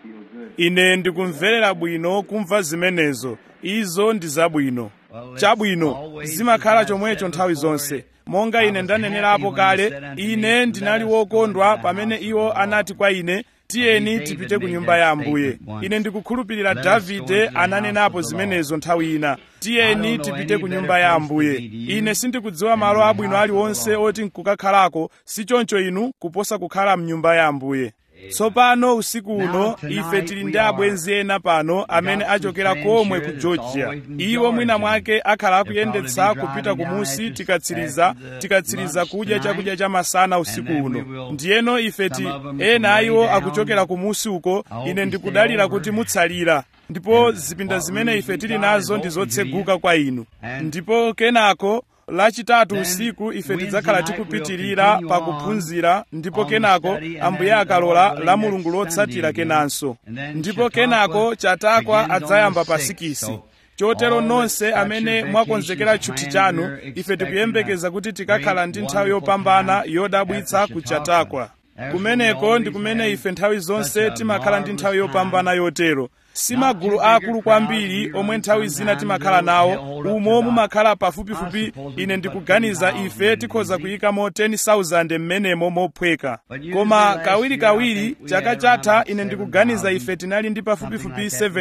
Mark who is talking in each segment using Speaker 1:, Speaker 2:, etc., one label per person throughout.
Speaker 1: ine ndikumverera bwino kumva zimenezo izo ndi zabwino chabwino zimakhala chomwecho nthawi zonse monga ine ndanenerapo kale ine ndinali wokondwa pamene iwo anati kwa ine tiyeni tipite ku nyumba ya ambuye ine ndikukhulupirira davide ananenapo zimenezo nthawi ina tiyeni tipite ku nyumba ya ambuye ine sindikudziwa malo abwino aliwonse oti nkukakhalako si choncho inu kuposa kukhala mnyumba ya ambuye tsopano usiku uno ife tili ndi abwenzi ena pano amene achokera komwe ku georgia iwo mwina mwake akhala akuyendetsa kupita kumusi tikatsiriza tikatsiriza kudya chakudya cha masana usiku uno ndiyeno ife ti ena a iwo akuchokera kumusi uko ine ndikudalira kuti mutsalira ndipo zipinda zimene ife tili nazo ndi zotseguka kwa inu ndipo kenako lachitatu usiku ife tidzakhala tikupitirira pakuphunzira ndipo kenako ambuye akalola la mulungu lotsatira kenanso ndipo kenako chatakwa adzayamba pasikisi chotero nonse amene mwakonzekera tchuthi chanu ife tikuyembekeza kuti tikakhala ndi nthawi yopambana yodabwitsa ku chatakwa kumeneko ndi kumene ife nthawi zonse timakhala ndi nthawi yopambana yotero si magulu akulu kwambiri omwe nthawi zina timakhala nawo umo mumakhala pafupifupi ine ndikuganiza ife tikhoza kuyikamo 10,000 m'menemo mophweka koma kawirikawiri chaka chatha ine ndikuganiza ife tinali ndi pafupifupi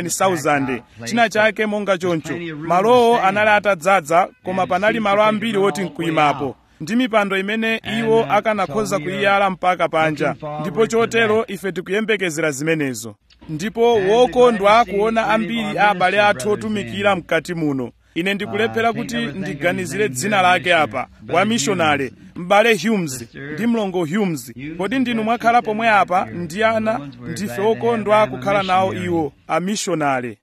Speaker 1: 7,000 china chake monga choncho malowo anali atadzaza koma panali malo ambiri woti nkuyimapo ndi mipando imene iwo akanakhoza kuyiyala mpaka panja ndipo chotero ife tikuyembekezera zimenezo ndipo wokondwa kuona ambiri a abale athu otumikira mkati muno ine ndikulephera kuti ndiganizire dzina lake apa wamishonale m'bale humes ndi mlongo humes kodi ndinu mwakhala pomwe apa ndi ana ndife okondwa kukhala nawo iwo amishonale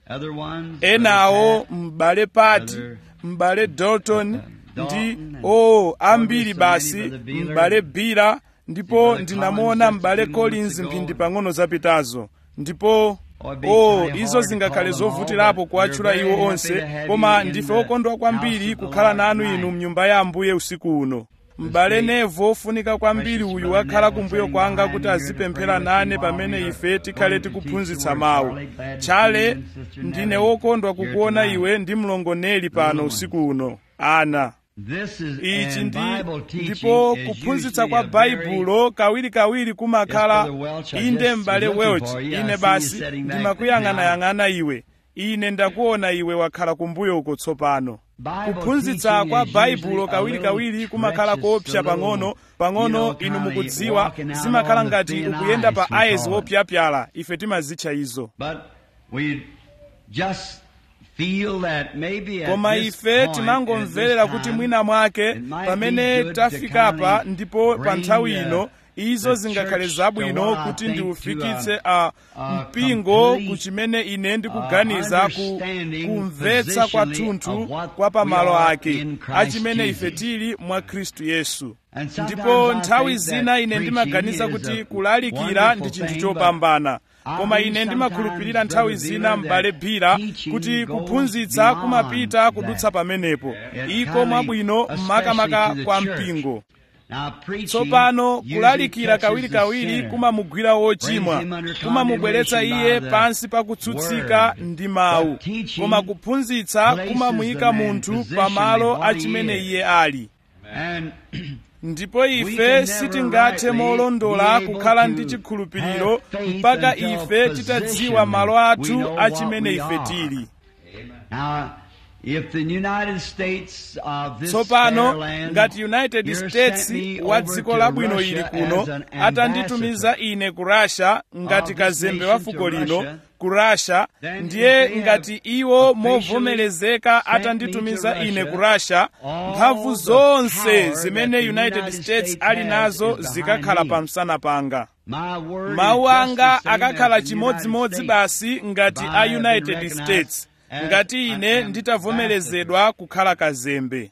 Speaker 1: enawo m'bale pati m'bale dalton ndi o oh, ambiri basi m'bale bira ndipo ndinamuona m'bale collins mphindi pang'ono zapitazo ndipo oh izo zingakhale zovutirapo kuwatchula iwo onse koma ndife okondwa kwambiri kukhala nanu inu mnyumba ya ambuye usiku uno m'bale nevo ofunika kwambiri uyu wakhala kumbuyo kwanga kuti azipemphera nane pamene ife tikhale tikuphunzitsa mawu tchale ndine wokondwa kukuona iwe ndi mlongoneli pano usiku uno ana ichi ndi ndipo kuphunzitsa kwa baibulo kawirikawiri kumakhala inde m'bale welch ine basi ndimakuyang'anayang'ana iwe ine ndakuona iwe wakhala kumbuyo uko tsopano kuphunzitsa kwa baibulo kawirikawiri kumakhala koopsa pang'ono pang'ono inu mukudziwa zimakhala ngati ukuyenda pa ayezi wopyapyala ife timazitcha izo koma ife timangomverera kuti mwina mwake pamene tafikapa ndipo pa nthawi ino izo zingakhale zabwino kuti ndiufikitse a mpingo ku chimene ine ndikuganiza ku kumvetsa kwathunthu kwa pamalo ake achimene ife tili mwa khristu yesu ndipo nthawi zina ine ndimaganiza kuti kulalikira ndi chinthu chopambana koma ine ndimakhulupirira nthawi zina m'bale bira kuti kuphunzitsa kumapita kudutsa pamenepo iko mwabwino makamaka kwa mpingo tsopano kulalikira kawirikawiri kumamugwira wochimwa kumamubweretsa iye pansi pakutsutsika ndi mawu koma kuphunzitsa kumamuyika munthu pamalo achimene iye ali ndipo ife sitingathe molondola kukhala ndi chikhulupiriro mpaka ife titadziwa malo athu achimene ife tili tsopano ngati united states wa dziko labwino ili kuno atanditumiza ine ku russia ngati kazembe wa fuko lino ku russia ndiye ngati iwo movomerezeka atanditumiza ine ku russia mphamvu zonse zimene united states ali nazo zikakhala pamsana panga mawu anga akakhala chimodzimodzi basi ngati a united states ngati ine nditavomerezedwa kukhala kazembe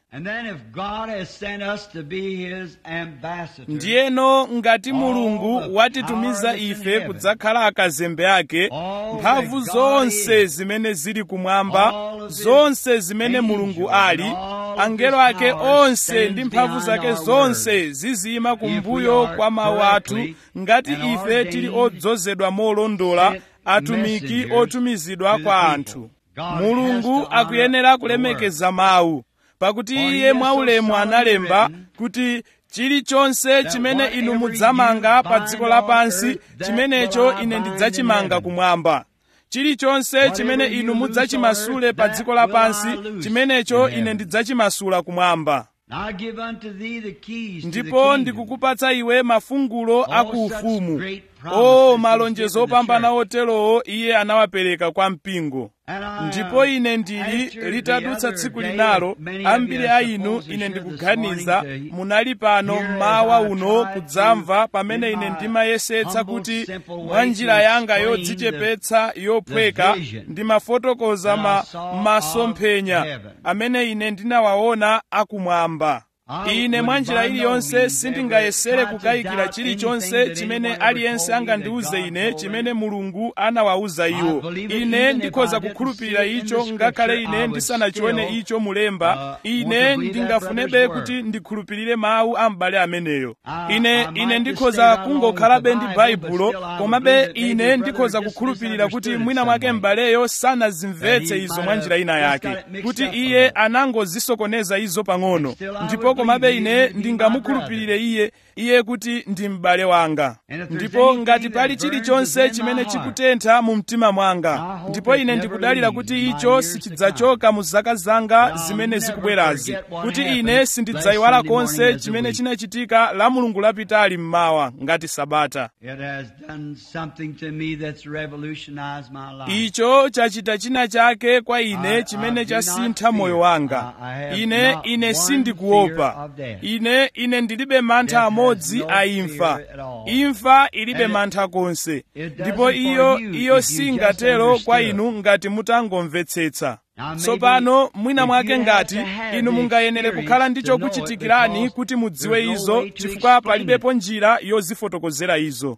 Speaker 1: ndiyeno ngati mulungu watitumiza ife kudzakhala akazembe ake mphamvu zonse zimene zili kumwamba zonse zimene mulungu ali angelo ake onse ndi mphamvu zake zonse zizima kumbuyo kwa mawu athu ngati ife tili odzozedwa molondola atumiki otumizidwa kwa anthu mulungu akuyenera kulemekeza mawu pakuti iye mwaulemu analemba kuti chilichonse chimene inu mudzamanga pa dziko lapansi chimenecho ine ndidzachimanga kumwamba chilichonse chimene inu mudzachimasule pa dziko lapansi chimenecho ine ndidzachimasula kumwamba ndipo ndikukupatsa iwe mafungulo akuufumu o malonjezo opambana oterowo iye anawapereka kwa mpingo ndipo ine ndili litadutsa tsiku linalo ambiri a inu ine ndikuganiza munali pano mmawa uno kudzamva pamene ine ndimayesetsa kuti mwa njira yanga yodzichepetsa yophweka ndimafotokoza ma masomphenya amene ine ndinawaona akumwamba ine mwa njira iliyonse sindingayesere kukayikira chilichonse chimene aliyense angandiuze ine chimene mulungu anawauza iwo ine ndikhoza kukhulupirira icho ngakhale ine ndisanachione icho mulemba ine ndingafunebe kuti ndikhulupirire mawu a m'bale ameneyo ine ine ndikhoza kungokhalabe ndi baibulo komabe ine ndikhoza kukhulupirira kuti mwina mwake m'baleyo sanazimvetse izo mwa njira ina yake kuti iye anangozisokoneza izo pang'ono ndipo komabe ine ndingamukhulupirire iye iye kuti ndi m'bale wanga ndipo ngati pali chilichonse chimene chikutentha mu mtima mwanga ndipo ine ndikudalira kuti icho sichidzachoka mu zaka zanga zimene zikubwerazi kuti ine sindidzayiwala konse chimene chinachitika la mulungu lapitali mmawa ngati sabata icho chachita china chake kwa ine chimene chasintha moyo wanga ine ine sindikuopa ine ine ndilibe mantha amodzi a imfa imfa ilibe mantha konse ndipo iyo iyo singatero kwa inu ngati mutangomvetsetsa tsopano mwina mwake ngati inu mungayenere kukhala ndi chokuchitikirani kuti mudziwe izo chifukwa palibepo njira yozifotokozera izo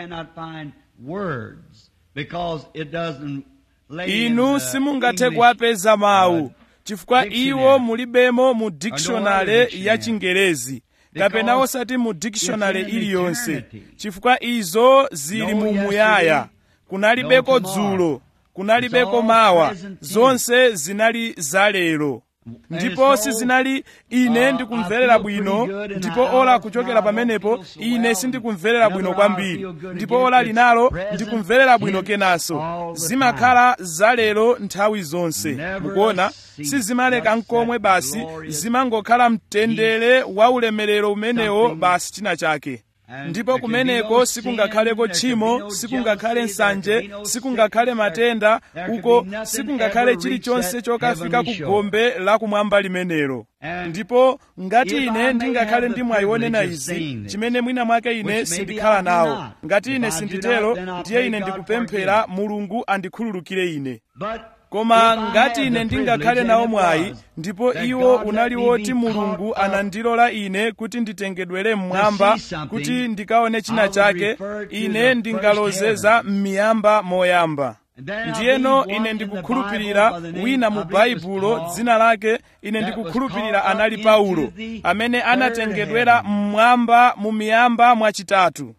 Speaker 1: inu simungathe kuwapeza mawu chifukwa iwo mulibemo mu dictionary ya chingerezi kapena osati mu dictionary iliyonse chifukwa izo zili mu muyaya kunalibeko dzulo kunalibeko mawa zonse zinali zalero ndipo sizinali ine ndikumverera bwino ndipo ola kuchokera pamenepo ine sindikumverera bwino kwambiri ndipo ola linalo ndikumverera bwino kenanso zimakhala zalero nthawi zonse mukuona sizimaleka nkomwe basi zimangokhala mtendere wa ulemerero umenewo basi china chake ndipo kumeneko sikungakhaleko tchimo sikungakhale nsanje sikungakhale matenda uko sikungakhale chilichonse chokafika ku gombe lakumwamba limenelo ndipo ngati ine ndingakhale ndimwayionena izi chimene mwina mwake ine sindikhala nawo ngati ine sinditero ndiye ine ndikupemphera mulungu andikhululukire ine koma ngati ine ndingakhale nawo mwayi ndipo iwo unali woti mulungu anandilola ine kuti nditengedwere mmwamba kuti ndikaone china chake ine ndingalozeza m'miyamba moyamba ndiyeno ine ndikukhulupirira wina mu baibulo dzina lake ine ndikukhulupirira anali paulo amene anatengedwera mmwamba mu miyamba mwachitatu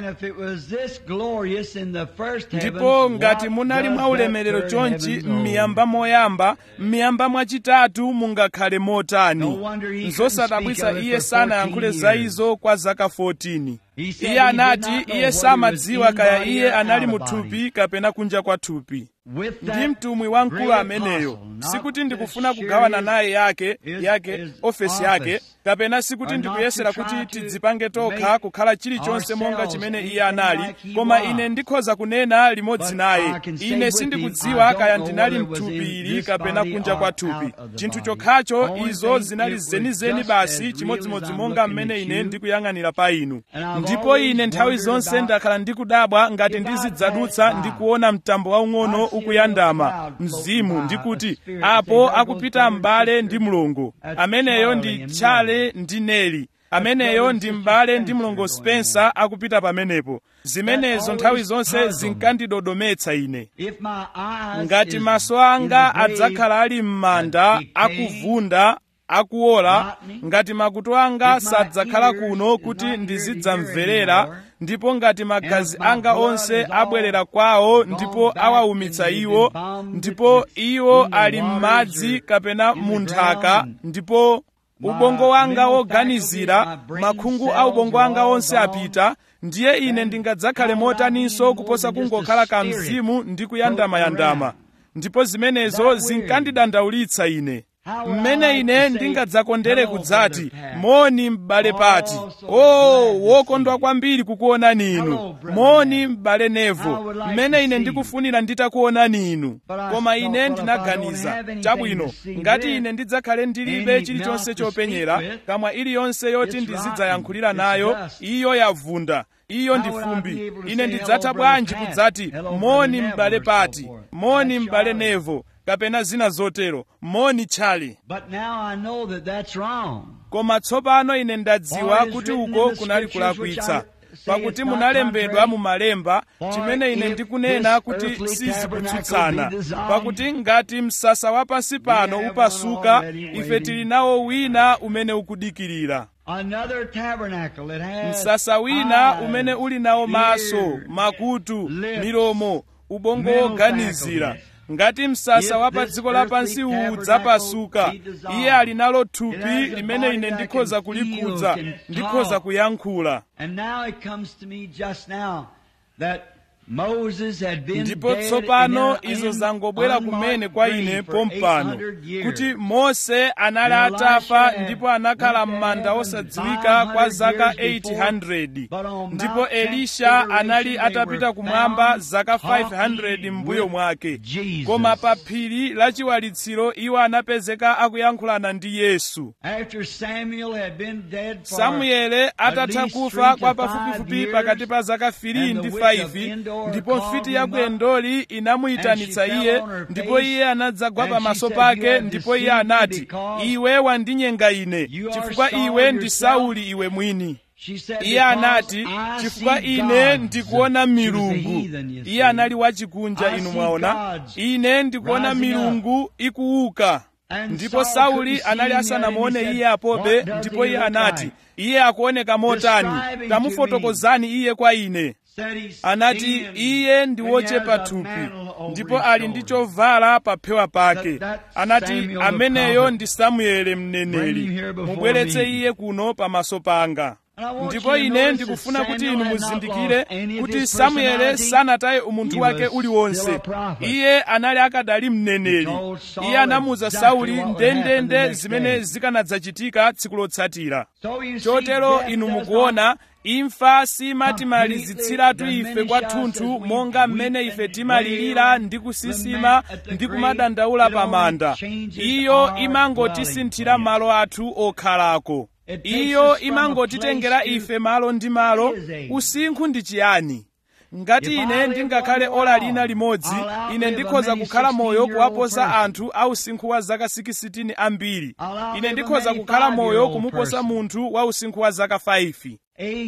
Speaker 1: ndipo ngati munali mwaulemerero chonchi m'miyamba moyamba m'miyamba mwachitatu mungakhale motani nzosadabwitsa iye sanayankhule za izo kwa zaka 14 iye anati iye samadziwa kaya iye anali muthupi kapena kunja kwa thupi ndi mtumwi wamkulu ameneyo sikuti ndikufuna kugawana naye yake yake ofesi yake kapena sikuti ndikuyesera kuti tidzipange tokha kukhala chilichonse monga chimene iye anali koma ine ndikhoza kunena limodzi naye ine sindikudziwa kaya ndinali mthupi ili kapena kunja kwa thupi chinthu chokhacho izo zinali zenizeni basi chimodzimodzi monga mmene ine ndikuyang'anira pa inu ndipo ine nthawi zonse ndakhala ndikudabwa ngati ndizidzadutsa ndikuona mtambo waung'ono ukuyandama mzimu ndikuti apo akupita m'bale ndi mlongo ameneyo ndi tchale ndi neli ameneyo ndi m'bale ndi mlongo spencer akupita pamenepo zimenezo nthawi zonse zinkandidodometsa ine ngati maso anga adzakhala ali m'manda akuvunda akuola ngati makutu anga sadzakhala kuno kuti ndizidzamverera ndipo ngati magazi anga onse abwerera kwawo ndipo awaumitsa iwo ndipo iwo ali m'madzi kapena mu nthaka ndipo ubongo wanga woganizira makhungu a ubongo wanga onse apita ndiye ine ndingadzakhale motaninso kuposa kungokhala kamzimu ndi kuyandamayandama ndipo zimenezo zinkandidandaulitsa ine mmene ine ndingadzakondere kudzati moni m'bale pati o oh, wokondwa kwambiri kukuonani inu moni m'bale nevo mmene ine ndikufunira nditakuonani inu koma ine ndinaganiza chabwino ngati ine ndidzakhale ndilibe chilichonse chopenyera kamwa iliyonse yoti ndizidzayankhulira nayo iyo yavunda iyo ndi fumbi ine ndidzatha bwanji kudzati moni m'bale pati moni m'bale nevo kapena zina zotero moni tchali koma tsopano ine ndadziwa kuti uko kunali kulakwitsa pakuti munalembedwa mu malemba chimene ine ndikunena kuti sizikutsutsana pakuti ngati msasa wa pansi pano upasuka ife tili nawo wina umene ukudikirira msasa wina umene uli nawo maso makutu milomo ubongo woganizira ngati msasa wa pa dziko lapansi uwu udzapasuka iye ali nalo thupi limene ine ndikhoza kulikhudza ndikhoza kuyankhula ndipo tsopano izo zangobwera kumene kwa ine pompano kuti mose anali atafa ndipo anakhala m'manda osadziwika kwa zaka 800 ndipo elisha anali atapita kumwamba zaka 500 m'mbuyo mwake koma pa phiri la chiwalitsiro iwo anapezeka akuyankhulana ndi yesu samuele atatha kufa kwa pafupifupi pakati pa zaka 3 ndi 5 ndipo mfiti ya ku endoli inamuyitanitsa iye ndipo iye anadzagwa pamaso pake ndipo iye anati iwe wandinyenga ine chifukwa iwe ndi sauli iwe mwini iye anati chifukwa ine ndikuona milungu iye anali wachikunja inu mwaona ine ndikuona milungu ikuuka ndipo sauli anali asanamuone iye apobe ndipo iye anati iye akuoneka motani tamufotokozani iye kwa ine anati iye ndi wochepa thupi ndipo ali ndi chovala pa phewa pake anati ameneyo ndi samuele mneneri mubweretse iye kuno pamaso panga ndipo ine ndikufuna kuti inu muzindikire kuti samuele sanataye umunthu wake uliwonse iye anali akadali mneneri iye anamuza sauli ndendende zimene zikanadzachitika tsiku lotsatira chotero inu mukuona imfa simatimalizitsiratu ife kwathunthu monga mmene ife timalirira ndi kusisima ndi kumadandaula pa manda iyo imangotisinthira malo athu okhalako iyo imangotitengera ife malo ndi malo usinkhu ndi chiyani ngati ine ndingakhale ola lina limodzi ine ndikhoza kukhala moyo kuwaposa anthu a usinkhu wa zaka 16 ambiri ine ndikhoza kukhala moyo kumuposa munthu wa usinkhu wa zaka 5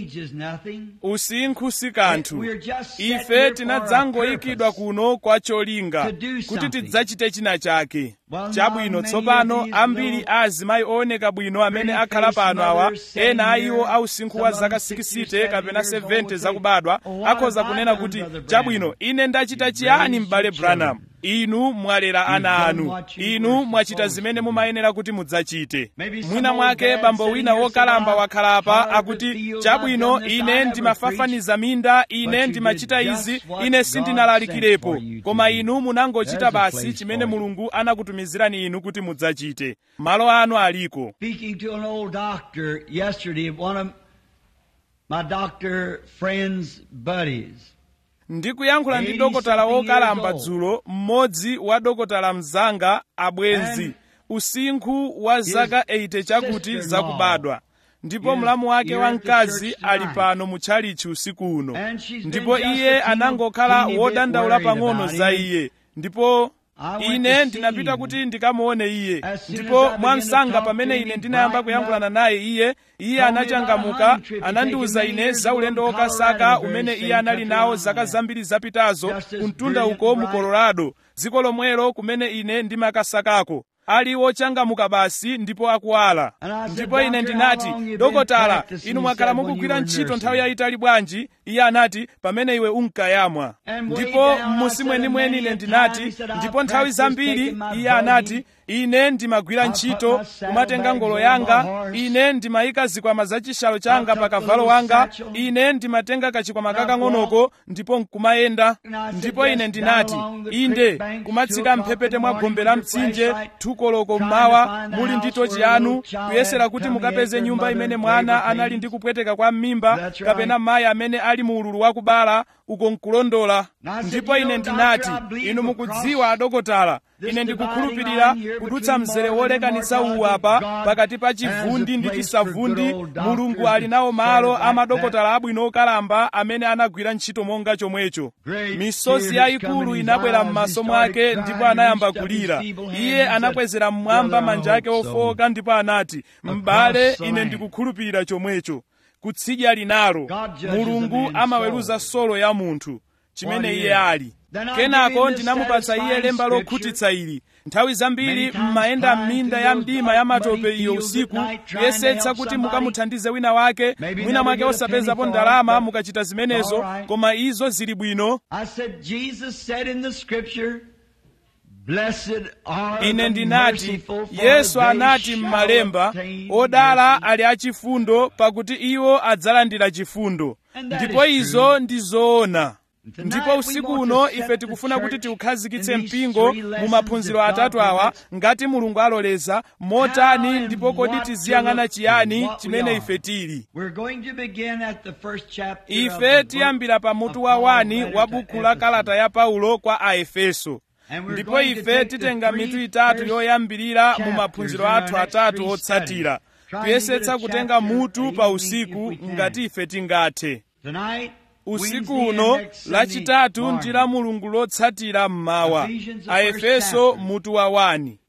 Speaker 1: usinkhu si kanthu ife tinadzangoyikidwa kuno kwa cholinga kuti tidzachite china chake chabwino tsopano ambiri a azimayi ooneka bwino amene akhala pano awa ena a iwo a usinkhu wa zaka 60 kapena 70 zakubadwa akhoza kunena kuti chabwino ine ndachita chiyani m'bale branham inu mwalera ana anu inu mwachita zimene mumayenera kuti mudzachite mwina mwake bambo wina wokalamba wakhalapa akuti chabwino ine ndimafafaniza minda ine ndimachita izi ine sindinalalikirepo koma inu munangochita basi chimene mulungu anakutumizirani inu kuti mudzachite malo anu aliko
Speaker 2: Speaking to an old doctor yesterday, one of my doctor friends' buddies.
Speaker 1: ndikuyankhula ndi
Speaker 2: 80
Speaker 1: dokotala
Speaker 2: something
Speaker 1: wokalamba
Speaker 2: years old.
Speaker 1: dzulo mmodzi wa dokotala mzanga abwenzi
Speaker 2: And
Speaker 1: usinkhu wa zaka 80 chakuti
Speaker 2: sister-in-law
Speaker 1: zakubadwa ndipo
Speaker 2: is
Speaker 1: mlamu wake
Speaker 2: here
Speaker 1: wa
Speaker 2: at the
Speaker 1: mkazi
Speaker 2: church
Speaker 1: ali
Speaker 2: tonight.
Speaker 1: pano mu tchalichi usiku uno
Speaker 2: And she's been
Speaker 1: ndipo
Speaker 2: just
Speaker 1: iye
Speaker 2: a teeny-
Speaker 1: anangokhala
Speaker 2: teeny bit
Speaker 1: wodandaula
Speaker 2: worried
Speaker 1: pang'ono
Speaker 2: about
Speaker 1: za
Speaker 2: him.
Speaker 1: iye ndipo
Speaker 2: I went
Speaker 1: ine
Speaker 2: to
Speaker 1: ndinapita
Speaker 2: see him.
Speaker 1: kuti ndikamuone iye
Speaker 2: As soon as I
Speaker 1: ndipo
Speaker 2: began to
Speaker 1: mwamsanga
Speaker 2: talk
Speaker 1: pamene
Speaker 2: to
Speaker 1: ine
Speaker 2: him,
Speaker 1: ndinayamba
Speaker 2: brightened
Speaker 1: kuyankhulana
Speaker 2: up,
Speaker 1: naye iye iye
Speaker 2: told me about a
Speaker 1: anachangamuka
Speaker 2: hunting trip he'd
Speaker 1: anandiwuza
Speaker 2: taken many
Speaker 1: ine
Speaker 2: years
Speaker 1: za
Speaker 2: ago
Speaker 1: ulendo
Speaker 2: in
Speaker 1: wokasaka
Speaker 2: Colorado, the
Speaker 1: umene
Speaker 2: very
Speaker 1: iye
Speaker 2: same
Speaker 1: anali
Speaker 2: country
Speaker 1: nawo
Speaker 2: I'm
Speaker 1: zaka
Speaker 2: in.
Speaker 1: zambiri zapitazo
Speaker 2: Just as
Speaker 1: kumtunda
Speaker 2: brilliant
Speaker 1: uko
Speaker 2: and
Speaker 1: mu
Speaker 2: bright.
Speaker 1: colorado dziko lomwelo kumene ine ndimakasakako ali wochangamuka basi ndipo akuwala ndipo ine ndinati dokotala inu mwakhala mukugwira ntchito nthawi yayitali bwanji iye anati pamene iwe unkayamwa ndipo m'musi mwenimweni ine ndinati ndipo nthawi zambiri iye anati ine ndimagwira ntchito kumatenga ngolo yanga ine ndimayika zikwama za chishalo changa pa kavalo wanga ine ndimatenga kachikwama kakang'onoko ndipo nkumayenda ndipo ine ndinati inde kumatsika mphepete mwa gombe la mtsinje thukoloko mmawa muli ndi tochi yanu kuyesera kuti mukapeze nyumba imene mwana anali ndi kupweteka kwa m'mimba kapena mayi amene ali mu ululu wakubala uko nkulondola ndipo ine ndinati inu mukudziwa adokotala ine ndikukhulupirira kudutsa mzere wolekanitsa uwu apa pakati pa chivundi ndi chisavundi mulungu ali nawo malo amadokotala abwino okalamba amene anagwira ntchito monga chomwecho misozi yayikulu inabwera m'maso mwake ndipo anayamba kulira iye anakwezera mmwamba manja ake ofoka ndipo anati m'bale ine ndikukhulupirira chomwecho kutsidya linalo mulungu amaweruza solo ya munthu chimene iye ali kenako ndinamupatsa iye lemba lokhutitsa ili nthawi zambiri mmayenda m'minda ya mdima ya matope iyo usiku kuyesetsa kuti mukamuthandize wina wake mwina mwake osapezapo ndalama mukachita zimenezo koma izo zili bwino ine ndinati yesu anati m'malemba odala ali achifundo pakuti iwo adzalandira chifundo ndipo izo ndi zoona ndipo usiku uno ife tikufuna kuti tiukhazikitse mpingo mu maphunziro atatu awa ngati mulungu aloleza motani ndipo kodi tiziyang'ana chiyani chimene ife tili ife tiyambira pa mutu wa wani wa buku la kalata ya paulo kwa aefeso ndipo ife titenga mitu itatu yoyambirira mu maphunziro athu atatu otsatira kuyesetsa kutenga mutu pa usiku ngati ife tingathe usiku uno lachitatu ndi la mulungu lotsatira mmawa aefeso mutu wa wani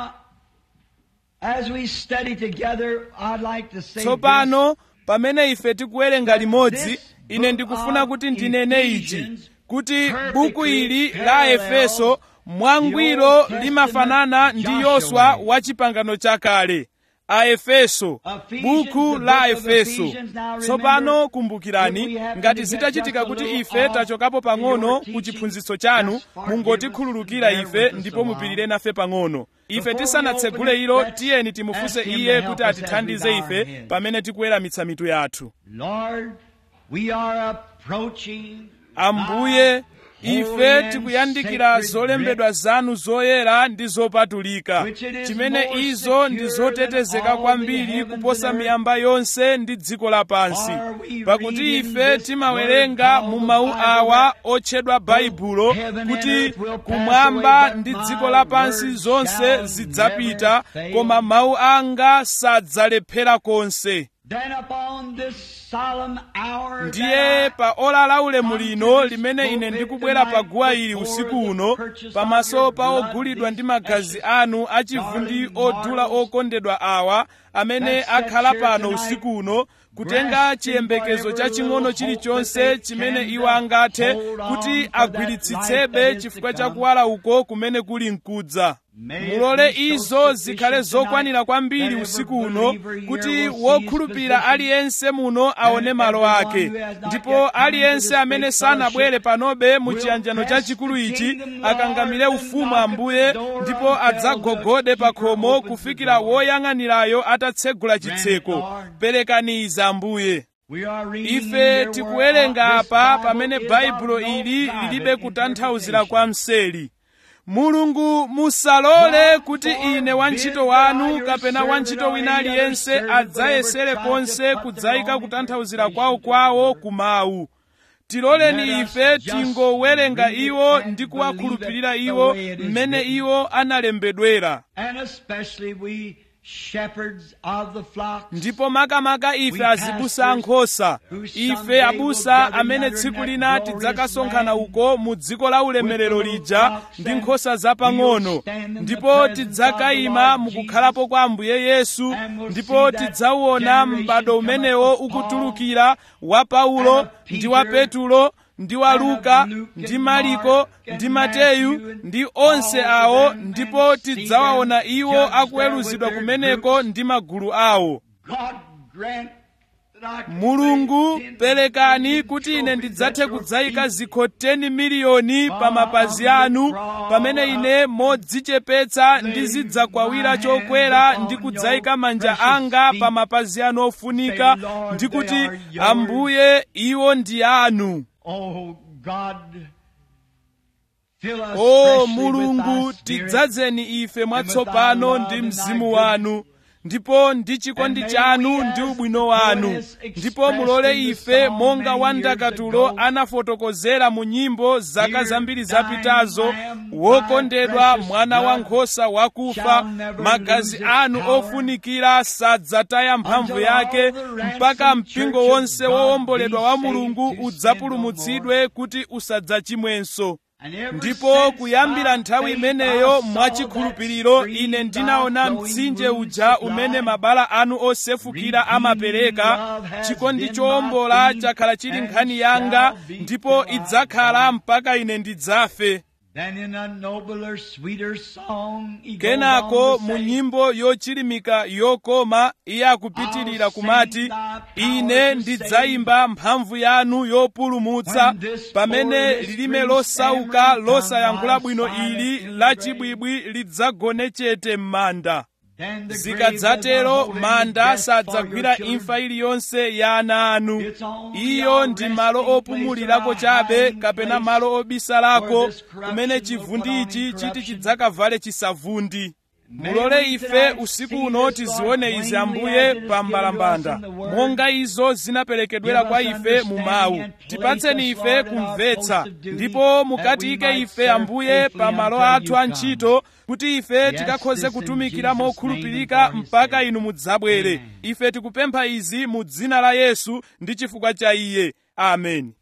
Speaker 1: tsopano pamene ife tikuwerenga limodzi ine ndikufuna kuti ndinene ichi kuti buku ili la efeso mwangwiro limafanana ndi yoswa wa chipangano chakale aefeso buku la efeso tsopano kumbukirani ngati zitachitika kuti ife tachokapo pang'ono ku chiphunzitso chanu mungotikhululukira ife ndipo mupirire nafe pang'ono ife tisanatsegule ilo tiyeni timufunse iye kuti atithandize ife pamene tikuweramitsa mitu yathu ambuye ife tikuyandikira zolembedwa zanu zoyera ndi zopatulika chimene izo ndi zotetezeka kwambiri kuposa miyamba yonse ndi dziko lapansi pakuti ife timawerenga mu mawu awa otchedwa baibulo kuti kumwamba ndi dziko lapansi zonse zidzapita koma mawu anga sadzalephera konse ndiye pa ola la ulemu lino limene ine ndikubwera pa guwa ili usiku uno pamaso pa ogulidwa ndi magazi anu achivundi odula okondedwa awa amene akhala pano usiku uno kutenga chiyembekezo chaching'ono chilichonse chimene iwo angathe kuti agwiritsitsebe chifukwa chakuwala uko kumene kuli mkudza mulole izo zikhale zokwanira kwambiri usiku uno kuti wokhulupirira aliyense muno aone malo ake ndipo aliyense amene sanabwere panobe mu chiyanjano chachikulu ichi akangamire ufumu ambuye ndipo adzagogode pa khomo kufikira woyang'anirayo atatsegula chitseko perekani izi ambuye ife tikuwerenga apa pamene baibulo ili lilibe kutanthauzira kwa mseri mulungu musalole kuti ine wantchito wanu kapena wantchito wina aliyense adzayesere konse kudzayika kutanthauzira kwawo kwawo ku mawu tiloleni ife tingowerenga iwo ndi kuwakhulupirira iwo mmene iwo analembedwera ndipo makamaka ife azibusa ankhosa ife abusa amene tsiku lina tidzakasonkhana uko mu dziko la ulemerero lija ndi nkhosa zapang'ono ndipo tidzakayima mukukhalapo kwa ambuye yesu ndipo tidzauona m'bado umenewo ukutulukira wa paulo ndi wa petulo ndi wa luka ndi mariko ndi mateyu ndi onse awo ndipo tidzawaona iwo akuweruzidwa kumeneko ndi magulu awo mulungu perekani kuti ine ndidzathe kudzayika zikho 10 miliyoni pa mapazi anu pamene ine modzichepetsa ndizidzakwawira chokwera ndi kudzayika manja anga pa mapazi anu ofunika ndi kuti ambuye iwo ndi anu o mulungu tidzadzeni ife mwatsopano ndi mzimu wanu ndipo ndi chikondi chanu ndi ubwino wanu ndipo mulole ife monga wandakatulo anafotokozera mu nyimbo zaka zambiri zapitazo wokondedwa mwana wankhosa wakufa magazi anu ofunikira sadzataya mphamvu yake mpaka mpingo wonse wowomboledwa wa mulungu udzapulumutsidwe kuti usadzachimwenso ndipo kuyambira nthawi imeneyo mwachikhulupiriro ine ndinaona mtsinje uja umene mabala anu osefukira amapereka chikondi chowombola chakhala chili nkhani yanga ndipo idzakhala mpaka ine ndidzafe kenako mu nyimbo yochilimika yokoma iye akupitirira kumati ine ndidzayimba mphamvu yanu yopulumutsa pamene lilime losauka losayankhula bwino ili lachibwibwi lidzagone chete m'manda zikadzatero manda sadzagwira imfa iliyonse ya ana anu iyo ndi malo opumulirako chabe kapena malo obisalako kumene chivundi ichi chiti chidzakavale chisavundi mulole ife usiku uno tizione izi ambuye pa mbalambanda monga izo zinaperekedwera kwa ife mu mawu tipatseni ife kumvetsa ndipo mukatiyike ife ambuye pa malo athu a ntchito kuti ife tikakhoze kutumikira mokhulupirika mpaka inu mudzabwere ife tikupempha izi mu dzina la yesu ndi chifukwa cha iye ameni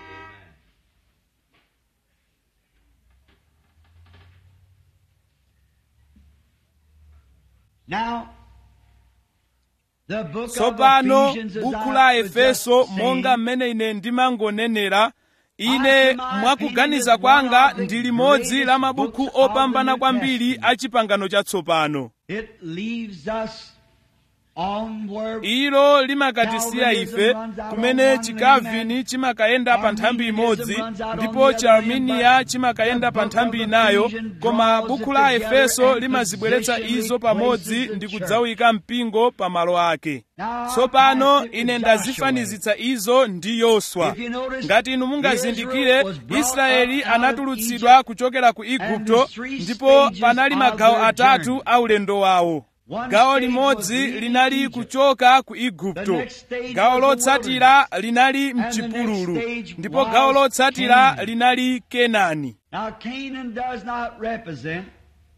Speaker 2: Now, the book
Speaker 1: tsopano
Speaker 2: of Ephesians, as
Speaker 1: buku
Speaker 2: I
Speaker 1: la
Speaker 2: was
Speaker 1: efeso
Speaker 2: just saying,
Speaker 1: monga mmene ine ndimangonenera ine mwakuganiza kwanga ndi limodzi la mabuku opambana kwambiri a chipangano chatsopano
Speaker 2: it leaves us on where
Speaker 1: ilo limakatisiya ife kumene chikavini chimakayenda pa nthambi imodzi ndipo chiarminiya chimakayenda pa nthambi inayo koma buku la efeso limazibweretsa izo pamodzi ndi kudzawika mpingo pa malo ake tsopano ine ndazifanizitsa izo ndi yoswa ngati inu mungazindikire israeli anatulutsidwa kuchokera ku igupto ndipo panali magawo atatu a ulendo wawo gawo limodzi linali kuchoka ku igupto gawo lotsatira linali mchipululu ndipo gawo lotsatira linali kenani
Speaker 2: Now, Canaan does not represent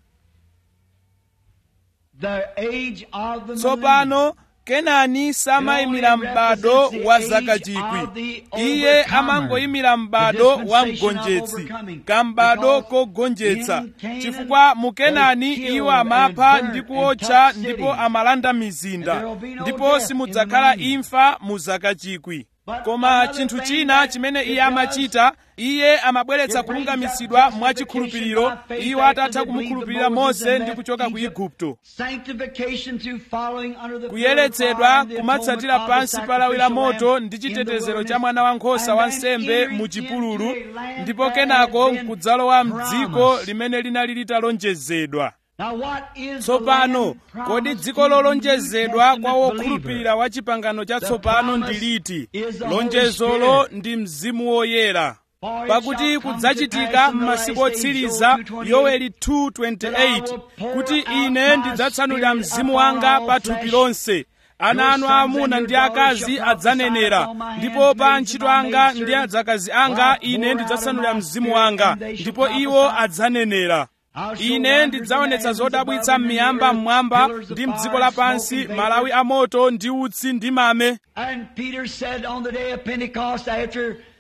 Speaker 2: the age of the millennium.
Speaker 1: tsopano kenani samayimira m'bado wa zaka chikwi iye amangoyimira m'bado wa mgonjetsi kambado kogonjetsa chifukwa mu kenani iwo amapha ndi kuotcha ndipo amalanda mizinda ndipo simudzakhala imfa mu zaka chikwi koma chinthu china chimene iye amachita iye amabweretsa kulungamitsidwa mwachikhulupiriro iwo atatha kumukhulupirira mose ndi kuchoka ku igupto
Speaker 2: Sanctification through following under the
Speaker 1: kuyeretsedwa kumatsatira pansi pa lawi la moto ndi chitetezero cha mwana wankhosa wa nsembe mu chipululu ndipo kenako nkudzalowa mdziko limene linali litalonjezedwa tsopano kodi dziko lolonjezedwa kwa wokhulupirira wa chipangano chatsopano ndi liti lonjezolo ndi mzimu woyera pakuti kudzachitika m'masiku otsiriza yoweli 2:28 kuti ine ndidzatsanulira mzimu wanga pa thupi lonse ana anu aamuna ndi akazi adzanenera ndipo pa antchito anga ndi adzakazi anga ine ndidzatsanulira mzimu wanga ndipo iwo adzanenera ine ndidzaonetsa zodabwitsa m'miyamba mmwamba ndi mdziko lapansi malawi amoto ndi utsi ndi mame
Speaker 2: And Peter said on the day of Pentecost after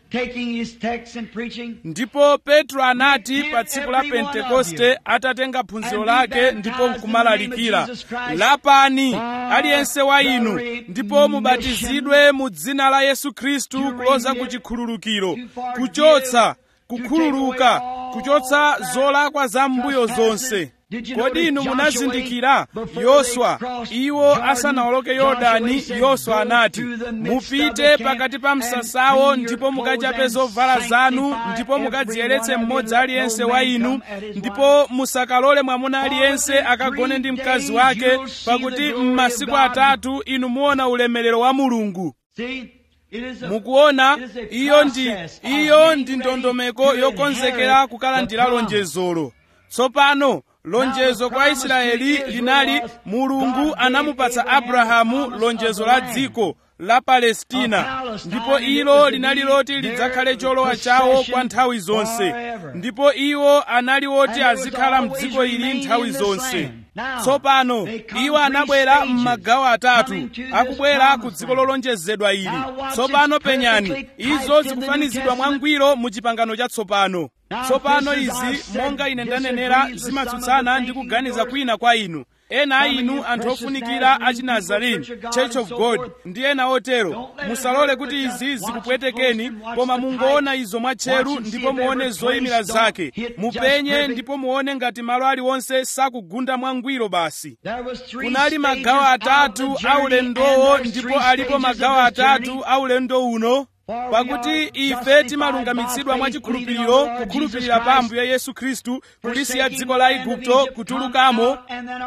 Speaker 2: taking his text and preaching,
Speaker 1: ndipo petro anati pa tsiku la pentekoste atatenga phunziro lake ndipo nkumalalikira lapani aliyense wa inu ndipo mubatizidwe mu dzina la yesu khristu kuloza ku chikhululukiro kuchotsa kukhululuka kuchotsa zolakwa za mbuyo zonse kodi inu munazindikira yoswa iwo asanawoloke yorodani yoswa anati mupite pakati pa msasawo ndipo mukachape zovala zanu ndipo mukadziyeretse mmodzi aliyense wa inu ndipo musakalole mwamuna aliyense akagone ndi mkazi wake pakuti m'masiku atatu inu muona ulemerero wa mulungu
Speaker 2: see, it is a,
Speaker 1: mukuona
Speaker 2: it is a
Speaker 1: iyo ndi
Speaker 2: process of
Speaker 1: iyo
Speaker 2: getting
Speaker 1: ndi
Speaker 2: ready
Speaker 1: ndondomeko
Speaker 2: to
Speaker 1: yokonzekera
Speaker 2: inherit
Speaker 1: kukalandira
Speaker 2: the promise.
Speaker 1: lonjezolo tsopano lonjezo kwa israeli linali mulungu anamupatsa abrahamu lonjezo la dziko la palestina ndipo ilo linali loti lidzakhale cholowa chawo kwa nthawi zonse ndipo iwo anali oti azikhala mdziko ili nthawi zonse tsopano iwo anabwera m'magawo atatu akubwera ku dziko lolonjezedwa ili tsopano penyani izo zikufanizidwa mwangwiro mu chipangano chatsopano tsopano izi monga ine ndanenera zimatsutsana ndi kuganiza kwina kwa inu ena a inu anthu ofunikira a chinazarene church of god ndi ena otero musalole kuti izi zikupwetekeni koma mungoona izo mwatcheru ndipo muone zoyimira zake mupenye ndipo muone ngati malo aliwonse sakugunda mwangwiro basi
Speaker 2: There was three
Speaker 1: kunali
Speaker 2: stages
Speaker 1: magawo
Speaker 2: of
Speaker 1: atatu
Speaker 2: the
Speaker 1: a
Speaker 2: journey,
Speaker 1: ulendowo
Speaker 2: and there's
Speaker 1: ndipo
Speaker 2: three
Speaker 1: alipo
Speaker 2: stages
Speaker 1: magawo
Speaker 2: of this
Speaker 1: atatu
Speaker 2: journey.
Speaker 1: a ulendo uno pakuti ife timalungamitsidwa mwa chikhulupiriro kukhulupirira pa ambuye yesu khristu kulisiya dziko la igupto kutulukamo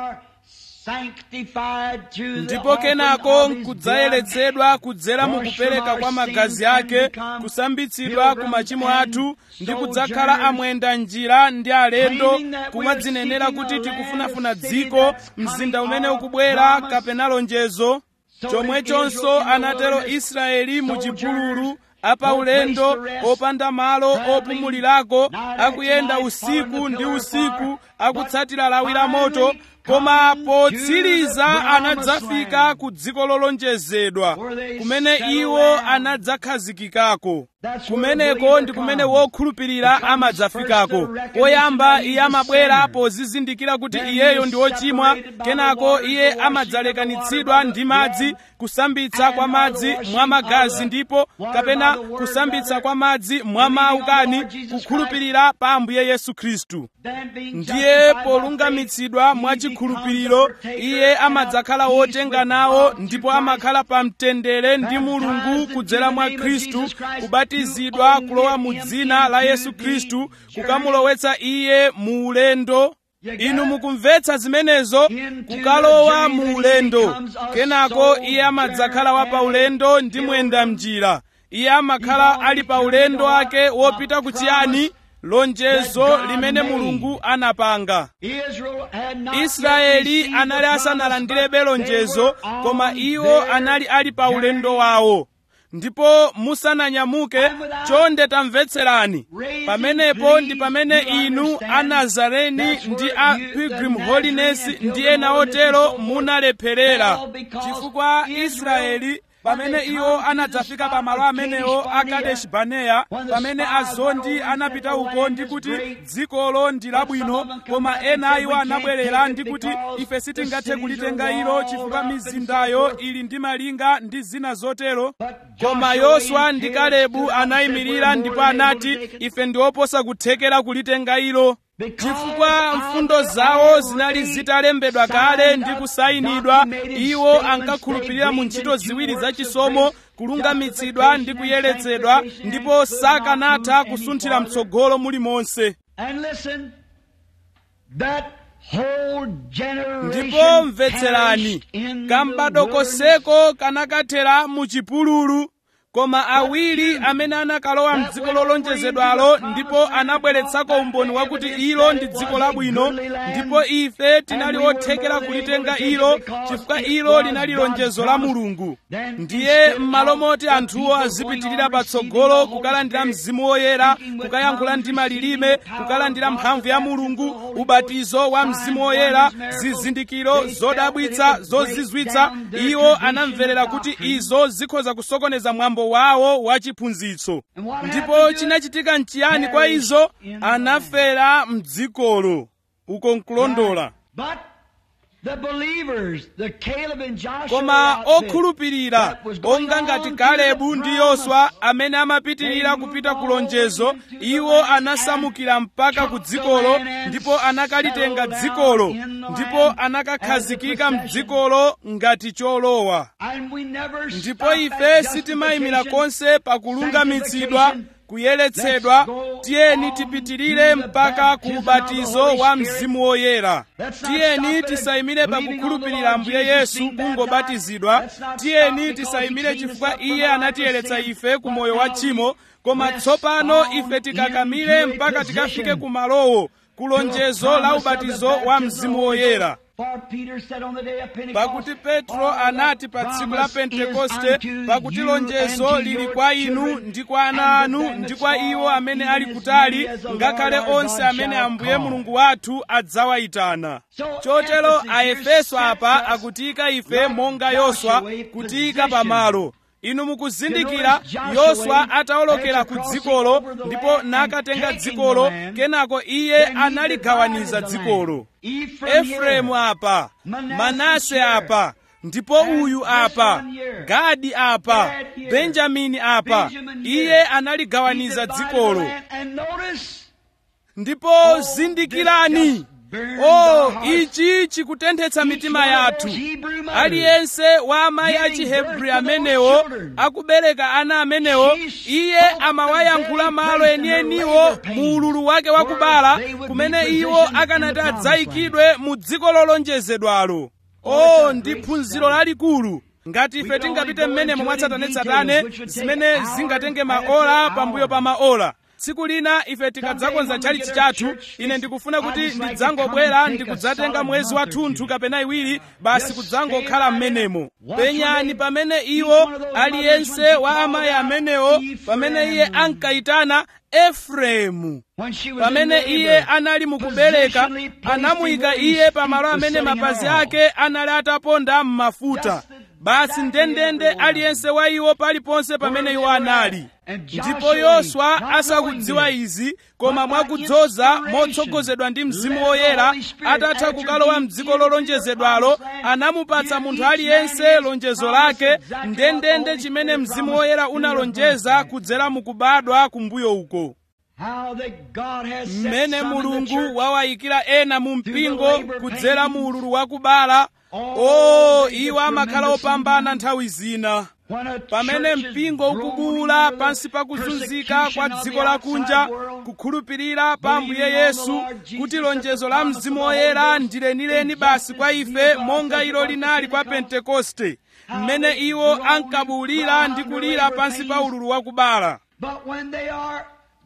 Speaker 1: ndipo kenako nkudzayeretsedwa kudzera mu kupereka kwa magazi ake kusambitsidwa ku machimo athu ndi kudzakhala amwenda njira ndi alendo kumadzinenera kuti tikufunafuna dziko mzinda umene ukubwera kapena lonjezo chomwechonso anatero israeli mu chipululu apaulendo opanda malo opumulirako akuyenda usiku ndi usiku akutsatira lawi la moto koma potsiriza anadzafika ku dziko lolonjezedwa kumene iwo anadzakhazikikako kumeneko ndi kumene wokhulupirira amadzafikako poyamba iye amabwera pozizindikira kuti iyeyo ndi wochimwa kenako iye amadzalekanitsidwa ndi madzi kusambitsa kwa madzi mwa magazi ndipo kapena kusambitsa kwa madzi mwa mawu kani kukhulupirira pa ambuye yesu khristu ndiye polungamitsidwa mwa chikhulupiriro iye amadzakhala wotenga nawo ndipo amakhala pa mtendere ndi mulungu kudzera mwa khristu kubatizidwa kulowa mu dzina la yesu khristu kukamulowetsa iye mu ulendo inu mukumvetsa zimenezo kukalowa mu ulendo kenako iye amadzakhala wa pa ulendo ndi mwenda mnjira iye amakhala ali pa ulendo ake wopita kuchiyani lonjezo limene mulungu anapanga israeli anali asanalandirebe lonjezo koma iwo anali ali pa ulendo wawo ndipo musananyamuke chonde tamvetserani pamenepo ndi pamene inu anazareni ndi a pilgrim holiness ndi ena otero munalepherera chifukwa israeli pamene iwo anadzafika pamalo amenewo a kadeshi baneya pamene azondi anapita uko ndi kuti dzikolo ndi labwino koma ena iwo anabwerera ndi kuti ife sitingathe kulitenga ilo chifukwa mizindayo ili ndi malinga ndi zina zotero koma yoswa ndi kalebu anayimirira ndipo anati ife ndi oposa kuthekera kulitenga ilo chifukwa mfundo zawo zinali zitalembedwa kale ndi kusayinidwa iwo ankakhulupirira mu ntchito ziwiri zachisomo kulungamitsidwa ndi kuyeretsedwa ndipo sakanatha kusunthira mtsogolo mulimonse ndipo mvetserani kambadokoseko kanakathera mu chipululu koma awiri amene anakalowa mdziko lolonjezedwalo ndipo anabweretsako umboni wakuti ilo ndi dziko labwino ndipo ife tinali othekera kulitenga ilo chifukwa ilo linali lonjezo la mulungu ndiye m'malo moti anthuwo azipitirira patsogolo kukalandira mzimu woyera kukayankhula ndi malilime kukalandira mphamvu ya mulungu ubatizo wa mzimu woyera zizindikiro zodabwitsa zozizwitsa iwo anamverera kuti izo zikhoza kusokoneza mwambo mwambo wawo wa chiphunzitso ndipo chinachitika nchiyani kwa izo anafera mdzikolo uko nkulondola
Speaker 2: But the believers, the Caleb and Joshua
Speaker 1: koma
Speaker 2: outfit
Speaker 1: okhulupirira
Speaker 2: that was going
Speaker 1: onga
Speaker 2: on
Speaker 1: ngati
Speaker 2: to
Speaker 1: kalebu
Speaker 2: the
Speaker 1: ndi
Speaker 2: promise.
Speaker 1: yoswa amene amapitirira kupita ku lonjezo iwo anasamukira mpaka ku dzikolo ndipo anakalitenga dzikolo ndipo anakakhazikika mdzikolo ngati cholowa
Speaker 2: And we never
Speaker 1: ndipo
Speaker 2: stop
Speaker 1: ife
Speaker 2: at
Speaker 1: sitimayimira
Speaker 2: justification.
Speaker 1: konse pakulungamitsidwa kuyeretsedwa tiyeni tipitirire mpaka ku ubatizo wa mzimu woyera tiyeni tisayimire pakukhulupirira ambuye yesu kungobatizidwa tiyeni tisayimire chifukwa iye anatiyeretsa ife ku moyo wa tchimo koma tsopano ife tikakamire mpaka tikafike ku malowo ku lonjezo la ubatizo wa mzimu woyera
Speaker 2: For Peter said on the day of Pentecost,
Speaker 1: pakuti petro anati pa tsiku la pentekoste pakuti lonjezo lili kwa inu ndi kwa ana anu ndi kwa iwo amene ali kutali ngakhale onse amene ambuye mulungu wathu adzawayitana chotero aefeso apa akutiyika ife monga yoswa kutiyika pamalo inu mukuzindikira yoswa atawolokera ku dzikolo ndipo nakatenga dzikolo kenako iye analigawaniza dzikolo efereimu apa manase apa ndipo uyu apa gadi apa benjamini apa iye analigawaniza dzikolo
Speaker 2: And notice,
Speaker 1: ndipo zindikirani o ichi chikutenthetsa mitima yathu aliyense wa amayi a chihebri amenewo akubereka ana amenewo iye amawayankhula malo enieniwo mu ululu wake wakubala kumene iwo akanati adzayikidwe mu dziko lolonjezedwalo o ndi phunziro lalikulu ngati ife tingapite mmenemo mwatsatanetsatane zimene zingatenge maola pambuyo pa maola tsiku lina ife tikadzakonza chalichi chathu ine ndikufuna kuti ndidzangobwera ndikudzatenga mwezi wathunthu kapena iwiri basi kudzangokhala mmenemo penyani pamene iwo aliyense wa amayi amenewo pamene iye ankayitana efereimu
Speaker 2: when she was
Speaker 1: pamene
Speaker 2: in
Speaker 1: iye
Speaker 2: labor,
Speaker 1: anali mukubereka
Speaker 2: positionally placed
Speaker 1: anamuyika
Speaker 2: him where
Speaker 1: iye
Speaker 2: his
Speaker 1: pamalo
Speaker 2: feet
Speaker 1: amene
Speaker 2: was sitting
Speaker 1: mapazi
Speaker 2: on.
Speaker 1: ake anali ataponda m'mafuta basi ndendende aliyense wa iwo paliponse pamene iwo anali ndipo yoswa asakudziwa izi koma mwakudzoza motsogozedwa ndi mzimu woyera atatha kukalowa mdziko lolonjezedwalo anamupatsa munthu aliyense lonjezo lake ndendende chimene mzimu woyera unalonjeza kudzera mukubadwa kumbuyo uko
Speaker 2: How that God has set
Speaker 1: mmene
Speaker 2: some in the
Speaker 1: mulungu
Speaker 2: church
Speaker 1: wawayikira ena mu mpingo kudzera mu ululu wakubala o iwo amakhala opambana nthawi zina
Speaker 2: when a
Speaker 1: pamene
Speaker 2: church is
Speaker 1: mpingo ukubula
Speaker 2: groaning
Speaker 1: pansi pa
Speaker 2: under the
Speaker 1: kuzunzika kwa
Speaker 2: persecution of
Speaker 1: dziko
Speaker 2: the
Speaker 1: lakunja
Speaker 2: outside world,
Speaker 1: kukhulupirira pa ambuye
Speaker 2: believing on the
Speaker 1: yesu
Speaker 2: Lord Jesus
Speaker 1: kuti
Speaker 2: that
Speaker 1: lonjezo
Speaker 2: the
Speaker 1: la
Speaker 2: promise
Speaker 1: mzimu
Speaker 2: of the
Speaker 1: woyera
Speaker 2: Holy Ghost
Speaker 1: ndilenileni
Speaker 2: is
Speaker 1: basi
Speaker 2: just
Speaker 1: kwa
Speaker 2: as
Speaker 1: ife
Speaker 2: God
Speaker 1: monga
Speaker 2: said
Speaker 1: ilo
Speaker 2: it was
Speaker 1: linali kwa
Speaker 2: Pentecost.
Speaker 1: pentekoste
Speaker 2: How
Speaker 1: mmene
Speaker 2: they
Speaker 1: iwo
Speaker 2: groaned,
Speaker 1: ankabulira
Speaker 2: cried
Speaker 1: ndi
Speaker 2: under
Speaker 1: kulira
Speaker 2: labor
Speaker 1: pansi pa
Speaker 2: pains.
Speaker 1: ululu wakubala
Speaker 2: But when they are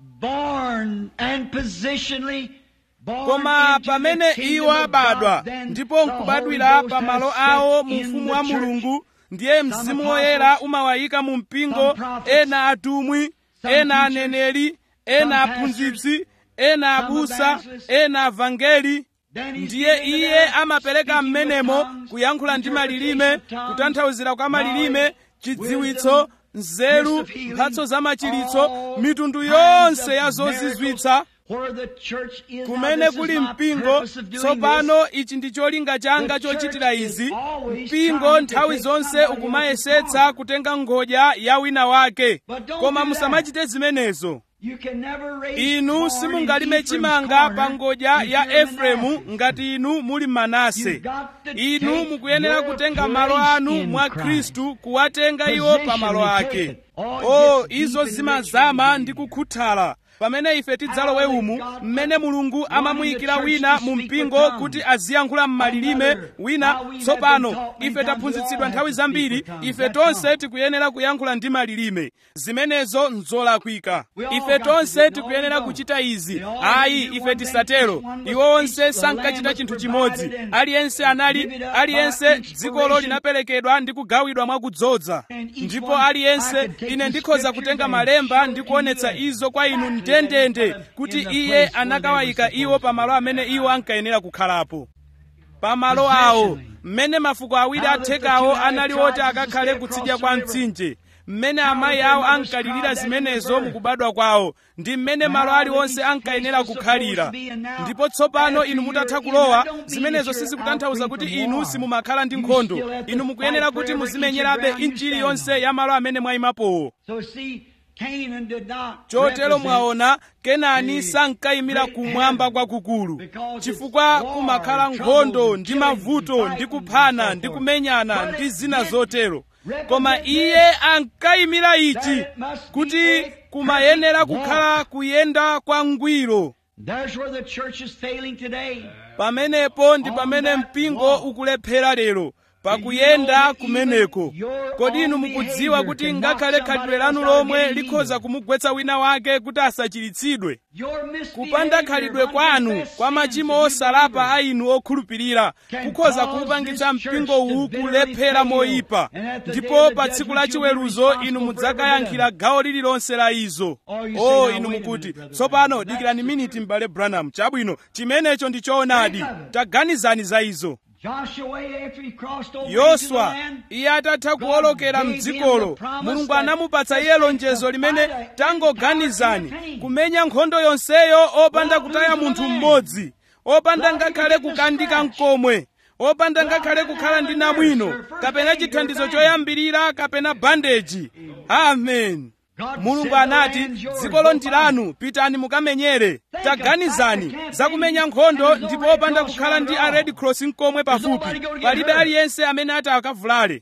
Speaker 2: born and positionally born
Speaker 1: koma
Speaker 2: into
Speaker 1: pamene
Speaker 2: the kingdom
Speaker 1: iwo
Speaker 2: of
Speaker 1: abadwa
Speaker 2: God, then
Speaker 1: ndipo
Speaker 2: the
Speaker 1: nkubadwira
Speaker 2: Holy Ghost
Speaker 1: pa malo
Speaker 2: has
Speaker 1: awo
Speaker 2: set
Speaker 1: mu
Speaker 2: in
Speaker 1: ufumu
Speaker 2: the
Speaker 1: wa
Speaker 2: church.
Speaker 1: mulungu ndiye mzimu woyera
Speaker 2: apostles,
Speaker 1: umawayika mu mpingo
Speaker 2: some prophets,
Speaker 1: ena atumwi
Speaker 2: some
Speaker 1: ena
Speaker 2: teachers,
Speaker 1: aneneri ena
Speaker 2: some
Speaker 1: aphunzitsi ena
Speaker 2: some
Speaker 1: abusa
Speaker 2: evangelists.
Speaker 1: ena avangeli
Speaker 2: Then he's
Speaker 1: ndiye
Speaker 2: given to
Speaker 1: iye
Speaker 2: them
Speaker 1: amapereka
Speaker 2: speaking with
Speaker 1: mmenemo
Speaker 2: tongues,
Speaker 1: kuyankhula ndi malilime
Speaker 2: interpretation of tongues,
Speaker 1: kutanthauzira kwa malilime
Speaker 2: knowledge,
Speaker 1: chidziwitso
Speaker 2: wisdom,
Speaker 1: nzeru
Speaker 2: gifts of healing,
Speaker 1: mphatso za machiritso
Speaker 2: all
Speaker 1: mitundu
Speaker 2: kinds
Speaker 1: yonse
Speaker 2: of
Speaker 1: ya
Speaker 2: miracles.
Speaker 1: zozizwitsa
Speaker 2: Where the church is now,
Speaker 1: kumene
Speaker 2: this is
Speaker 1: kuli
Speaker 2: my
Speaker 1: mpingo
Speaker 2: purpose of doing
Speaker 1: tsopano ichi ndi cholinga changa
Speaker 2: The
Speaker 1: chochitira
Speaker 2: church
Speaker 1: izi
Speaker 2: is always
Speaker 1: mpingo
Speaker 2: trying to
Speaker 1: nthawi
Speaker 2: take
Speaker 1: zonse
Speaker 2: somebody
Speaker 1: ukumayesetsa
Speaker 2: else's
Speaker 1: kutenga ngodya ya wina wake
Speaker 2: But don't
Speaker 1: koma
Speaker 2: do
Speaker 1: musamachite zimenezo
Speaker 2: this. You can never raise
Speaker 1: inu
Speaker 2: corn
Speaker 1: simungalime
Speaker 2: in Ephraim's
Speaker 1: chimanga
Speaker 2: corner
Speaker 1: pa ngodya
Speaker 2: if
Speaker 1: ya
Speaker 2: you're in
Speaker 1: efereimu
Speaker 2: Manasseh.
Speaker 1: ngati inu muli manase
Speaker 2: You've got to
Speaker 1: inu
Speaker 2: take
Speaker 1: mukuyenera
Speaker 2: your
Speaker 1: kutenga malo
Speaker 2: place
Speaker 1: anu
Speaker 2: in
Speaker 1: mwa
Speaker 2: Christ.
Speaker 1: khristu kuwatenga iwo pa malo
Speaker 2: Positionally take
Speaker 1: ake
Speaker 2: it. Oh, it
Speaker 1: o
Speaker 2: gets deep
Speaker 1: izo
Speaker 2: and rich
Speaker 1: zimazama
Speaker 2: when
Speaker 1: ndi
Speaker 2: you
Speaker 1: kukhuthala pamene ife tidzalowe umu mmene mulungu amamuyikira wina mu mpingo kuti aziyankhula m'malilime wina tsopano ife taphunzitsidwa nthawi zambiri ife tonse tikuyenera kuyankhula ndi malilime zimenezo nzolakwika ife tonse tikuyenera kuchita izi ayi ife tisatero iwo onse sankachita chinthu chimodzi aliyense anali aliyense dzikolo linaperekedwa ndi kugawidwa mwakudzoza ndipo aliyense ine ndikhoza kutenga malemba ndi kuonetsa izo kwa inu ndendende kuti iye anakawayika iwo pamalo amene iwo ankayenera kukhalapo pamalo awo mmene mafuko awiri athekawo anali oti akakhale kutsidya kwa mtsinje mmene amayi awo ankalirira zimenezo mukubadwa kwawo ndi mmene malo aliwonse ankayenera kukhalira ndipo tsopano inu mutatha kulowa zimenezo sizikutanthauza kuti inu simumakhala ndi nkhondo inu mukuyenera kuti muzimenyerabe inchi iliyonse ya malo amene mwayimapowo chotero mwaona kenani sankayimira kumwamba kwakukulu chifukwa kumakhala nkhondo ndi mavuto ndi kuphana ndi kumenyana ndi zina zotero koma iye ankayimira ichi kuti kumayenera kukhala kuyenda kwa ngwiro pamenepo ndi pamene mpingo ukulephera lero pakuyenda kumeneko kodi inu mukudziwa kuti ngakhale khalidwe lanu lomwe likhoza kumugwetsa wina wake kuti asachiritsidwe kupanda khalidwe kwanu kwa machimo osalapa a inu okhulupirira kukhoza kuupangitsa mpingo uwu kulephera moyipa ndipo pa tsiku la chiweruzo inu mudzakayankhira gawo lililonse la izo o inu mukuti tsopano dikirani miniti m'bale branham chabwino chimenecho ndi choonadi taganizani za izo yoswa iye atatha kuwolokera mdzikolo mulungu anamupatsa iye lonjezo limene tangoganizani kumenya nkhondo yonseyo opanda kutaya munthu mmodzi opanda ngakhale kukandika mkomwe opanda ngakhale kukhala ndi namwino kapena chithandizo choyambirira kapena bandeji amen mulungu anati dzikolo ndi lanu pitani mukamenyere taganizani zakumenya nkhondo ndipo opanda kukhala ndi a red cross mkomwe pafupi palibe aliyense amene ati akavulale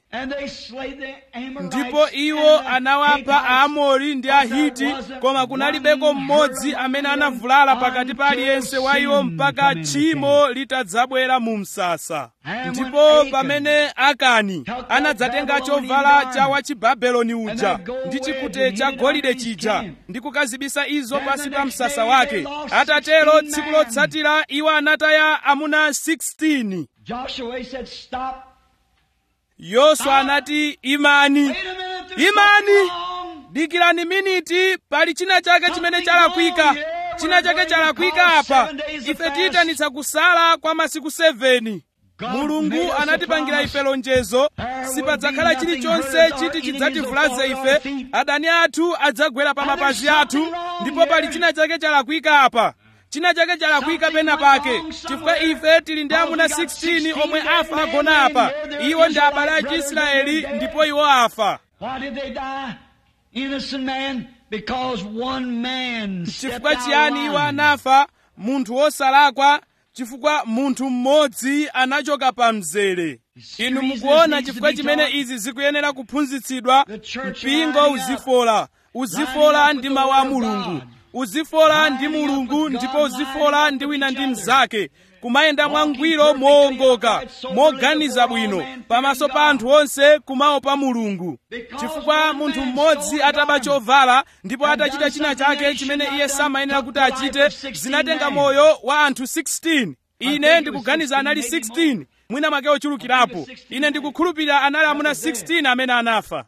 Speaker 1: ndipo iwo anawapha aamori ndi ahiti koma kunalibeko mmodzi amene anavulala pakati pa aliyense wa iwo mpaka tchimo litadzabwera mu msasa ndipo pamene akani anadzatenga chovala cha wachibabeloni uja ndi chikute cha golide chija ndi kukazibisa izo pasi pa msasa wake atatero tsiku lotsatira iwo anataya amuna 16 yoswa anati imani imani dikirani miniti pali china chake chimene chalakwika china chake chalakwika apa ife tiyitanitsa kusala kwa masiku 7 mulungu anatipangira ife lonjezo sipadzakhala chilichonse chiti chidzativulaze ife adani athu adzagwera pa mapazi athu ndipo pali china chake chalakwika apa china chake chalakwika pena pake chifukwa ife tili ndi amuna 16 omwe afa agona apa iwo ndi abale a chiisraeli ndipo iwo afa chifukwa chiyani iwo anafa munthu wosalakwa chifukwa munthu mmodzi anachoka pa mzere inu mukuona chifukwa chimene izi zikuyenera kuphunzitsidwa mpingo uzifola uzifola ndi mawu a mulungu uzifola ndi mulungu ndipo uzifola ndi wina ndi mnzake kumayenda mwangwiro moongoka moganiza bwino pamaso pa anthu onse kumaopa mulungu chifukwa munthu mmodzi ataba chovala ndipo atachita china chake chimene iye samayenera kuti achite zinatenga moyo wa anthu 16 ine ndikuganiza anali 16 mwina make ochulukirapo ine ndikukhulupirira anali amuna 16 amene anafa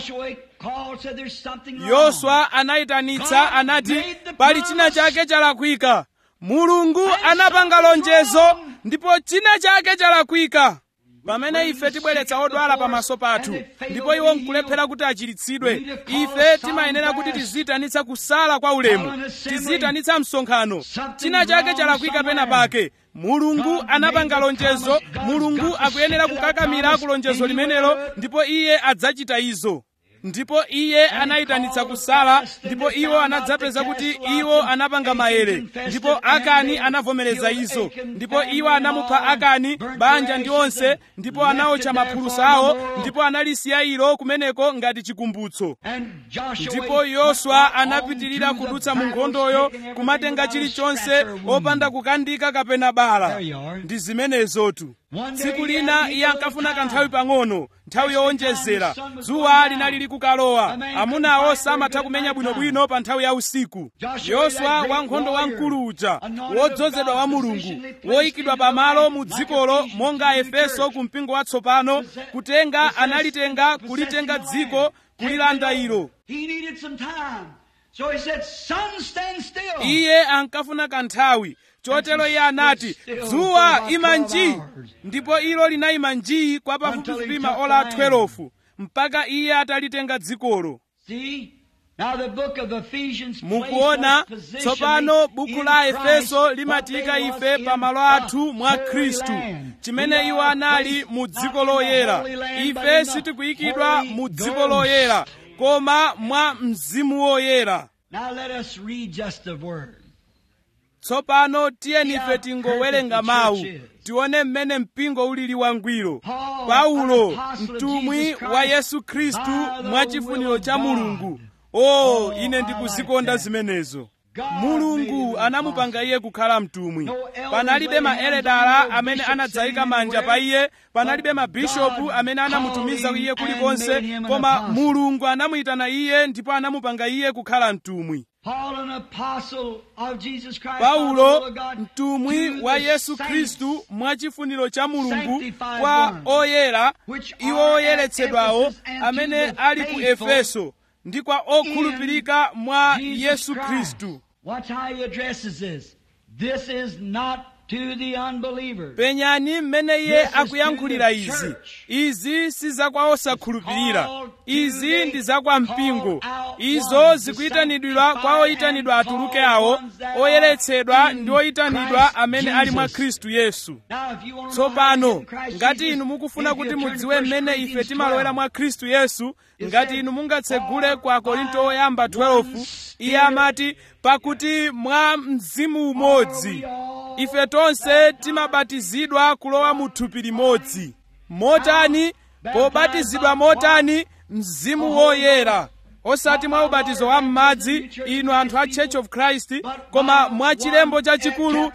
Speaker 1: yoswa anayitanitsa anati pali china chake chalakwika mulungu anapanga lonjezo ndipo china chake chalakwika pamene ife tibweretsa odwala pamaso pathu ndipo iwo nkulephera kuti achiritsidwe ife timayenera kuti tiziyitanitsa kusala kwa ulemu tiziyitanitsa msonkhano china chake chalakwika pena pake mulungu anapanga lonjezo mulungu akuyenera kukakamira ku lonjezo limenelo ndipo iye adzachita izo ndipo iye anayitanitsa kusala ndipo iwo anadzapeza kuti iwo anapanga maere ndipo akani anavomereza izo ndipo iwo anamupha akani banja ndi onse ndipo anawotcha maphulusa awo ndipo analisiya ilo kumeneko ngati chikumbutso ndipo yoswa anapitirira kudutsa mu nkhondoyo kumatenga chilichonse opanda kukandika kapena bala ndi zimenezotu tsiku lina iye ankafuna kanthawi pang'ono nthawi yowonjezera dzuwa linali likukalowa amunawo samatha kumenya bwinobwino pa nthawi ya usiku yoswa wankhondo wamkulu uja wodzozedwa wa mulungu woyikidwa pamalo mu dzikolo monga efeso ku mpingo watsopano kutenga analitenga kulitenga dziko kulilanda ilo iye ankafuna kanthawi chotero iye anati dzuwa ima nji ndipo ilo linayima nji kwa pafupifupi maola 12 mpaka iye atalitenga dzikolo
Speaker 2: See? Now the book of Ephesians placed
Speaker 1: mukuona
Speaker 2: us positionally
Speaker 1: tsopano buku
Speaker 2: in
Speaker 1: la
Speaker 2: Christ,
Speaker 1: efeso
Speaker 2: what
Speaker 1: limatiyika
Speaker 2: they was
Speaker 1: ife
Speaker 2: in
Speaker 1: pa malo
Speaker 2: the
Speaker 1: athu mwa
Speaker 2: Holy
Speaker 1: khristu
Speaker 2: Land.
Speaker 1: chimene
Speaker 2: We
Speaker 1: iwo
Speaker 2: are
Speaker 1: anali
Speaker 2: placed
Speaker 1: mu
Speaker 2: not
Speaker 1: dziko
Speaker 2: in the
Speaker 1: loyera
Speaker 2: Holy Land, but
Speaker 1: ife
Speaker 2: in the
Speaker 1: sitikuyikidwa
Speaker 2: Holy
Speaker 1: mu dziko
Speaker 2: Ghost.
Speaker 1: loyera koma mwa mzimu woyera
Speaker 2: Now let us read just a word.
Speaker 1: tsopano tiyeni
Speaker 2: See
Speaker 1: ife
Speaker 2: how
Speaker 1: tingowerenga
Speaker 2: perfect the
Speaker 1: mawu
Speaker 2: church is.
Speaker 1: tione mmene mpingo ulili wangwiro
Speaker 2: Paul,
Speaker 1: paulo
Speaker 2: an apostle of
Speaker 1: mtumwi
Speaker 2: Jesus Christ,
Speaker 1: wa yesu khristu
Speaker 2: by the
Speaker 1: mwa chifuniro
Speaker 2: will of
Speaker 1: cha
Speaker 2: God.
Speaker 1: mulungu o
Speaker 2: Oh,
Speaker 1: ine
Speaker 2: I
Speaker 1: ndikuzikonda
Speaker 2: like that.
Speaker 1: zimenezo
Speaker 2: God made
Speaker 1: mulungu
Speaker 2: him
Speaker 1: anamupanga
Speaker 2: apostle.
Speaker 1: iye kukhala mtumwi
Speaker 2: No elders
Speaker 1: panalibe
Speaker 2: laid hands
Speaker 1: maeledala
Speaker 2: on no
Speaker 1: amene
Speaker 2: bishops
Speaker 1: anadzayika
Speaker 2: sitting
Speaker 1: manja
Speaker 2: anywhere,
Speaker 1: pa iye panalibe
Speaker 2: but
Speaker 1: mabishopu
Speaker 2: God
Speaker 1: amene anamutumiza
Speaker 2: called
Speaker 1: iye
Speaker 2: him
Speaker 1: kulikonse
Speaker 2: and made him an
Speaker 1: koma
Speaker 2: apostle.
Speaker 1: mulungu anamuyitana iye ndipo anamupanga iye kukhala mtumwi
Speaker 2: Paul, an apostle of Jesus Christ, by the will
Speaker 1: paulo
Speaker 2: of God,
Speaker 1: mtumwi
Speaker 2: to
Speaker 1: wa
Speaker 2: the
Speaker 1: yesu
Speaker 2: saints
Speaker 1: khristu mwa chifuniro cha mulungu
Speaker 2: sanctified
Speaker 1: kwa
Speaker 2: ones,
Speaker 1: oyera
Speaker 2: which
Speaker 1: iwo
Speaker 2: are at
Speaker 1: oyeretsedwawo
Speaker 2: Ephesus and to
Speaker 1: amene
Speaker 2: the
Speaker 1: ali ku
Speaker 2: faithful
Speaker 1: efeso ndi kwa okhulupirika mwa
Speaker 2: Jesus
Speaker 1: yesu
Speaker 2: Christ.
Speaker 1: khristu
Speaker 2: Watch how he addresses this. This is not to the unbelievers.
Speaker 1: penyani mmene iye
Speaker 2: This is
Speaker 1: akuyankhulira
Speaker 2: to the
Speaker 1: izi
Speaker 2: church.
Speaker 1: izi si zakwa osakhulupirira
Speaker 2: Called to
Speaker 1: izi
Speaker 2: the
Speaker 1: ndi zakwa mpingo
Speaker 2: called out
Speaker 1: izo
Speaker 2: ones,
Speaker 1: zikuyitanidwa
Speaker 2: the
Speaker 1: kwa oyitanidwa
Speaker 2: sanctified
Speaker 1: atuluke
Speaker 2: and
Speaker 1: awo
Speaker 2: called ones that
Speaker 1: oyeretsedwa
Speaker 2: are in
Speaker 1: ndi oyitanidwa
Speaker 2: Christ
Speaker 1: amene ali mwa
Speaker 2: Jesus.
Speaker 1: khristu yesu
Speaker 2: Now, if you want to know how to
Speaker 1: tsopano
Speaker 2: get in Christ
Speaker 1: ngati
Speaker 2: Jesus,
Speaker 1: inu mukufuna
Speaker 2: if you
Speaker 1: kuti
Speaker 2: turn to
Speaker 1: mudziwe
Speaker 2: 1
Speaker 1: mmene ife
Speaker 2: Corinthians
Speaker 1: timalowera
Speaker 2: 12,
Speaker 1: mwa khristu yesu
Speaker 2: It
Speaker 1: ngati
Speaker 2: said,
Speaker 1: inu mungatsegule
Speaker 2: "For
Speaker 1: kwa korinto
Speaker 2: by
Speaker 1: oyamba
Speaker 2: one
Speaker 1: 12 iye amati pakuti mwa mzimu umodzi
Speaker 2: Are we all
Speaker 1: ife tonse timabatizidwa kulowa mu thupi limodzi motani pobatizidwa motani mzimu woyera osati mwa ubatizo wa m'madzi inu anthu a church of christ koma mwa chilembo chachikulu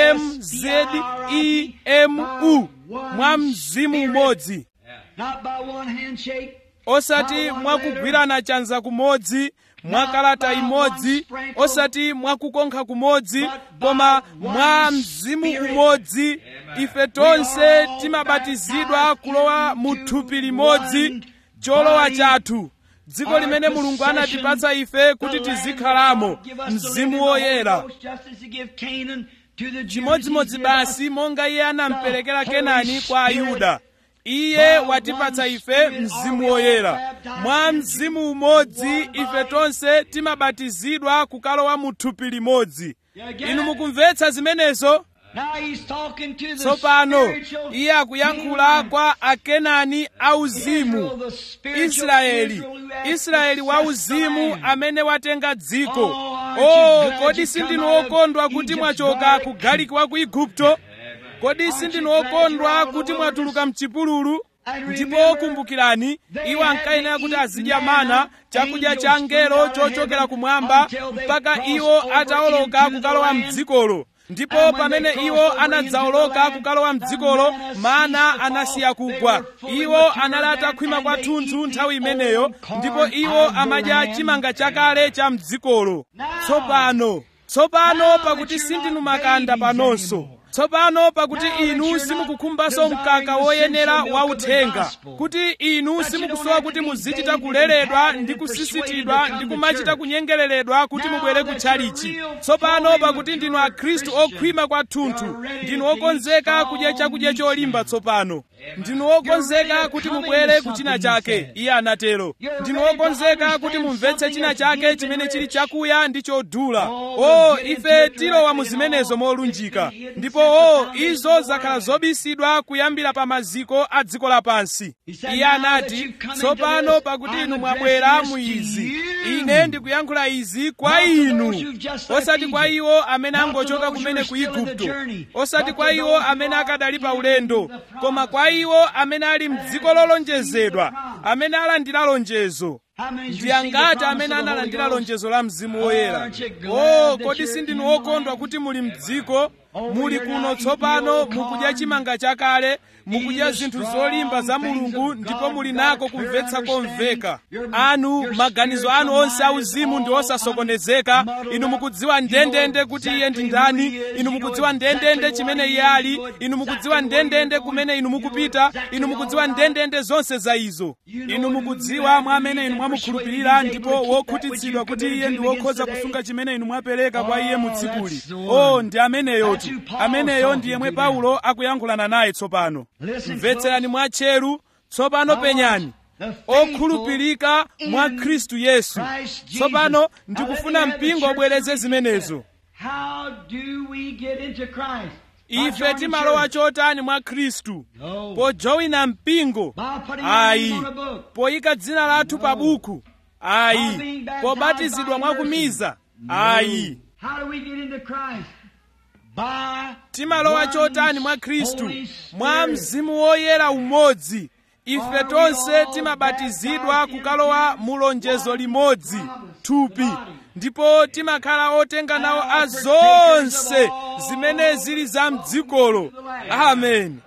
Speaker 1: mzemu mwa mzimu umodzi
Speaker 2: Not by one handshake,
Speaker 1: osati mwa kugwirana chanza kumodzi mwa kalata imodzi osati mwa kukonkha kumodzi koma mwa mzimu umodzi ife tonse timabatizidwa kulowa mu thupi limodzi cholowa chathu dziko limene mulungu anatipatsa ife kuti tizikhalamo mzimu woyera chimodzimodzi basi monga iye anamperekera kenani kwa ayuda iye watipatsa ife mzimu woyera mwa mzimu umodzi ife tonse timabatizidwa kukalowa mu thupi limodzi inu mukumvetsa zimenezo tsopano iye akuyankhula kwa akenani auzimu israeli israeli wauzimu amene watenga dziko oh kodi sindinu okondwa kuti mwachoka ku galiki wa ku igupto kodi sindinu okondwa kuti mwatuluka mchipululu ndipo kumbukirani iwo ankayenera kuti azidya mana chakudya cha ngelo chochokera kumwamba mpaka iwo atawoloka kukalowa mdzikolo ndipo pamene iwo anadzawoloka kukalowa mdzikolo mana anasiya kugwa iwo anali atakhwima kwathunthu nthawi imeneyo ndipo iwo amadya chimanga chakale cha mdzikolo tsopano tsopano pakuti sindinu makanda panonso tsopano pakuti inu simukukhumbanso mkaka woyenera wauthenga kuti inu simukusowa kuti muzichita kuleredwa ndi kusisitidwa ndi kumachita kunyengereredwa kuti mubwere ku tchalichi tsopano pakuti ndinu akhristu okhwima kwathunthu ndinu okonzeka kudya chakudya cholimba tsopano ndinu okonzeka kuti mubwere ku china chake iye anatero ndinu okonzeka kuti mumvetse china chake chimene chili chakuya ndi chodula o ife tilowa mu zimenezo molunjika ndipo o izo zakhala zobisidwa kuyambira pa maziko a dziko lapansi iye anati tsopano pakuti inu mwabwera mu izi ine ndikuyankhula izi kwa inu osati kwa iwo amene angochoka kumene ku igupto osati kwa iwo amene akadali pa ulendo koma kwa iwo amene ali mdziko lolonjezedwa amene alandira lonjezo ndi angati amene analandira lonjezo la mzimu woyera o kodi sindinu okondwa kuti muli mdziko muli kuno tsopano mukudya chimanga chakale mukudya zinthu zolimba za mulungu ndipo muli nako kumvetsa komveka anu maganizo anu onse auzimu ndi osasokonezeka inu mukudziwa ndendende kuti iye ndi ndani inu mukudziwa ndendende chimene iye ali inu mukudziwa ndendende kumene inu mukupita inu mukudziwa ndendende zonse za izo inu mukudziwa mwa amene inu mwamukhulupirira ndipo wokhutitsidwa kuti iye ndi wokhoza kusunga chimene inu mwapereka kwa iye mu tsikuli o ndi ameneyotu ameneyo ndi yemwe paulo akuyankhulana naye tsopano mvetserani mwatcheru tsopano penyani okhulupirika mwa khristu yesu tsopano ndikufuna mpingo ubwereze zimenezo
Speaker 2: How do we get into Christ? By
Speaker 1: ife
Speaker 2: joining
Speaker 1: timalowa
Speaker 2: church.
Speaker 1: chotani mwa khristu
Speaker 2: No.
Speaker 1: pojowina mpingo
Speaker 2: By putting our
Speaker 1: ayi
Speaker 2: name on a book.
Speaker 1: poyika dzina lathu pa buku ayi pobatizidwa mwakumiza ayi
Speaker 2: How do we get into Christ? By
Speaker 1: timalowa
Speaker 2: one
Speaker 1: chotani mwa khristu
Speaker 2: Holy
Speaker 1: mwa
Speaker 2: Spirit.
Speaker 1: mzimu woyera umodzi ife tonse timabatizidwa kukalowa mu lonjezo limodzi thupi ndipo timakhala otenga nawo a zonse zimene zili za mdzikolo amen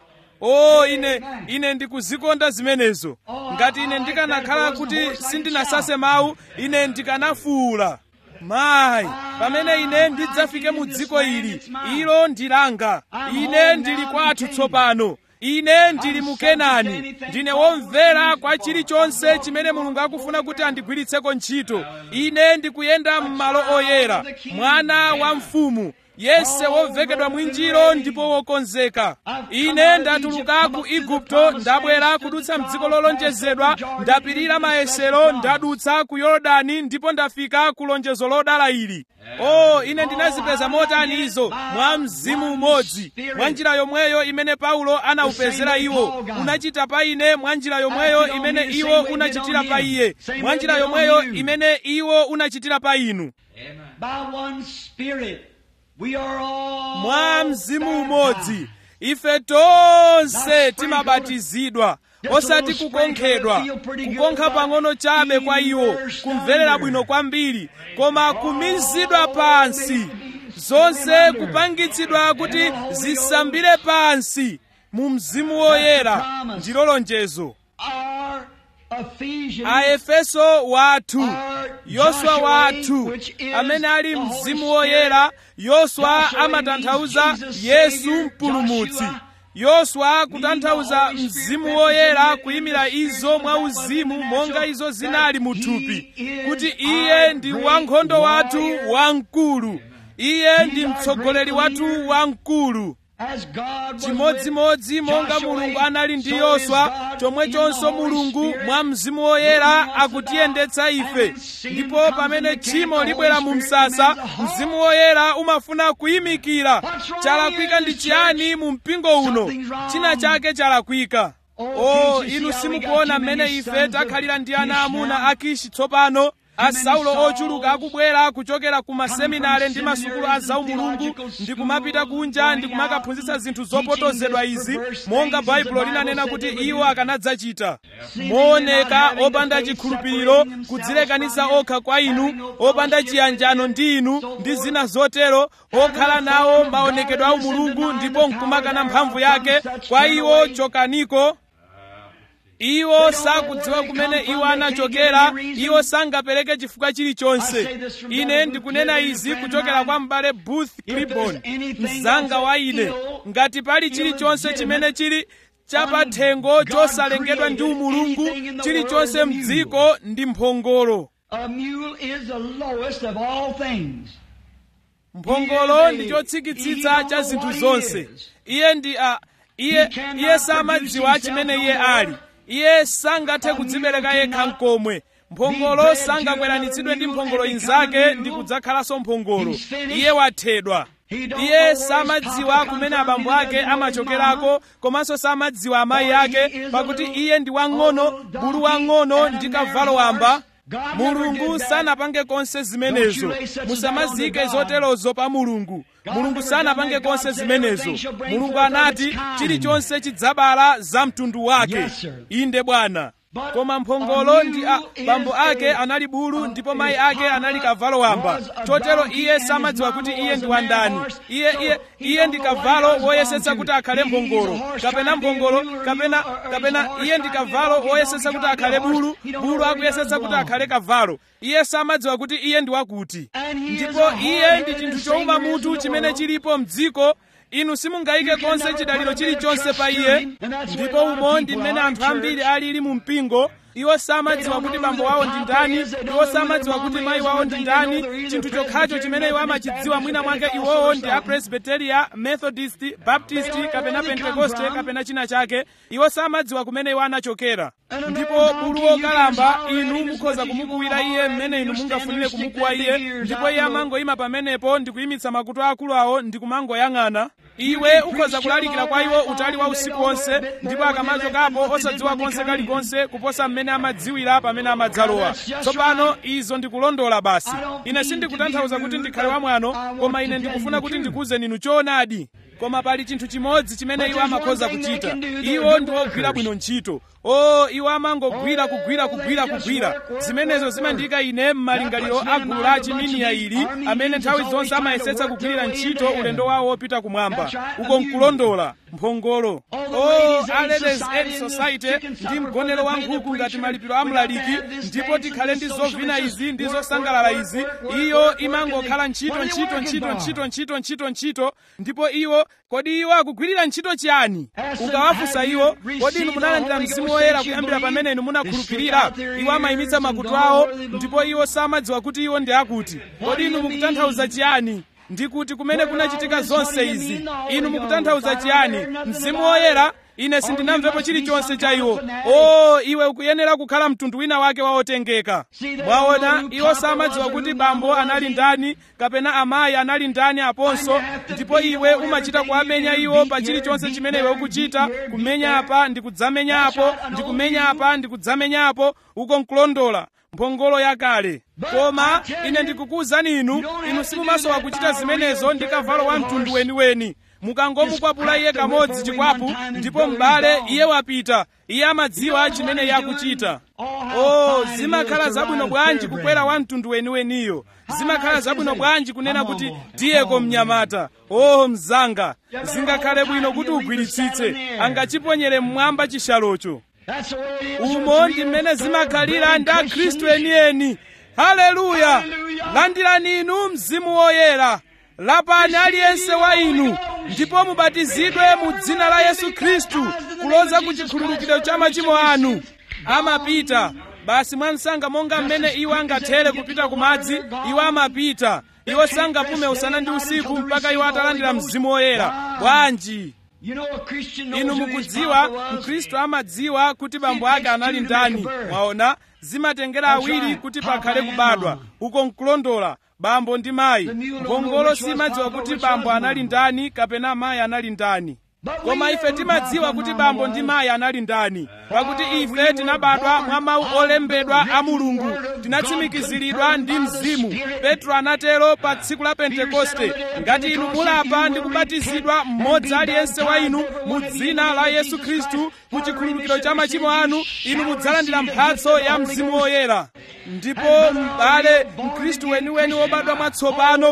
Speaker 1: o ine ine ndikuzikonda zimenezo ngati ine ndikanakhala kuti sindinasase mawu ine ndikanafuwula mayi pamene ine ndidzafike mu dziko ili ilo ndilanga ine ndili kwathu tsopano ine ndili mu kenani ndine womvera kwa chilichonse chimene mulungu akufuna kuti andigwiritseko ntchito ine ndikuyenda m'malo oyera mwana wa mfumu yese wovekedwa mwinjiro ndipo wokonzeka ine ndatuluka ku igupto ndabwera kudutsa mdziko lolonjezedwa ndapirira mayesero ndadutsa ku yorodani ndipo ndafika ku lonjezo lodala ili o ine ndinazipeza motani izo mwa mzimu umodzi mwa njira yomweyo imene paulo anawupezera iwo unachita pa ine mwa njira yomweyo imene iwo unachitira pa iye mwa njira yomweyo imene iwo unachitira pa inu
Speaker 2: By one Spirit. We are all
Speaker 1: mwa mzimu umodzi ife tonse timabatizidwa osati kukonkhedwa kukonkha pang'ono chabe kwa iwo kumverera bwino kwambiri koma kumizidwa pansi zonse kupangitsidwa kuti zisambire pansi mu mzimu woyera ndilo lonjezo
Speaker 2: Our Ephesians
Speaker 1: aefeso wathu
Speaker 2: are
Speaker 1: yoswa
Speaker 2: Joshua,
Speaker 1: wathu
Speaker 2: which is
Speaker 1: amene ali
Speaker 2: the Holy
Speaker 1: mzimu woyera yoswa
Speaker 2: Joshua
Speaker 1: amatanthauza
Speaker 2: means Jesus
Speaker 1: yesu
Speaker 2: Savior,
Speaker 1: mpulumutsi
Speaker 2: Joshua
Speaker 1: yoswa kutanthauza
Speaker 2: Holy Spirit
Speaker 1: mzimu woyera
Speaker 2: represented
Speaker 1: kuyimira
Speaker 2: in the
Speaker 1: izo
Speaker 2: spirit
Speaker 1: mwa
Speaker 2: that was in
Speaker 1: uzimu
Speaker 2: the
Speaker 1: monga
Speaker 2: natural,
Speaker 1: izo zinali mu
Speaker 2: that
Speaker 1: thupi
Speaker 2: he is
Speaker 1: kuti
Speaker 2: our
Speaker 1: iye ndi
Speaker 2: great
Speaker 1: wankhondo wathu
Speaker 2: warrior.
Speaker 1: wamkulu iye ndi
Speaker 2: our
Speaker 1: mtsogoleri
Speaker 2: great
Speaker 1: wathu
Speaker 2: leader.
Speaker 1: wamkulu
Speaker 2: As God was
Speaker 1: chimodzimodzi
Speaker 2: with
Speaker 1: monga
Speaker 2: Joshua,
Speaker 1: mulungu anali ndi
Speaker 2: so is
Speaker 1: yoswa
Speaker 2: God
Speaker 1: chomwechonso
Speaker 2: in the Holy
Speaker 1: mulungu
Speaker 2: Spirit,
Speaker 1: mwa mzimu woyera
Speaker 2: moving us
Speaker 1: akutiyendetsa
Speaker 2: about,
Speaker 1: ife
Speaker 2: and when sin
Speaker 1: ndipo
Speaker 2: comes
Speaker 1: pamene
Speaker 2: in the
Speaker 1: tchimo
Speaker 2: camp, the
Speaker 1: libwera
Speaker 2: Holy
Speaker 1: mu
Speaker 2: Spirit
Speaker 1: msasa
Speaker 2: remains a halt.
Speaker 1: mzimu woyera umafuna kuyimikira
Speaker 2: What's wrong
Speaker 1: chalakwika
Speaker 2: in
Speaker 1: ndi
Speaker 2: this
Speaker 1: chiyani
Speaker 2: church?
Speaker 1: mu mpingo uno
Speaker 2: Something's wrong.
Speaker 1: china chake chalakwika
Speaker 2: Oh,
Speaker 1: o
Speaker 2: can't you
Speaker 1: inu
Speaker 2: see how we got
Speaker 1: simukuona
Speaker 2: too many
Speaker 1: mmene ife
Speaker 2: sons of
Speaker 1: takhalira ndi ana
Speaker 2: Kish
Speaker 1: amuna
Speaker 2: now?
Speaker 1: a kishi tsopano asaulo
Speaker 2: Sauls
Speaker 1: ochuluka akubwera kuchokera ku maseminare
Speaker 2: from
Speaker 1: ndi masukulu a
Speaker 2: seminaries and
Speaker 1: zaumulungu
Speaker 2: theological
Speaker 1: ndi kumapita
Speaker 2: schools,
Speaker 1: kunja ndi
Speaker 2: going
Speaker 1: kumakaphunzitsa
Speaker 2: out
Speaker 1: zinthu
Speaker 2: and
Speaker 1: zopotozedwa
Speaker 2: teaching
Speaker 1: izi
Speaker 2: these perverse
Speaker 1: monga
Speaker 2: things as the
Speaker 1: baibulo
Speaker 2: Bible
Speaker 1: linanena
Speaker 2: said
Speaker 1: kuti
Speaker 2: they would
Speaker 1: iwo
Speaker 2: do.
Speaker 1: akanadzachita
Speaker 2: See, they
Speaker 1: mooneka
Speaker 2: not having
Speaker 1: opanda
Speaker 2: the faith,
Speaker 1: chikhulupiriro
Speaker 2: separating themselves
Speaker 1: kudzilekanisa
Speaker 2: from you,
Speaker 1: okha kwa inu
Speaker 2: having no
Speaker 1: opanda
Speaker 2: fellowship
Speaker 1: chiyanjano
Speaker 2: with
Speaker 1: ndi inu
Speaker 2: so
Speaker 1: ndi
Speaker 2: forth.
Speaker 1: zina zotero okhala
Speaker 2: no
Speaker 1: nawo
Speaker 2: form of
Speaker 1: maonekedwe a
Speaker 2: godliness and
Speaker 1: umulungu
Speaker 2: denying
Speaker 1: ndipo
Speaker 2: the
Speaker 1: nkumakana
Speaker 2: power
Speaker 1: mphamvu
Speaker 2: thereof,
Speaker 1: yake
Speaker 2: from such
Speaker 1: kwa
Speaker 2: turn
Speaker 1: iwo
Speaker 2: away.
Speaker 1: chokaniko iwo sakudziwa kumene iwo anachokera iwo sangapereke chifukwa chilichonse ine ndikunena izi kuchokera kwa m'bale booth clibon mzanga wa ine ngati pali chilichonse chimene chili chapathengo chosalengedwa ndi umulungu chilichonse mdziko ndi mphongolo
Speaker 2: A mule is the lowest of all things.
Speaker 1: mphongolo ndi chotsikitsitsa cha zinthu zonse iye ndi a iye iye samadziwa chimene iye ali iye sangathe kudzibereka yekha nkomwe mphongolo sangakweranitsidwe ndi mphongolo inzake ndi kudzakhalanso mphongolo iye wathedwa iye samadziwa kumene abambo ake amachokerako komanso samadziwa amayi ake pakuti iye ndi wang'ono bulu wang'ono ndi kavalo wamba mulungu sanapange konse zimenezo musamazike zoterozo pa mulungu mulungu sanapange konse zimenezo mulungu anati chilichonse chidzabala za mtundu wake inde bwana koma mphongolo ndi a bambo ake anali bulu ndipo mayi ake anali kavalo wamba chotero iye samadziwa kuti iye ndi wandani iye iye iye ndi kavalo woyesetsa kuti akhale mphongolo kapena mphongolo kapena kapena iye ndi kavalo woyesetsa kuti akhale bulu bulu akuyesetsa kuti akhale kavalo iye samadziwa kuti iye ndi wakuti ndipo iye ndi chinthu chowuma mutu chimene chilipo mdziko inu simungayike konse chidaliro chilichonse pa iye ndipo umo ndi mmene anthu ambiri alili mu mpingo iwo samadziwa kuti bambo wawo ndi ndani iwo samadziwa kuti mayi wawo ndi ndani chinthu chokhacho chimene iwo amachidziwa mwina mwake iwowo ndi apresbiteria methodist baptist kapena pentekoste kapena china chake iwo samadziwa kumene iwo anachokera ndipo bulu wokalamba inu mukhoza kumukuwira iye mmene inu mungafunire kumukuwa iye ndipo iye amangoyima pamenepo ndi kuyimitsa makutu akulu awo ndi kumangoyang'ana iwe ukhoza kulalikira kwa iwo utali wa usiku wonse ndipo akamachokapo osadziwa konse kalikonse kuposa mmene amadziwira pamene amadzalowa tsopano izo ndikulondola basi ine sindikutanthauza kuti ndikhale wamwano koma ine ndikufuna kuti ndikuwuzeni inu choonadi koma pali chinthu chimodzi chimene iwo amakhoza kuchita iwo ndi ogwira bwino ntchito o iwo amangogwira kugwira kugwira kugwira zimenezo zimandiyika ine m'malingaliro a gulu la chiminiya ili amene nthawi zonse amayesetsa kugwirira ntchito ulendo wawo wopita kumwamba uko nkulondola mphongolo o a ladies aid society ndi mgonero wa nkhuku ngati malipiro a mlaliki ndipo tikhale ndi zovina izi ndi zosangalala izi iyo imangokhala ntchito ntchito ntchito ntchito ntchito ntchito ntchito ndipo iwo kodi iwo akugwirira ntchito chiyani ukawafunsa iwo kodi inu munalandira mzimu woyera kuyambira pamene inu munakhulupirira iwo amayimitsa makutu awo ndipo iwo samadziwa kuti iwo ndi akuti kodi inu mukutanthauza chiyani ndikuti kumene kunachitika zonse izi inu mukutanthauza chiyani mzimu woyera ine sindinamvepo chilichonse cha iwo o iwe ukuyenera kukhala mtundu wina wake waotengeka mwaona iwo samadziwa kuti bambo anali ndani kapena amayi anali ndani aponso ndipo iwe umachita kuamenya iwo pa chilichonse chimene iwe ukuchita kumenya apa ndi kudzamenya apo ndi kumenya apa ndi kudzamenya apo uko nkulondola mphongolo yakale koma ine ndikukuwuzani inu inu simumasowa kuchita zimenezo ndi kavalo wa mtundu weniweni mukangomukwapula iye kamodzi chikwapu ndipo m'bale iye wapita iye amadziwa chimene iye akuchita o zimakhala zabwino bwanji kukwera wa mtundu weniweniyo zimakhala zabwino bwanji kunena kuti tiyeko mnyamata o mzanga zingakhale bwino kuti ugwiritsitse angachiponyere mmwamba chishalocho umo ndi mmene zimakhalira ndi akhristu enieni haleluya landirani inu mzimu woyera lapani aliyense wa inu ndipo mubatizidwe mu dzina la yesu khristu kuloza ku chikhululukiro cha machimo anu amapita basi mwamsanga monga mmene iwo angathere kupita ku madzi iwo amapita iwo sangapume usana ndi usiku mpaka iwo atalandira mzimu woyera bwanji inu mukudziwa mkhristu amadziwa kuti bambo ake anali ndani mwaona zimatengera awiri kuti pakhale kubadwa uko nkulondola bambo ndi mayi ngongolo simadziwa kuti bambo anali ndani kapena mayi anali ndani koma ife timadziwa kuti bambo ndi mayi anali ndani pakuti ife tinabadwa mwa mawu olembedwa a mulungu tinatsimikiziridwa ndi mzimu petro anatero pa tsiku la pentekoste ngati inu mulapa ndi kubatizidwa mmodzi aliyense wa inu mu dzina la yesu khristu ku chikhululukiro cha machimo anu inu mudzalandira mphatso ya mzimu woyera ndipo m'bale mkhristu weniweni wobadwa mwatsopano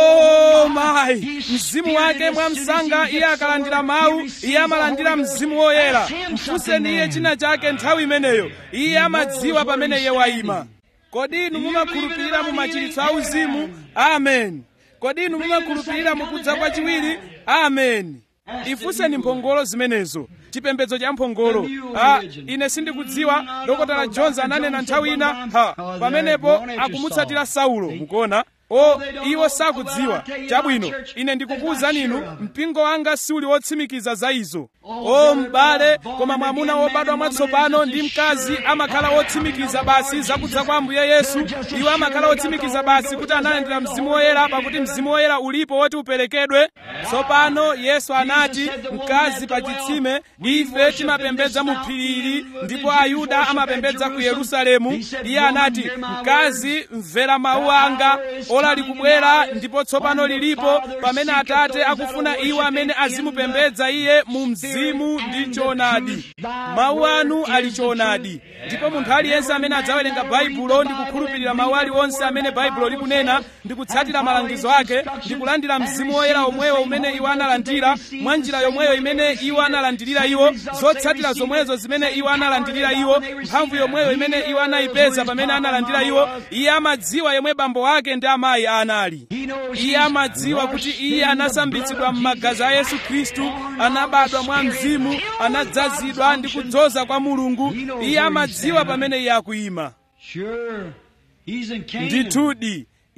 Speaker 1: o mayi mzimu wake mwamsanga iye akalandira mawu iye amalandira mzimu woyera mfunseni iye china chake nthawi imeneyo iye amadziwa pamene iye wayima kodi inu mumakhulupirira mu machiritso auzimu amen kodi inu mumakhulupirira mukudza kwachiwiri amen ifunseni mphongolo zimenezo chipembedzo cha mphongolo ha ine sindikudziwa dokotala jones ananena nthawi ina ha pamenepo akumutsatira saulo mukuona o iwo sakudziwa chabwino ine ndikukuwuzani inu mpingo wanga siuli wotsimikiza za izo o m'bale koma mwamuna wobadwa mwatsopano ndi mkazi amakhala wotsimikiza basi zakudza kwa ambuye yesu iwo amakhala wotsimikiza basi kuti analandira mzimu woyera pakuti mzimu woyera ulipo woti uperekedwe tsopano yesu anati mkazi pa chitsime ife timapembedza mu phiri ndipo ayuda amapembedza ku yerusalemu iye anati mkazi mvera mawu anga ola likubwera ndipo tsopano lilipo pamene atate akufuna iwo amene azimupembedza iye mu mzimu ndi choonadi mawu anu ali choonadi ndipo munthu aliyense amene adzawerenga baibulo ndi kukhulupirira mawu aliwonse amene baibulo likunena ndi kutsatira malangizo ake ndi kulandira mzimu woyera omwewo umene iwo analandira mwa njira yomweyo imene iwo analandirira iwo zotsatira zomwezo zimene iwo analandirira iwo mphamvu yomweyo imene iwo anayipeza pamene analandira iwo iye amadziwa yomwe bambo wake ndi amayi anali iye amadziwa kuti iye anasambitsidwa m'magazi a yesu khristu anabadwa mwa mzimu anadzazidwa ndi kudzoza kwa mulungu iye amadziwa pamene iye akuyima ndithudi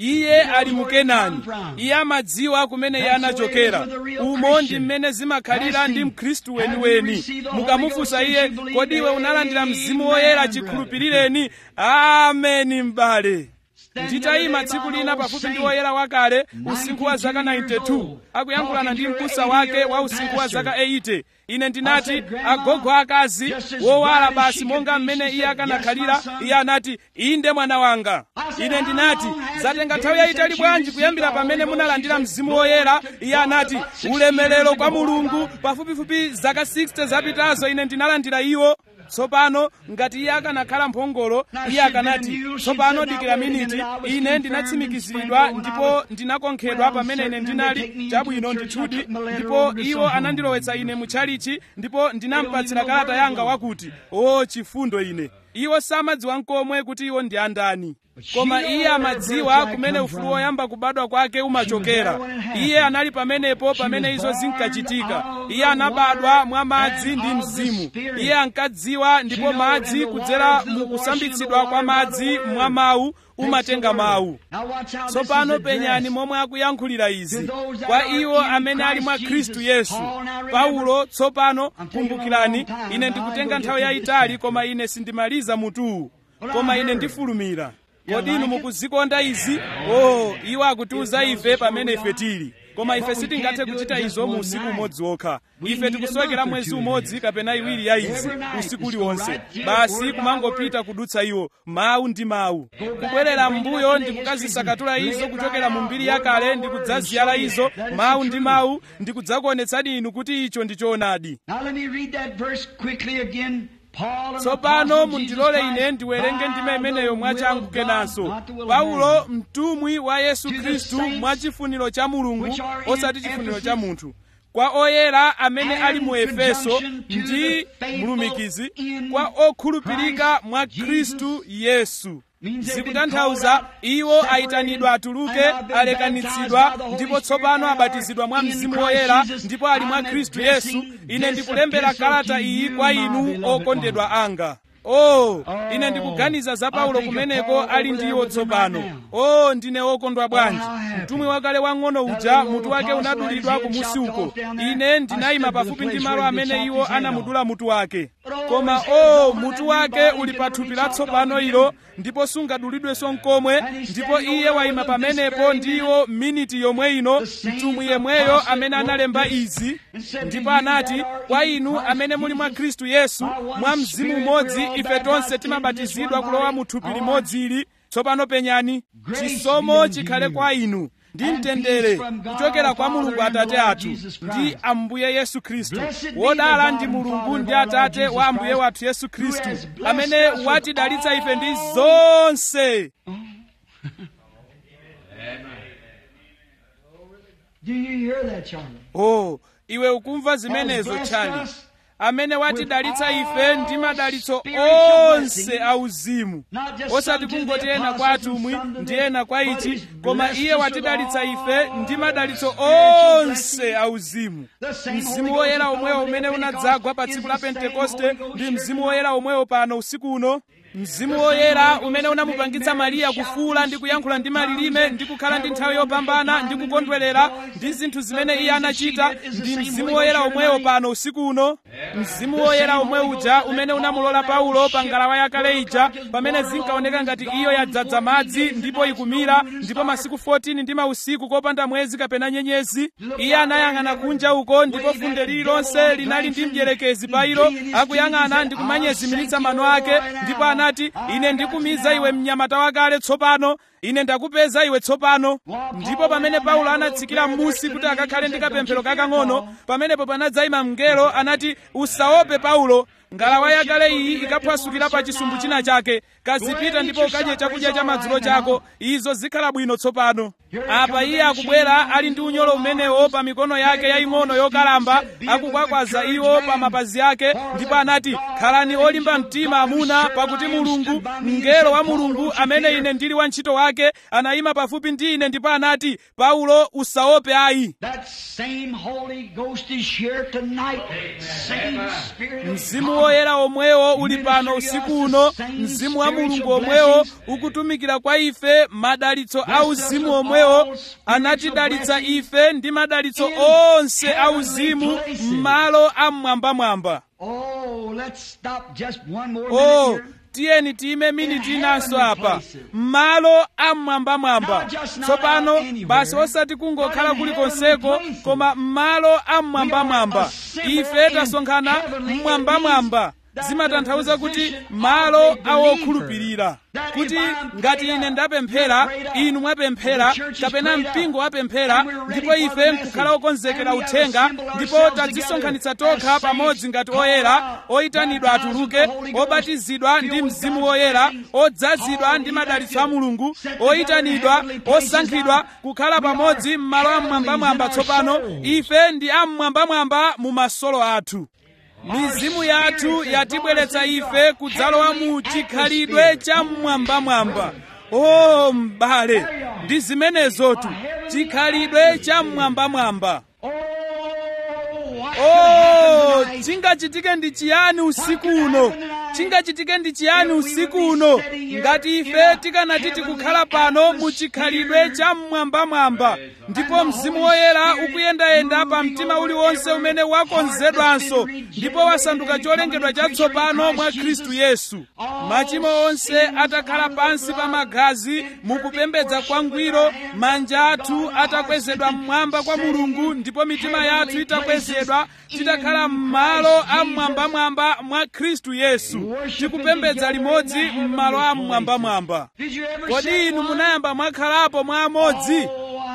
Speaker 1: iye ali mu kenani iye amadziwa kumene iye anachokera umo ndi mmene zimakhalira ndi mkhristu weniweni mukamufunsa iye kodi iwe unalandira mzimu woyera chikhulupirireni ameni m'bale nditayima tsiku lina pafupi ndi woyera wakale usinkhu wa zaka 92 akuyankhulana ndi mkusa wake wa usinkhu wa zaka 80 ine ndinati agogo akazi wowala basi monga mmene iye akanakhalira iye anati inde mwana wanga ine ndinati zatenga nthawi yayitali bwanji kuyambira pamene munalandira mzimu woyera iye anati ulemerero kwa mulungu pafupifupi zaka 60 zapitazo ine ndinalandira iwo tsopano ngati iye akanakhala mphongolo iye akanati tsopano dikira miniti ine ndinatsimikiziridwa ndipo ndinakonkhedwa pamene ine ndinali chabwino ndithudi ndipo iwo anandilowetsa ine mutchalichi ndipo ndinampatsira kalata yanga wakuti o chifundo ine iwo samadziwa nkomwe kuti iwo ndi andani koma iye amadziwa kumene ufulu woyamba kubadwa kwake umachokera iye anali pamenepo pamene izo zinkachitika iye anabadwa mwa madzi ndi mzimu iye ankadziwa ndipo madzi kudzera mu kusambitsidwa kwa madzi mwa mawu umatenga mawu tsopano penyani momwe akuyankhulira izi kwa iwo amene ali mwa khristu yesu paulo tsopano kumbukirani ine ndikutenga nthawi yayitali koma ine sindimaliza mutuwu koma ine ndifulumira kodi inu mukuzikonda izi oh iwo akutiuza ife pamene ife tili koma ife sitingathe kuchita izo mu usiku umodzi wokha ife tikusowekera mwezi umodzi kapena iwiri ya izi usiku uliwonse basi kumangopita kudutsa iwo mawu ndi mawu kubwerera m'mbuyo ndikukazisakatula izo kuchokera mu mbiri yakale ndikudzaziyala izo mawu ndi mawu ndikudzakuonetsani inu kuti icho ndi choonadi tsopano mundilole ine ndiwerenge ndime imeneyo mwachangu kenanso paulo mtumwi wa yesu khristu mwachifuniro cha mulungu osati chifuniro cha munthu kwa oyera amene ali mu efeso ndi mulumikizi kwa okhulupirika mwa khristu yesu zikutanthauza iwo ayitanidwa atuluke alekanitsidwa ndipo tsopano abatizidwa mwa mzimu woyera ndipo ali mwa khristu yesu ine ndikulembera kalata iyi kwa inu okondedwa anga oh ine ndikuganiza za paulo kumeneko ali ndiwo tsopano oh ndine wokondwa bwanji mtumwi wakale wang'ono uja mutu wake unadulidwa kumusi uko ine ndinayima pafupi ndi malo amene iwo anamudula mutu wake koma oh mutu wake uli pa thupi latsopano ilo ndipo sungadulidwenso nkomwe ndipo iye wayima pamenepo ndiwo miniti yomwe ino mtumwi yemweyo amene analemba izi ndipo anati kwa inu amene muli mwa khristu yesu mwa mzimu umodzi ife tonse timabatizidwa kulowa mu thupi limodzi ili tsopano penyani chisomo chikhale kwa inu ndi mtendere kuchokera kwa mulungu atate athu ndi ambuye yesu khristu wodala ndi mulungu ndi atate wa ambuye wathu yesu khristu amene watidalitsa ife ndi zonse
Speaker 2: Do you hear that, Charlie?
Speaker 1: oh iwe ukumva zimenezo chani amene watidalitsa ife ndi madalitso onse auzimu osati kungoti ena kwa atumwi ndi ena kwa ichi koma iye watidalitsa ife ndi madalitso onse auzimu mzimu woyera omwewo umene unadzagwa pa tsiku la pentekoste ndi mzimu woyera omwewo pano usiku uno mzimu woyera umene unamupangitsa mariya kufuula ndi kuyankhula ndi malilime ndi kukhala ndi nthawi yopambana ndi kukondwerera ndi zinthu zimene iye anachita ndi mzimu woyera omwewo pano usiku uno mzimu woyera omwe uja umene unamulola paulo pa ngalawa yakale ija pamene zinkaoneka ngati iyo yadzadza madzi ndipo ikumira ndipo masiku 14 ndi mausiku kopanda mwezi kapena nyenyezi iye anayang'ana kunja uko ndipo funde lililonse linali ndi mdierekezi pa ilo akuyang'ana ndi kumanyezimiritsa mano ake ndipo anati ine ndikumiza iwe mnyamata wakale tsopano ine ndakupeza iwe tsopano ndipo pamene paulo anatsikira m'musi kuti akakhale ndi kapemphero kakang'ono pamenepo panadzayima mngelo anati usaope paulo ngalawa yakale iyi ikaphwasukira pa chisumbu china chake kazipita ndipo ukadye chakudya cha madzulo chako izo zikhala bwino tsopano apa iye akubwera ali ndi unyolo umenewo pa mikono yake yaying'ono yokalamba akukwakwaza iwo pa mapazi ake ndipo anati khalani olimba mtima amuna pakuti mulungu mngelo wa mulungu amene ine ndili wantchito wake anayima pafupi ndi ine ndipo anati paulo usaope ayi
Speaker 2: That same Holy Ghost is here tonight. Same
Speaker 1: mzimu woyera omwewo uli pano usiku uno mzimu wa mulungu omwewo ukutumikira kwa ife madalitso a uzimu omwewo anatidalitsa ife ndi madalitso onse a uzimu m'malo amwambamwamba
Speaker 2: Oh, let's stop just one more
Speaker 1: oh
Speaker 2: minute here.
Speaker 1: tiyeni tiyime miniti inanso apa m'malo amwambamwamba tsopano basi osati kungokhala kulikonseko koma m'malo amwambamwamba ife tasonkhana mmwambamwamba zimatanthauza kuti malo awokhulupirira kuti ngati ine ndapemphera inu mwapemphera kapena mpingo wapemphera ndipo ife nkukhala okonzekera uthenga ndipo tadzisonkhanitsa tokha pamodzi ngati oyera oyitanidwa atuluke obatizidwa ndi mzimu woyera odzazidwa ndi madalitso a mulungu oyitanidwa osankhidwa kukhala pamodzi m'malo amwambamwamba tsopano ife ndi amwambamwamba mu masolo athu mizimu yathu yatibweretsa ife kudzalowa mu chikhalidwe cha mmwambamwamba o m'bale ndi zimenezotu chikhalidwe cha mmwambamwamba
Speaker 2: Oh, what
Speaker 1: o
Speaker 2: could happen tonight?
Speaker 1: chingachitike ndi chiyani usiku uno chingachitike ndi chiyani usiku uno ngati ife tikanati tikukhala pano mu chikhalidwe cha mmwambamwamba ndipo mzimu woyera ukuyendayenda pa mtima uliwonse umene wakonzedwanso ndipo wasanduka cholengedwa chatsopano mwa khristu yesu machimo onse atakhala pansi pa magazi mukupembedza kwangwiro manja athu atakwezedwa mmwamba kwa mulungu ndipo mitima yathu itakwezedwa titakhala m'malo amwambamwamba mwa khristu yesu tikupembedza limodzi m'malo amwambamwamba
Speaker 2: Did you ever
Speaker 1: kodi
Speaker 2: say
Speaker 1: inu
Speaker 2: one?
Speaker 1: munayamba mwakhalapo mwa amodzi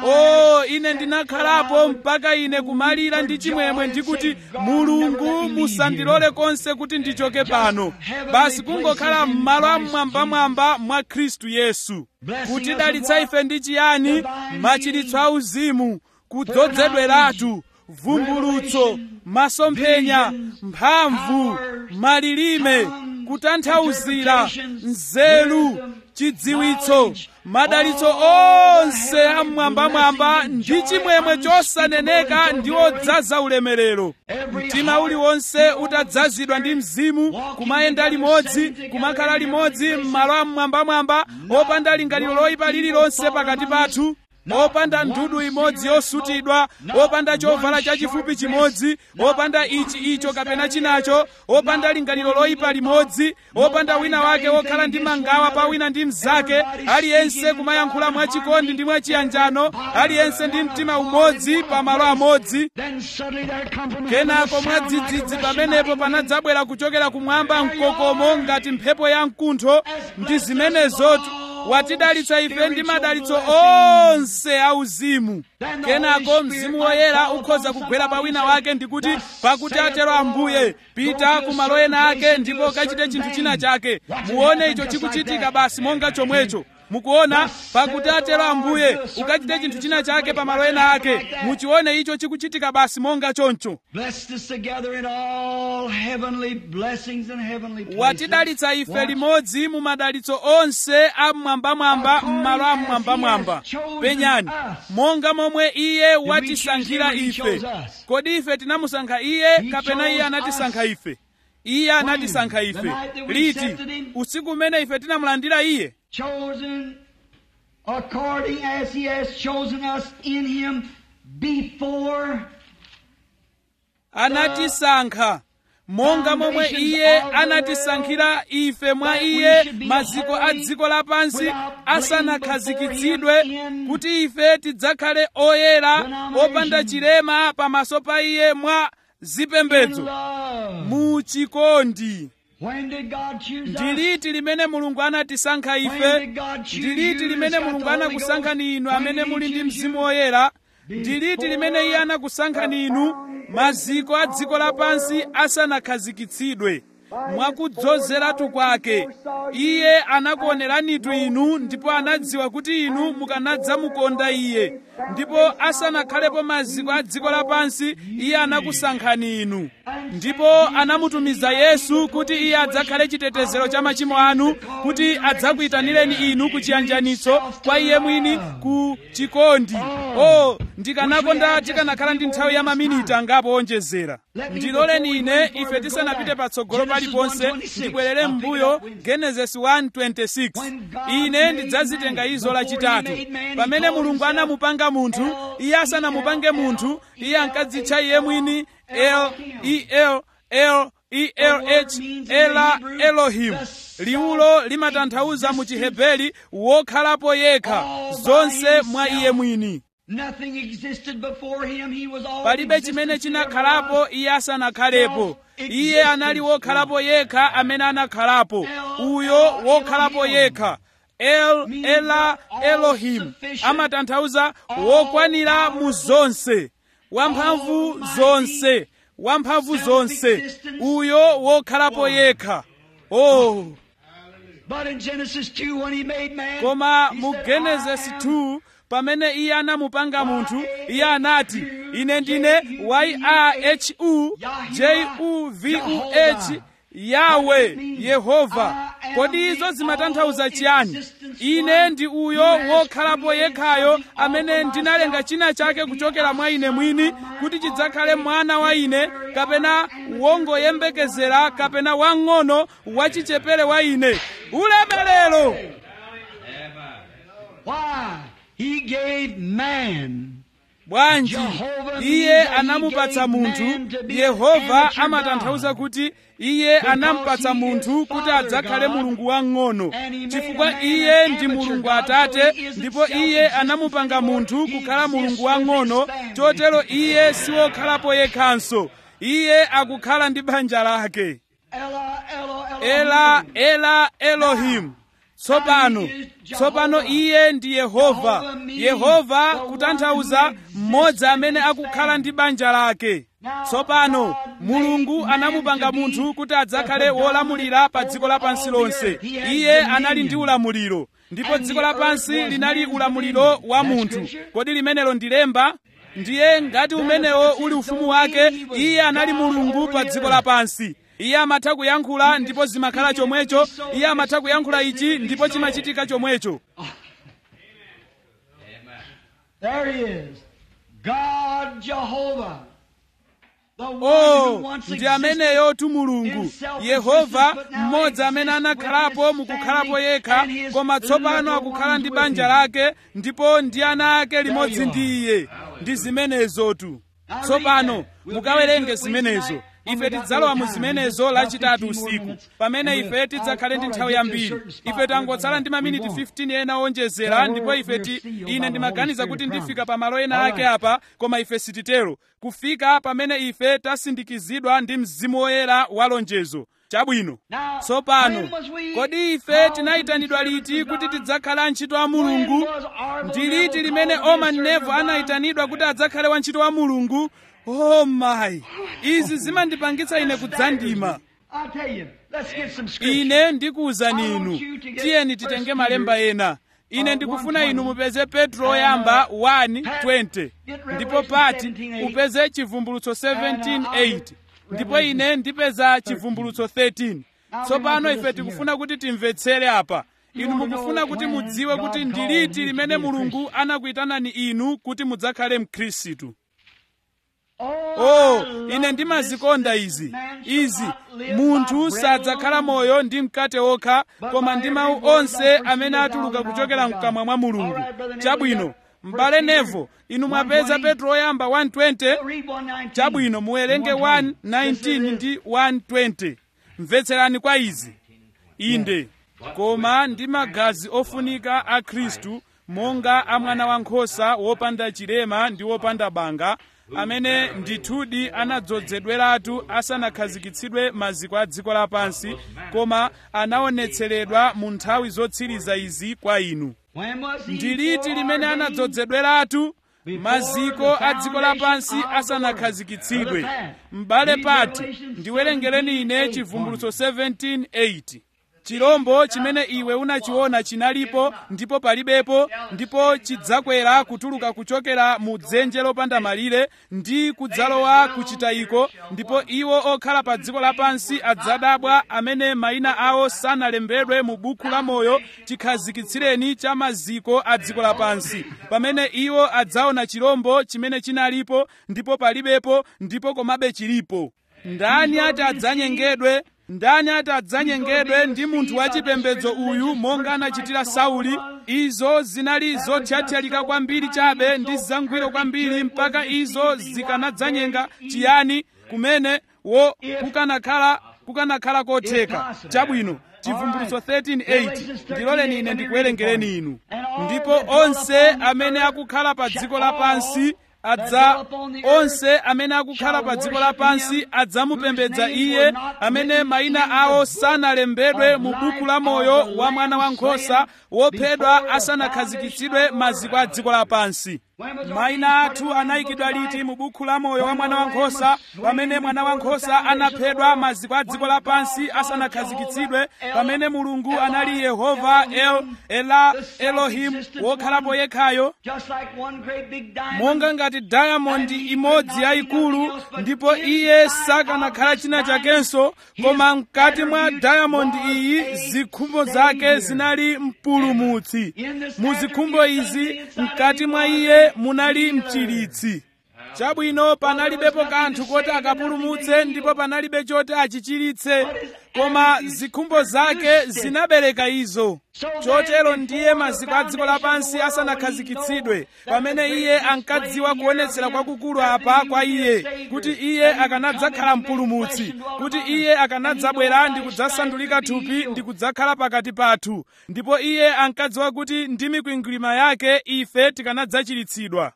Speaker 1: o ine ndinakhalapo mpaka ine kumalira ndi chimwemwe ndikuti mulungu musandilole konse kuti ndichoke pano basi kungokhala m'malo amwambamwamba mwa khristu yesu kutidalitsa ife ndi chiyani machiritso a uzimu kudzozedweratu vumbulutso masomphenya mphamvu malilime kutanthauzira nzeru chidziwitso madalitso onse amwambamwamba ndi chimwemwe chosaneneka ndi odzaza ulemerero mtima uliwonse utadzazidwa ndi mzimu kumayenda limodzi kumakhala limodzi m'malo amwambamwamba opanda lingaliro loyipa lililonse pakati pathu opanda ndudu imodzi yosutidwa opanda chovala chachifupi chimodzi opanda ichi icho kapena chinacho opanda lingaliro loyipa limodzi opanda wina wake wokhala ndi mangawa pa wina ndi mnzake aliyense kumayankhula mwachikondi ndi mwachiyanjano aliyense ndi mtima umodzi pa malo amodzi
Speaker 2: Then suddenly there come from heaven
Speaker 1: kenako
Speaker 2: a sound like a
Speaker 1: mwadzidzidzi
Speaker 2: rushing
Speaker 1: pamenepo
Speaker 2: mighty wind.
Speaker 1: panadzabwera kuchokera kumwamba mkokomo ngati mphepo ya mkuntho ndi zimenezotu watidalitsa ife ndi madalitso onse auzimu kenako mzimu woyera ukhoza kugwera pa wina wake ndikuti pakuti atero ambuye pita ku malo ena ake ndipo kachite chinthu china chake muone icho chikuchitika basi monga chomwecho mukuona pakuti atero ambuye ukachite chinthu china chake pa malo ena ake muchione icho chikuchitika basi monga choncho
Speaker 2: Blessed us together in all heavenly blessings and heavenly places.
Speaker 1: watidalitsa ife
Speaker 2: Watch.
Speaker 1: limodzi mu madalitso onse amwambamwamba m'malo amwambamwamba penyani monga momwe iye watisankhira ife kodi ife tinamusankha iye kapena iye anatisankha ife iye anatisankha ife liti usiku umene ife tinamulandira iye
Speaker 2: chosen according as he has chosen us in him before
Speaker 1: anatisankha monga momwe iye anatisankhira ife mwa iye maziko a dziko lapansi asanakhazikitsidwe kuti ife tidzakhale oyera opanda chilema pamaso pa iye mwa
Speaker 2: in
Speaker 1: zipembedzo
Speaker 2: love.
Speaker 1: mu chikondi
Speaker 2: When did God choose
Speaker 1: ndi
Speaker 2: us?
Speaker 1: liti limene mulungu anatisankha
Speaker 2: When
Speaker 1: ife
Speaker 2: did God choose
Speaker 1: ndi liti
Speaker 2: you
Speaker 1: limene
Speaker 2: that's got
Speaker 1: mulungu
Speaker 2: the Holy
Speaker 1: anakusankhani inu
Speaker 2: Ghost?
Speaker 1: amene
Speaker 2: When did
Speaker 1: muli
Speaker 2: he
Speaker 1: ndi
Speaker 2: choose
Speaker 1: mzimu
Speaker 2: you?
Speaker 1: woyera ndi liti limene iye anakusankhani inu maziko a dziko lapansi asanakhazikitsidwe mwakudzozeratu kwake iye anakuoneranitu inu ndipo anadziwa kuti inu mukanadzamukonda iye ndipo asanakhalepo maziko a dziko lapansi iye anakusankhani inu ndipo anamutumiza yesu kuti iye adzakhale chitetezero cha machimo anu kuti adzakuyitanireni inu ku chiyanjanitso kwa iye mwini ku chikondi o ndikanakonda tikanakhala ndi nthawi ya maminiti angapo onjezera ndiloleni ine ife tisanapite patsogolo paliponse ndibwerere m'mbuyo genesis 1:26 ine ndidzazitenga izo lachitatu pamene mulungu anamupanga munthu iye asanamupange munthu iye ankadzitcha iye mwini el el el elh ela elohim liwulo limatanthauza mu chiheberi wokhalapo yekha zonse mwa iye mwini palibe chimene chinakhalapo iye asanakhalepo iye anali wokhalapo yekha amene anakhalapo uyo wokhalapo yekha el ela elohim amatanthauza wokwanira mu zonse wamphamvu zonse wamphamvu zonse uyo wokhalapo yekha oh koma mu genesis 2 pamene iye anamupanga munthu iye anati ine ndine yahu juvuh yawe yehova kodi izo zimatanthauza chiyani ine ndi uyo wokhalapo yekhayo amene ndinalenga china chake kuchokera mwa ine mwini kuti chidzakhale mwana wa ine kapena wongoyembekezera kapena wang'ono wachichepere wa ine ulemerero
Speaker 2: He gave man
Speaker 1: bwanji iye anamupatsa munthu yehova amatanthauza kuti iye anampatsa munthu kuti adzakhale mulungu wang'ono chifukwa iye ndi mulungu atate ndipo iye anamupanga munthu kukhala mulungu wang'ono chotero iye siwokhalapo yekhanso iye akukhala ndi banja lake ela ela elohim tsopano tsopano iye ndi yehova yehova kutanthauza mmodzi amene akukhala ndi banja lake tsopano mulungu anamupanga munthu kuti adzakhale wolamulira pa dziko lapansi lonse iye anali ndi ulamuliro ndipo dziko lapansi linali ulamuliro wa munthu kodi limenelo ndi lemba ndiye ngati umenewo uli ufumu wake iye anali mulungu pa dziko lapansi iye amatha kuyankhula ndipo zimakhala chomwecho iye amatha kuyankhula ichi ndipo chimachitika chomwecho
Speaker 2: There he is. God Jehovah. The one
Speaker 1: oh
Speaker 2: who once
Speaker 1: ndi ameneyo tu mulungu yehova mmodzi amene anakhalapo mukukhalapo yekha koma tsopano akukhala ndi banja lake ndipo ndi ana ake limodzi ndi iye ndi zimenezotu tsopano mukawerenge zimenezo ife tidzalowa mu zimenezo lachitatu usiku pamene ife tidzakhale ndi nthawi yambiri ife tangotsala ndi maminiti 15 ena onjezera ndipo ife ti ine ndimaganiza kuti ndifika pa malo ena ake apa koma ife sititero kufika pamene ife tasindikizidwa ndi mzimu woyera wa lonjezo chabwino tsopano kodi ife tinayitanidwa liti kuti tidzakhala antchito a mulungu ndi liti limene oman nevo anayitanidwa kuti adzakhale wantchito wa mulungu oh my izi zimandipangitsa ine kudzandima
Speaker 2: I'll tell you. Let's get some scripture.
Speaker 1: ine ndikuwuzani inu tiyeni titenge malemba ena ine ndikufuna inu mupeze petro oyamba 1:20 ndipo pati upeze chivumbulutso 17:8 ndipo ine ndipeza chivumbulutso 13 tsopano ife tikufuna kuti timvetsere apa inu mukufuna kuti mudziwe kuti ndi liti limene mulungu anakuyitanani inu kuti mudzakhale mkhristu oh ine ndimazikonda izi izi munthu sadzakhala moyo ndi mkate wokha koma ndi mawu onse amene atuluka kuchokera mkamwa mwa mulungu chabwino m'bale nevo inu mwapeza petro oyamba 120
Speaker 2: Read 119.
Speaker 1: chabwino muwerenge 119 ndi 120 mvetserani kwa izi inde koma ndi magazi ofunika a khristu monga a mwana wankhosa wopanda chilema ndi wopanda banga amene ndithudi anadzozedweratu asanakhazikitsidwe maziko a dziko lapansi koma anaonetseredwa mu nthawi zotsiriza izi kwa inu
Speaker 2: When was he
Speaker 1: ndi liti limene
Speaker 2: foreordained?
Speaker 1: anadzozedweratu maziko a dziko lapansi asanakhazikitsidwe m'bale pati ndiwerengereni ine chivumbulutso 17:8 chirombo chimene iwe unachiona chinalipo ndipo palibepo ndipo chidzakwera kutuluka kuchokera mu dzenje lopanda malire ndi kudzalowa kuchitayiko ndipo iwo okhala pa dziko lapansi adzadabwa amene mayina awo sanalembedwe mu buku la moyo chikhazikitsireni cha maziko a dziko lapansi pamene iwo adzaona chirombo chimene chinalipo ndipo palibepo ndipo komabe chilipo ndani ati adzanyengedwe ndani ati adzanyengedwe ndi munthu wachipembedzo uyu monga anachitira sauli izo zinali zothyathyalika kwambiri chabe ndi zangwiro kwambiri mpaka izo zikanadzanyenga chiyani kumene wo kukanakhala kukanakhala kotheka chabwino chivumbulutso 13:8 ndiloleni ine ndikuwerengereni inu ndipo onse amene akukhala pa dziko lapansi adza onse amene akukhala pa dziko lapansi adzamupembedza iye amene mayina awo sanalembedwe mu buku la moyo wa mwana wankhosa wophedwa asanakhazikitsidwe maziko a dziko lapansi mayina athu anayikidwa liti mu buku la moyo wa mwana wankhosa pamene mwana wankhosa anaphedwa maziko a dziko lapansi asanakhazikitsidwe pamene mulungu anali yehova el ela elohim wokhalapo yekhayo monga ngati diamond imodzi yayikulu ndipo iye sakanakhala china chakenso koma mkati mwa diamond iyi zikhumbo zake zinali mpulumutsi mu zikhumbo izi mkati mwa iye munali mchiritsi chabwino panalibepo kanthu koti akapulumutse ndipo panalibe choti achichiritse koma zikhumbo zake zinabereka izo chotero ndiye maziko a dziko lapansi asanakhazikitsidwe pamene iye ankadziwa kuonetsera kwakukulu apa kwa iye kuti iye akanadzakhala mpulumutsi kuti iye akanadzabwera ndi kudzasandulika thupi ndi kudzakhala pakati pathu ndipo iye ankadziwa kuti ndi mikwingwirima yake ife tikanadzachiritsidwa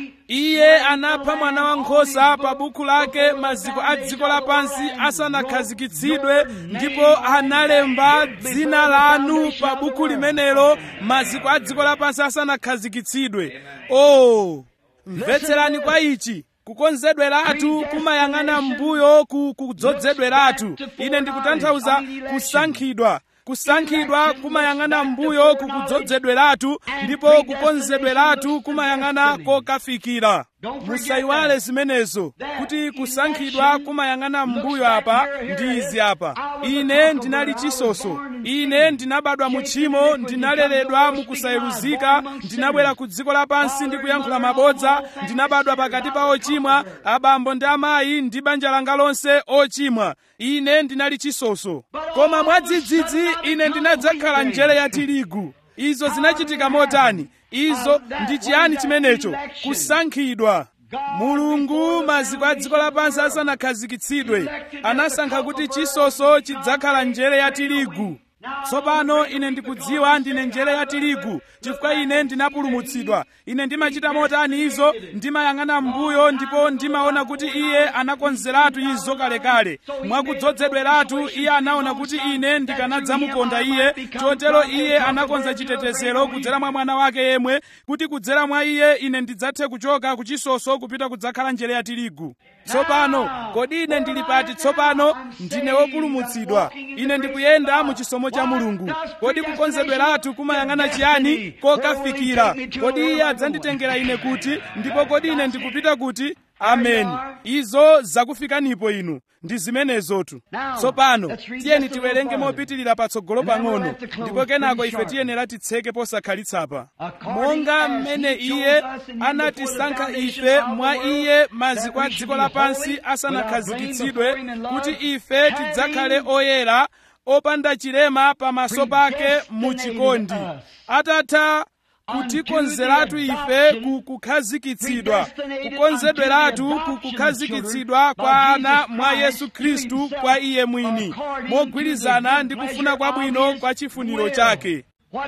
Speaker 1: iye anapha mwana wankhosa pa buku lake maziko a dziko lapansi asanakhazikitsidwe ndipo analemba dzina lanu pa buku limenelo maziko a dziko lapansi asanakhazikitsidwe oh mvetserani kwa ichi kukonzedweratu kumayang'ana m'mbuyo ku kudzozedweratu ine ndikutanthauza kusankhidwa kusankhidwa kumayang'ana m'mbuyo kukudzozedweratu ndipo kukonzedweratu kumayang'ana kokafikira musayiwale zimenezo kuti kusankhidwa kumayang'ana m'mbuyo apa ndi izi apa ine ndinali chisoso ine ndinabadwa mu tchimo ndinaleredwa mukusayeruzika ndinabwera ku dziko lapansi ndi kuyankhula mabodza ndinabadwa pakati pa ochimwa abambo ndi amayi ndi banja langa lonse ochimwa ine ndinali chisoso koma mwadzidzidzi ine ndinadzakhala njere ya tirigu izo zinachitika motani izo ndi chiyani chimenecho kusankhidwa mulungu maziko a dziko lapansi asanakhazikitsidwe anasankha kuti chisoso chidzakhala njere ya tirigu tsopano ine ndikudziwa ndine njere ya tirigu chifukwa ine ndinapulumutsidwa ine ndimachita motani izo ndimayang'ana m'mbuyo ndipo ndimaona kuti iye anakonzeratu izo kalekale mwakudzozedweratu iye anaona kuti ine ndikanadzamukonda iye chotero iye anakonza chitetezero kudzera mwa mwana wake yemwe kuti kudzera mwa iye ine ndidzathe kuchoka ku chisoso kupita kudzakhala njere ya tirigu tsopano kodi ine ndili pati tsopano ndine wopulumutsidwa ine ndikuyenda mu chisomo cha mulungu kodi kukonzedweratu kumayang'ana chiyani kokafikira kodi iye adzanditengera ine kuti ndipo kodi ine ndikupita kuti ameni izo zakufikanipo inu ndi zimenezotu tsopano tiyeni tiwerenge mopitirira patsogolo pang'ono ndipo kenako ife tiyenera titseke posakhalitsa monga mmene iye anatisankha ife mwa iye maziko a dziko lapansi asanakhazikitsidwe kuti ife tidzakhale oyera opanda chilema pamaso pake mu chikondi atatha kutikonzeratu ife kukukhazikitsidwa kukonzedweratu kukukhazikitsidwa kwa ana mwa yesu khristu kwa iye mwini mogwirizana ndi kufuna kwabwino kwa chifuniro chake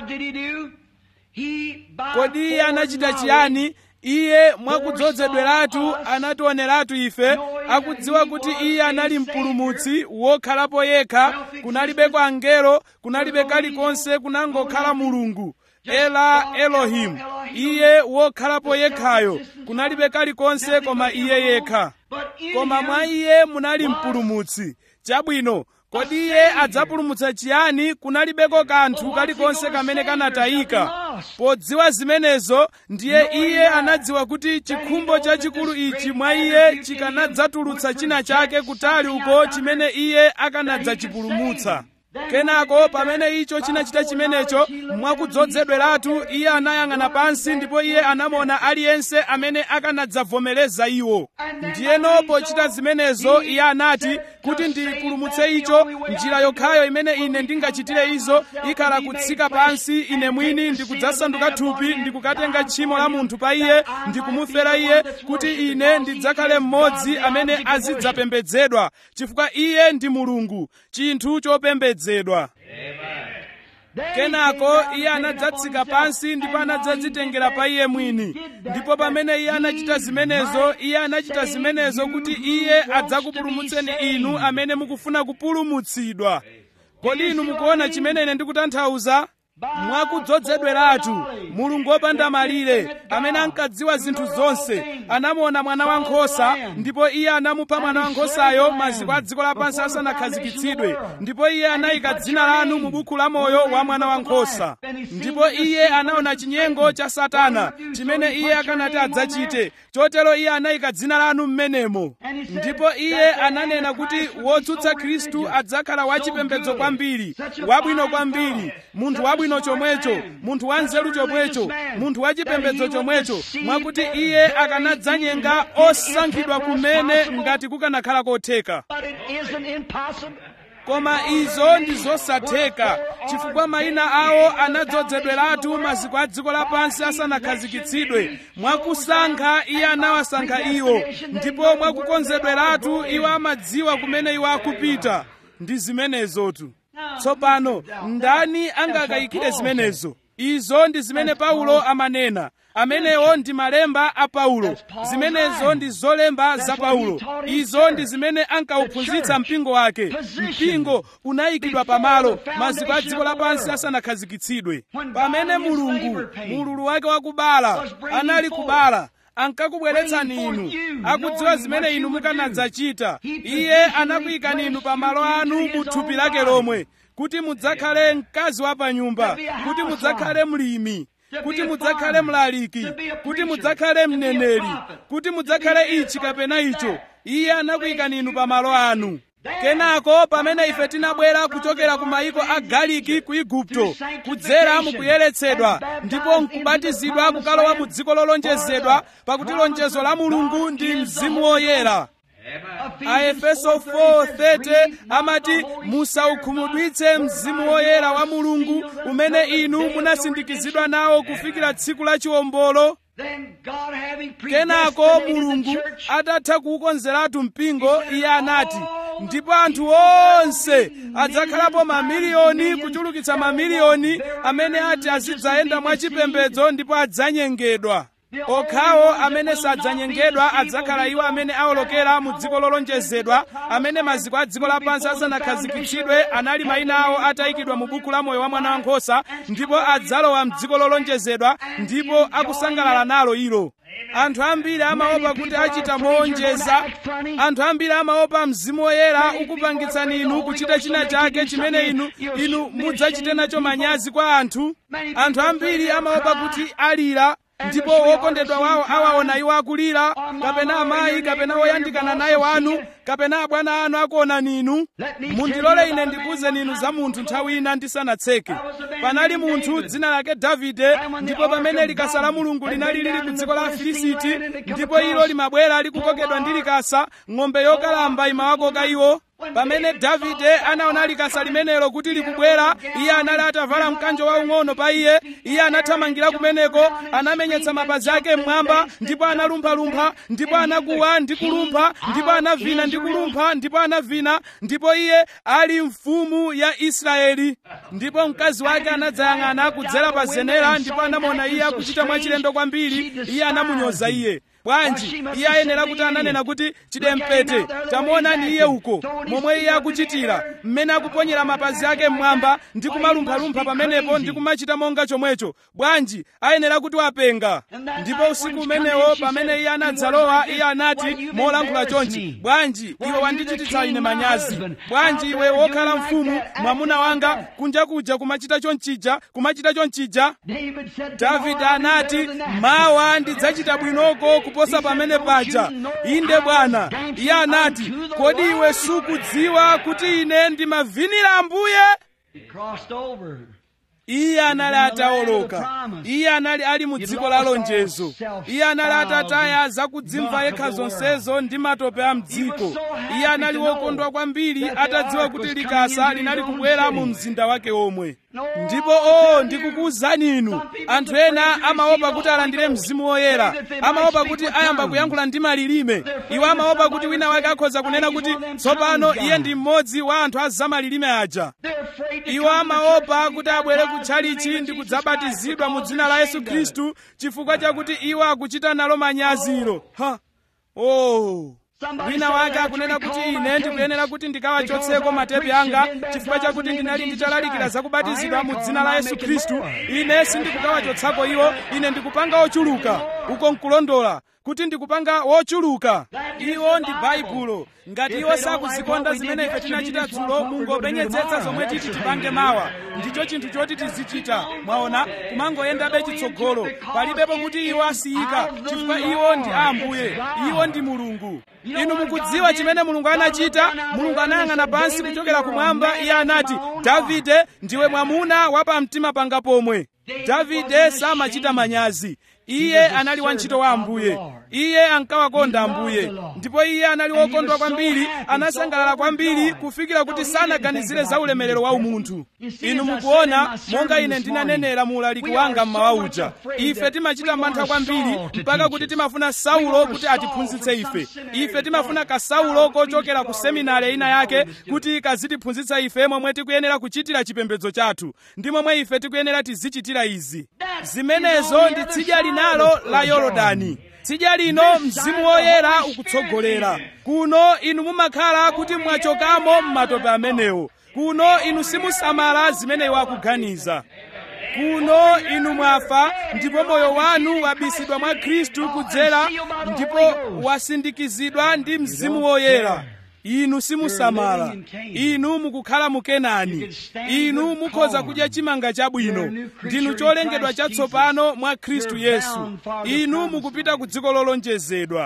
Speaker 1: kodi iye anachita chiyani iye mwakudzozedweratu anationeratu ife akudziwa kuti iye anali mpulumutsi wokhalapo yekha kunalibe kwa angelo kunalibe kalikonse kunangokhala mulungu ela elohimu iye wokhalapo yekhayo kunalibe kalikonse koma iye yekha koma mwa iye munali mpulumutsi chabwino kodi iye adzapulumutsa chiyani kunalibeko kanthu kalikonse kamene kanatayika podziwa zimenezo ndiye iye anadziwa kuti chikhumbo chachikulu ichi mwa iye chikanadzatulutsa china chake kutali uko chimene iye akanadzachipulumutsa kenako pamene icho chinachita chimenecho mwakudzozedweratu iye anayang'ana pansi ndipo iye anamuona aliyense amene akanadzavomereza iwo ndiyeno pochita zimenezo iye anati kuti ndipulumutse icho njira yokhayo imene ine ndingachitire izo ikhala kutsika pansi ine mwini ndikudzasanduka thupi ndikukatenga tchimo la munthu pa iye ndikumufera iye kuti ine ndidzakhale mmodzi amene azidzapembedzedwa chifukwa iye ndi mulungu chinthu chopembedzedwa kenako iye anadzatsika pansi ndipo anadzadzitengera pa iye mwini ndipo pamene iye anachita zimenezo iye anachita zimenezo kuti iye adzakupulumutseni inu amene mukufuna kupulumutsidwa kodi inu mukuona chimene ine ndikutanthauza mwakudzozedweratu mulungu wopanda malire amene ankadziwa zinthu zonse anamuona mwana wankhosa ndipo iye anamupha mwana wankhosayo maziko a dziko lapansi asanakhazikitsidwe ndipo iye anayika dzina lanu mu buku la moyo wa mwana wankhosa ndipo iye anaona chinyengo cha satana chimene iye akanati adzachite chotero iye anayika dzina lanu m'menemo ndipo iye ananena kuti wotsutsa khristu adzakhala wachipembedzo kwambiri wabwino kwambiri munthu wabwino chomwecho munthu wanzeru chomwecho munthu wachipembedzo chomwecho mwakuti iye akanadzanyenga osankhidwa kumene ngati kukanakhala kotheka koma izo ndi zosatheka chifukwa mayina awo anadzozedweratu maziko a dziko lapansi asanakhazikitsidwe mwakusankha iye anawasankha iwo ndipo mwakukonzedweratu iwo amadziwa kumene iwo akupita ndi zimenezotu tsopano ndani angakayikire zimenezo izo ndi zimene paulo amanena amenewo ndi malemba a paulo zimenezo ndi zolemba za paulo izo ndi zimene ankauphunzitsa mpingo wake mpingo unayikidwa pamalo maziko a dziko lapansi asanakhazikitsidwe pamene mulungu mululu wake wakubala anali kubala ankakubweretsani inu akudziwa zimene inu mukanadzachita iye anakuyikani inu pamalo anu mu thupi lake lomwe kuti mudzakhale mkazi wa panyumba kuti mudzakhale mlimi kuti mudzakhale mlaliki kuti mudzakhale mneneri kuti mudzakhale ichi kapena icho iye anakuyikani inu pamalo anu kenako pamene ife tinabwera kuchokera ku mayiko a galiki ku igupto kudzera mukuyeretsedwa ndipo nkubatizidwa kukalowa mu dziko lolonjezedwa pakuti lonjezo la mulungu ndi mzimu woyera aefeso 4:30 amati musaukhumudwitse mzimu woyera wa mulungu umene inu munasindikizidwa nawo kufikira tsiku la chiwombolo kenako mulungu atatha kuwukonzeratu mpingo iye anati ndipo anthu onse adzakhalapo mamiliyoni kuchulukitsa mamiliyoni amene ati azidzayenda mwachipembedzo ndipo adzanyengedwa okhawo amene sadzanyengedwa adzakhala iwo amene awolokera mu dziko lolonjezedwa amene maziko a dziko lapansi asanakhazikitsidwe anali mayina awo atayikidwa mu buku la moyo wa mwana wankhosa ndipo adzalowa mdziko lolonjezedwa ndipo akusangalala nalo ilo anthu ambiri amaopa kuti achita moonjeza anthu ambiri amaopa mzimu woyera ukupangitsani inu kuchita china chake chimene inu inu mudzachite nacho manyazi kwa anthu anthu ambiri amaopa kuti alira ndipo wokondedwa wawo awaona iwo akulira kapena amayi kapena woyandikana naye wanu kapena abwana anu akuonani inu mundilole ine ndikuwuzeni inu za munthu nthawi ina ndisanatseke panali munthu dzina lake davide ndipo pamene likasa la mulungu linali lili ku dziko la afilisiti ndipo ilo limabwera likukokedwa ndi likasa ng'ombe yokalamba imawakoka iwo pamene davide anaona likasa limenelo kuti likubwera iye anali atavala mkanjo waung'ono pa iye iye anathamangira kumeneko anamenyetsa mapazi ake mmwamba ndipo analumphalumpha ndipo anakuwa ndi kulumpha ndipo anavina ndi kulumpha ndipo anavina ndipo iye ali mfumu ya israeli ndipo mkazi wake anadzayang'ana kudzera pa zenera ndipo anamuona iye akuchita mwachilendo kwambiri iye anamunyoza iye bwanji iye ayenera kuti ananena kuti chidempete tamuonani iye uko momwe iye akuchitira mmene akuponyera mapazi ake mmwamba ndi kumalumphalumpha pamenepo ndi kumachita monga chomwecho bwanji ayenera kuti wapenga ndipo usiku umenewo pamene iye anadzalowa iye anati molankhula chonchi bwanji iwe wandichititsa ine manyazi bwanji iwe wokhala mfumu mwamuna wanga kunja kuja kumachita chonchija kumachita chonchija davide anati mawa ndidzachita bwinoko kuposa pamene paja inde bwana iye anati kodi iwe sukudziwa kuti ine ndimavinira ambuye iye anali atawoloka iye anali ali mu dziko la lonjezo iye anali atataya zakudzimva yekha zonsezo ndi matope a mdziko iye anali wokondwa kwambiri atadziwa kuti likasa linali kubwera mu mzinda wake omwe ndipo o ndikukuwuzani inu anthu ena amaopa kuti alandire mzimu woyera amaopa kuti ayamba kuyankhula ndi malilime iwo amaopa kuti wina wake akhoza kunena kuti tsopano iye ndi mmodzi wa anthu a zamalilime aja iwo amaopa kuti abwere kutchalichi ndi kudzabatizidwa mu dzina la yesu khristu chifukwa chakuti iwo akuchita nalo manyaziro ha oh wina wake akunena kuti ine ndikuyenera kuti ndikawachotseko matepi anga chifukwa chakuti ndinali nditalalikira zakubatizidwa mu dzina la yesu khristu ine sindikukawachotsako iwo ine ndikupanga ochuluka uko nkulondola kuti ndikupanga wochuluka iwo ndi baibulo ngati iwo sakuzikonda zimene ife tinachita dzulo mungopenyetsetsa zomwe titi tipange mawa ndicho chinthu choti tizichita mwaona kumangoyendabe chitsogolo palibepo kuti iwo asiyika chifukwa iwo ndi ambuye iwo ndi mulungu inu mukudziwa chimene mulungu anachita mulungu anayang'ana pansi kuchokera kumwamba iye anati davide ndiwe mwamuna wa pamtima panga pomwe davide samachita manyazi iye anali wantchito wa ambuye iye ankawakonda ambuye ndipo iye anali wokondwa kwambiri anasangalala kwambiri kufikira kuti sanaganizire za ulemerero wa umunthu inu mukuona monga ine ndinanenera mu ulaliki wanga mmawa uja ife timachita mantha kwambiri mpaka kuti timafuna saulo kuti atiphunzitse ife ife timafuna kasaulo kochokera ku seminari ina yake kuti kazitiphunzitsa ife momwe tikuyenera kuchitira chipembedzo chathu ndi momwe ife tikuyenera tizichitira izi zimenezo ndi tsidya linalo la yorodani tsidya lino mzimu woyera ukutsogolera kuno inu mumakhala kuti mwachokamo m'matope amenewo kuno inu simusamala zimene iwo akuganiza kuno inu mwafa ndipo moyo wanu wabisidwa mwa khristu kudzera ndipo wasindikizidwa ndi mzimu woyera inu simusamala inu mukukhala mu kenani inu mukhoza kudya chimanga chabwino ndinu cholengedwa chatsopano mwa khristu yesu inu mukupita ku dziko lolonjezedwa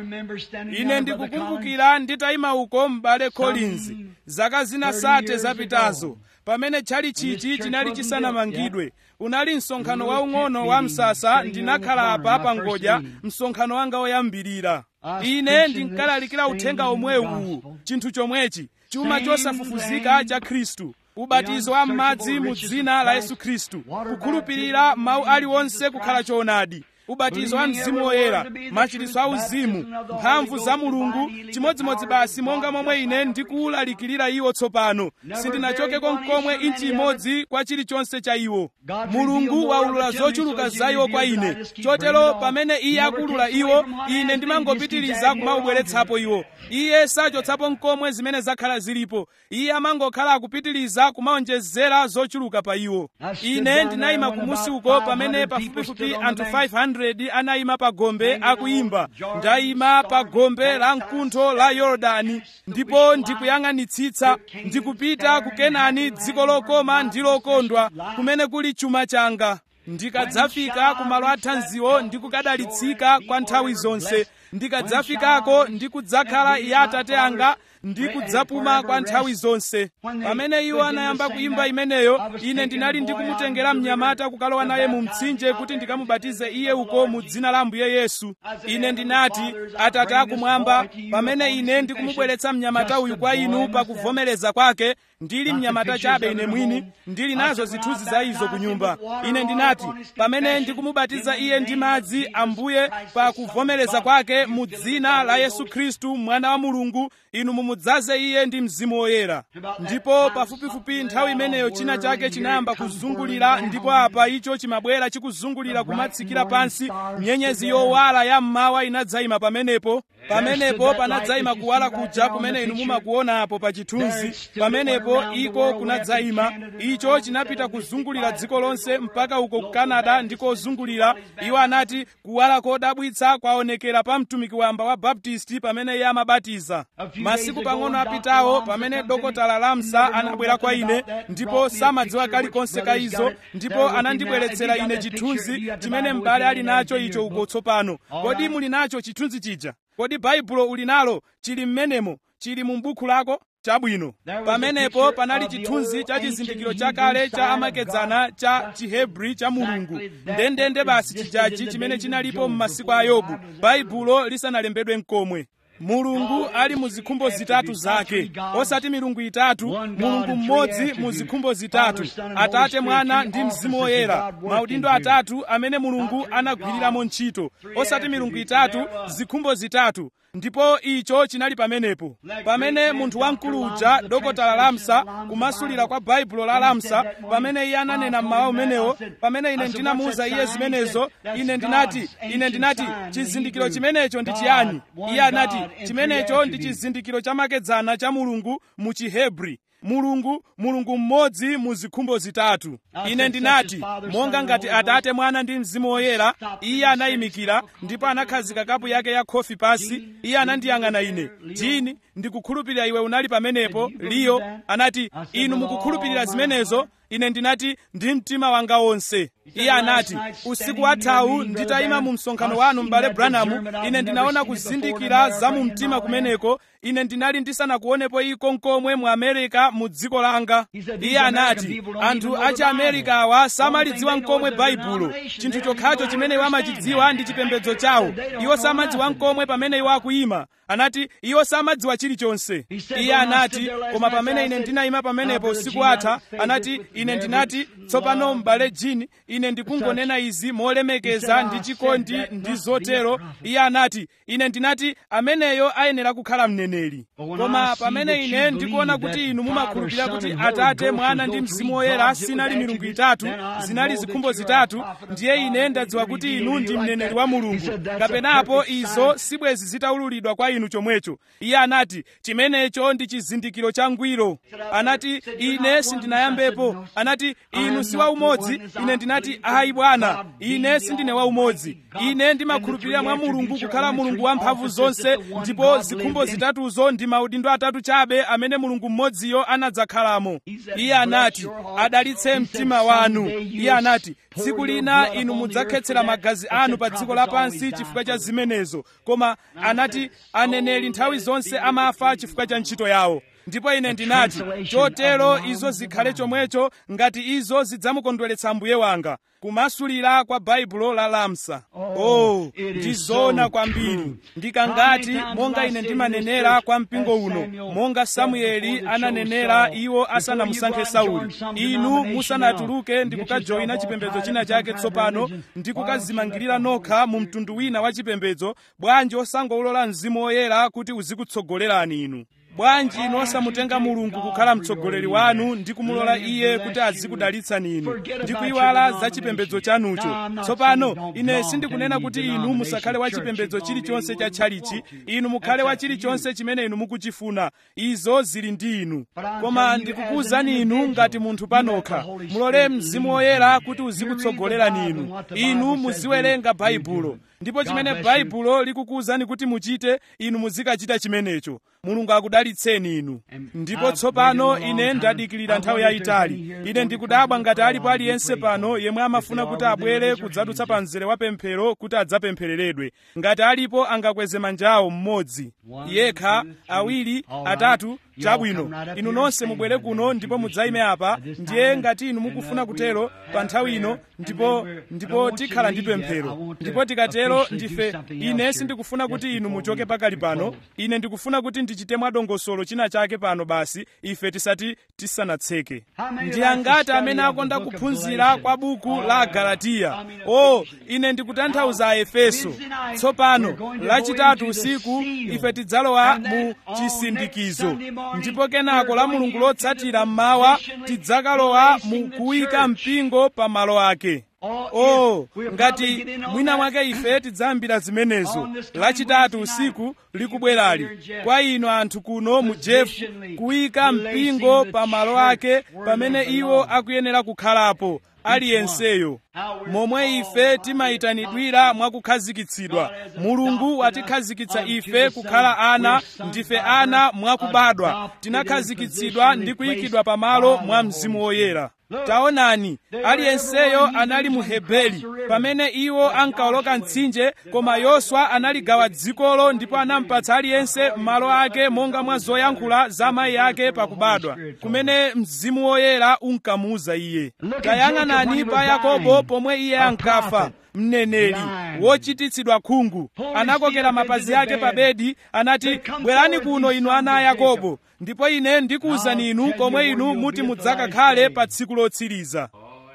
Speaker 1: ine ndikukumbukira nditayima uko m'bale collins zaka zina sate zapitazo pamene tchalichichi chinali chisanamangidwe unali msonkhano waung'ono wa msasa ndinakhala apa pangodya msonkhano wanga woyambirira ine ndinkalalikira uthenga omwe uwu chinthu chomwechi chuma chosafufuzika cha khristu ubatizo wa m'madzi mu dzina la yesu khristu kukhulupirira mawu aliwonse kukhala choonadi ubatizo wa mzimu woyera machiritso a uzimu mphamvu za mulungu chimodzimodzi basi monga momwe ine ndikuwulalikirira iwo tsopano sindinachokeko mkomwe inchi imodzi kwa chilichonse cha iwo mulungu waulula zochuluka za iwo kwa ine chotero pamene iye akulula iwo ine ndimangopitiriza kumaubweretsapo iwo iye sachotsapo mkomwe zimene zakhala zilipo iye amangokhala akupitiriza kumaonjezera zochuluka pa iwo ine ndinayima kumusi uko pamene pafupifupi anthu 500 anayima pa gombe akuyimba ndayima pa gombe la mkuntho la yorodani ndipo ndikuyang'anitsitsa ndikupita ku kenani dziko lokoma ndi lokondwa kumene kuli chuma changa ndikadzafika ku malo athanziwo ndikukadalitsika kwa nthawi zonse ndikadzafikako ndikudzakhala ya atate anga ndikudzapuma kwa nthawi zonse pamene iwo anayamba kuyimba imeneyo ine ndinali ndikumutengera mnyamata kukalowa naye mu mtsinje kuti ndikamubatize iye uko mu dzina la ambuye yesu ine ndinati atate akumwamba pamene ine ndikumubweretsa mnyamata uyu kwa inu pakuvomereza kwake ndili mnyamata chabe ine mwini ndili nazo zithunzi za izo ku nyumba ine ndinati pamene ndikumubatiza iye ndi madzi ambuye pakuvomereza kwake mu dzina la yesu khristu mwana wa mulungu inu mumudzaze iye ndi mzimu woyera ndipo pafupifupi nthawi imeneyo china chake chinayamba kuzungulira ndipo apa icho chimabwera chikuzungulira kumatsikira pansi nyenyezi yowala ya mmawa inadzayima pamenepo pamenepo panadzayima kuwala kuja kumene inu mumakuonapo pa chithunzi pamenepo iko kunadzayima icho chinapita kuzungulira dziko lonse mpaka uko ku canada ndikozungulira iwo anati kuwala kodabwitsa kwaonekera pa mtumiki wamba wa baptisti pamene iye amabatiza masiku pang'ono apitawo pamene dokotala lamsa anabwera kwa ine ndipo samadziwa kalikonse ka izo ndipo anandibweretsera ine chithunzi chimene m'bale ali nacho icho uko tsopano kodi muli nacho chithunzi chija kodi baibulo uli nalo chili m'menemo chili mu buku lako chabwino pamenepo panali chithunzi cha chizindikiro chakale cha amakedzana cha chihebri cha mulungu ndendende basi chijaji chimene chinalipo m'masiku a yobu baibulo lisanalembedwe mkomwe mulungu ali mu zikhumbo zitatu zake osati milungu itatu mulungu mmodzi mu zikhumbo zitatu atate mwana ndi mzimu woyera maudindo atatu amene mulungu anagwiriramo ntchito osati milungu itatu zikhumbo zitatu ndipo icho chinali pamenepo pamene munthu wamkulu uja dokotala lamsa kumasulira kwa baibulo la lamsa pamene iye ananena mmawa umenewo pamene ine ndinamuwuza iye zimenezo ine ndinati ine ndinati chizindikiro chimenecho ndi chiyani iye anati chimenecho ndi chizindikiro chamakedzana cha mulungu mu chihebri mulungu mulungu mmodzi mu zikhumbo zitatu ine ndinati monga ngati atate mwana ndi mzimu woyera iye anayimikira ndipo anakhazika kapu yake ya khofi pasi iye anandiyang'ana ine jini ndikukhulupirira iwe unali pamenepo liyo anati inu mukukhulupirira zimenezo ine ndinati ndi mtima wanga wonse iye anati usiku wathawu nditayima mu msonkhano wanu m'bale branamu ine ndinaona kuzindikira za mu mtima kumeneko ine ndinali ndisanakuonepo iko nkomwe mu amerika mu dziko langa iye anati anthu achi amerika awa samalidziwa nkomwe baibulo chinthu chokhacho chimene iwo amachidziwa ndi chipembedzo chawo iwo samadziwa nkomwe pamene iwo akuyima anati iwo samadziwa chilichonse iye anati koma pamene ine ndinayima pamenepo usiku atha anati ine ndinati tsopano m'bale jini ine ndikungonena izi molemekeza ndi chikondi ndi zotero iye anati ine ndinati ameneyo ayenera kukhala mneneri koma pamene ine ndikuona kuti inu mumakhulupirira kuti atate mwana ndi mzimu woyera sinali milungu itatu zinali zikhumbo zitatu ndiye ine ndadziwa kuti inu ndi mneneri wa mulungu kapenapo izo sibwezi zitaululidwa kwa inu chomwecho iye anati chimenecho ndi chizindikiro cha ngwiro anati ine sindinayambepo anati inu si waumodzi ine ndinati ayi bwana ine sindine waumodzi ine ndimakhulupirira mwa mulungu kukhala mulungu wamphamvu zonse ndipo zikhumbo zitatuzo ndi maudindo atatu chabe amene mulungu mmodziyo anadzakhalamo iye anati adalitse mtima wanu iye anati tsiku lina inu mudzakhetsera magazi anu pa dziko lapansi chifukwa cha zimenezo koma anati aneneri nthawi zonse amafa chifukwa cha ntchito yawo ndipo ine ndinati chotero izo zikhale chomwecho ngati izo zidzamukondweretsa mbuye wanga kumasulira kwa baibulo la lamsa oh ndizoona kwambiri ndikangati monga ine ndimanenera kwa mpingo uno monga samueli ananenera iwo asanamusankhe sauli inu musanatuluke ndi kukajoyina chipembedzo china chake tsopano ndi kukazimangirira nokha mu mtundu wina wa chipembedzo bwanji osangoulola mzimu woyera kuti uzikutsogolerani inu bwanji inu osamutenga mulungu kukhala mtsogoleri wanu ndi kumulola iye kuti azikudalitsani inu ndi kuyiwala za chipembedzo chanucho tsopano ine sindikunena kuti inu musakhale wa chipembedzo chilichonse cha tchalichi inu mukhale wa chilichonse chimene inu mukuchifuna izo zili ndi inu koma ndikukuwuzani inu ngati munthu panokha mulole mzimu woyera kuti uzikutsogolerani inu inu muziwerenga baibulo ndipo chimene baibulo likukuwuzani kuti muchite inu muzikachita chimenecho mulungu akudalitseni inu ndipo tsopano ine ndadikirira nthawi yayitali ine ndikudabwa ngati alipo aliyense pano yemwe amafuna kuti abwere kudzadutsa pa mzere wa pemphero kuti adzapemphereredwe ngati alipo angakweze manjawo mmodzi yekha awiri atatu chabwino inu nonse mubwere kuno ndipo mudzayime apa ndiye ngati inu mukufuna kutero pa nthawi ino ndipo ndipo tikhala ndi pemphero ndipo tikatero ndife ine sindikufuna kuti inu muchoke pakali pano ine ndikufuna kuti ndichite tichite mwadongosolo china chake pano basi ife tisati tisanatseke ndi angati amene akonda kuphunzira kwa buku la agalatiya o ine ndikutanthauza aefeso tsopano lachitatu usiku ife tidzalowa mu chisindikizo ndipo kenako la mulungu lotsatira mmawa tidzakalowa mu kuyika mpingo pa malo ake oh ngati mwina mwake ife tidzayambira zimenezo lachitatu usiku likubwerali kwa inu anthu kuno mu jefu kuyika mpingo pa malo ake pamene iwo akuyenera kukhalapo aliyenseyo momwe ife timayitanidwira mwakukhazikitsidwa mulungu watikhazikitsa ife kukhala ana ndife ana mwakubadwa tinakhazikitsidwa ndi kuyikidwa pamalo mwa mzimu woyera taonani aliyenseyo anali mu hebeli pamene iwo ankawoloka mtsinje koma yoswa analigawa dzikolo ndipo anampatsa aliyense malo ake monga mwa zoyankhula za mayi ake pakubadwa kumene mzimu woyera unkamuuza iye tayang'anani pa yakobo pomwe iye ankafa mneneri wochititsidwa khungu anakokera mapazi ake pa bedi anati bwerani kuno inu ana a yakobo ndipo ine ndikuwuzani inu komwe inu muti mudzakakhale pa tsiku lotsiriza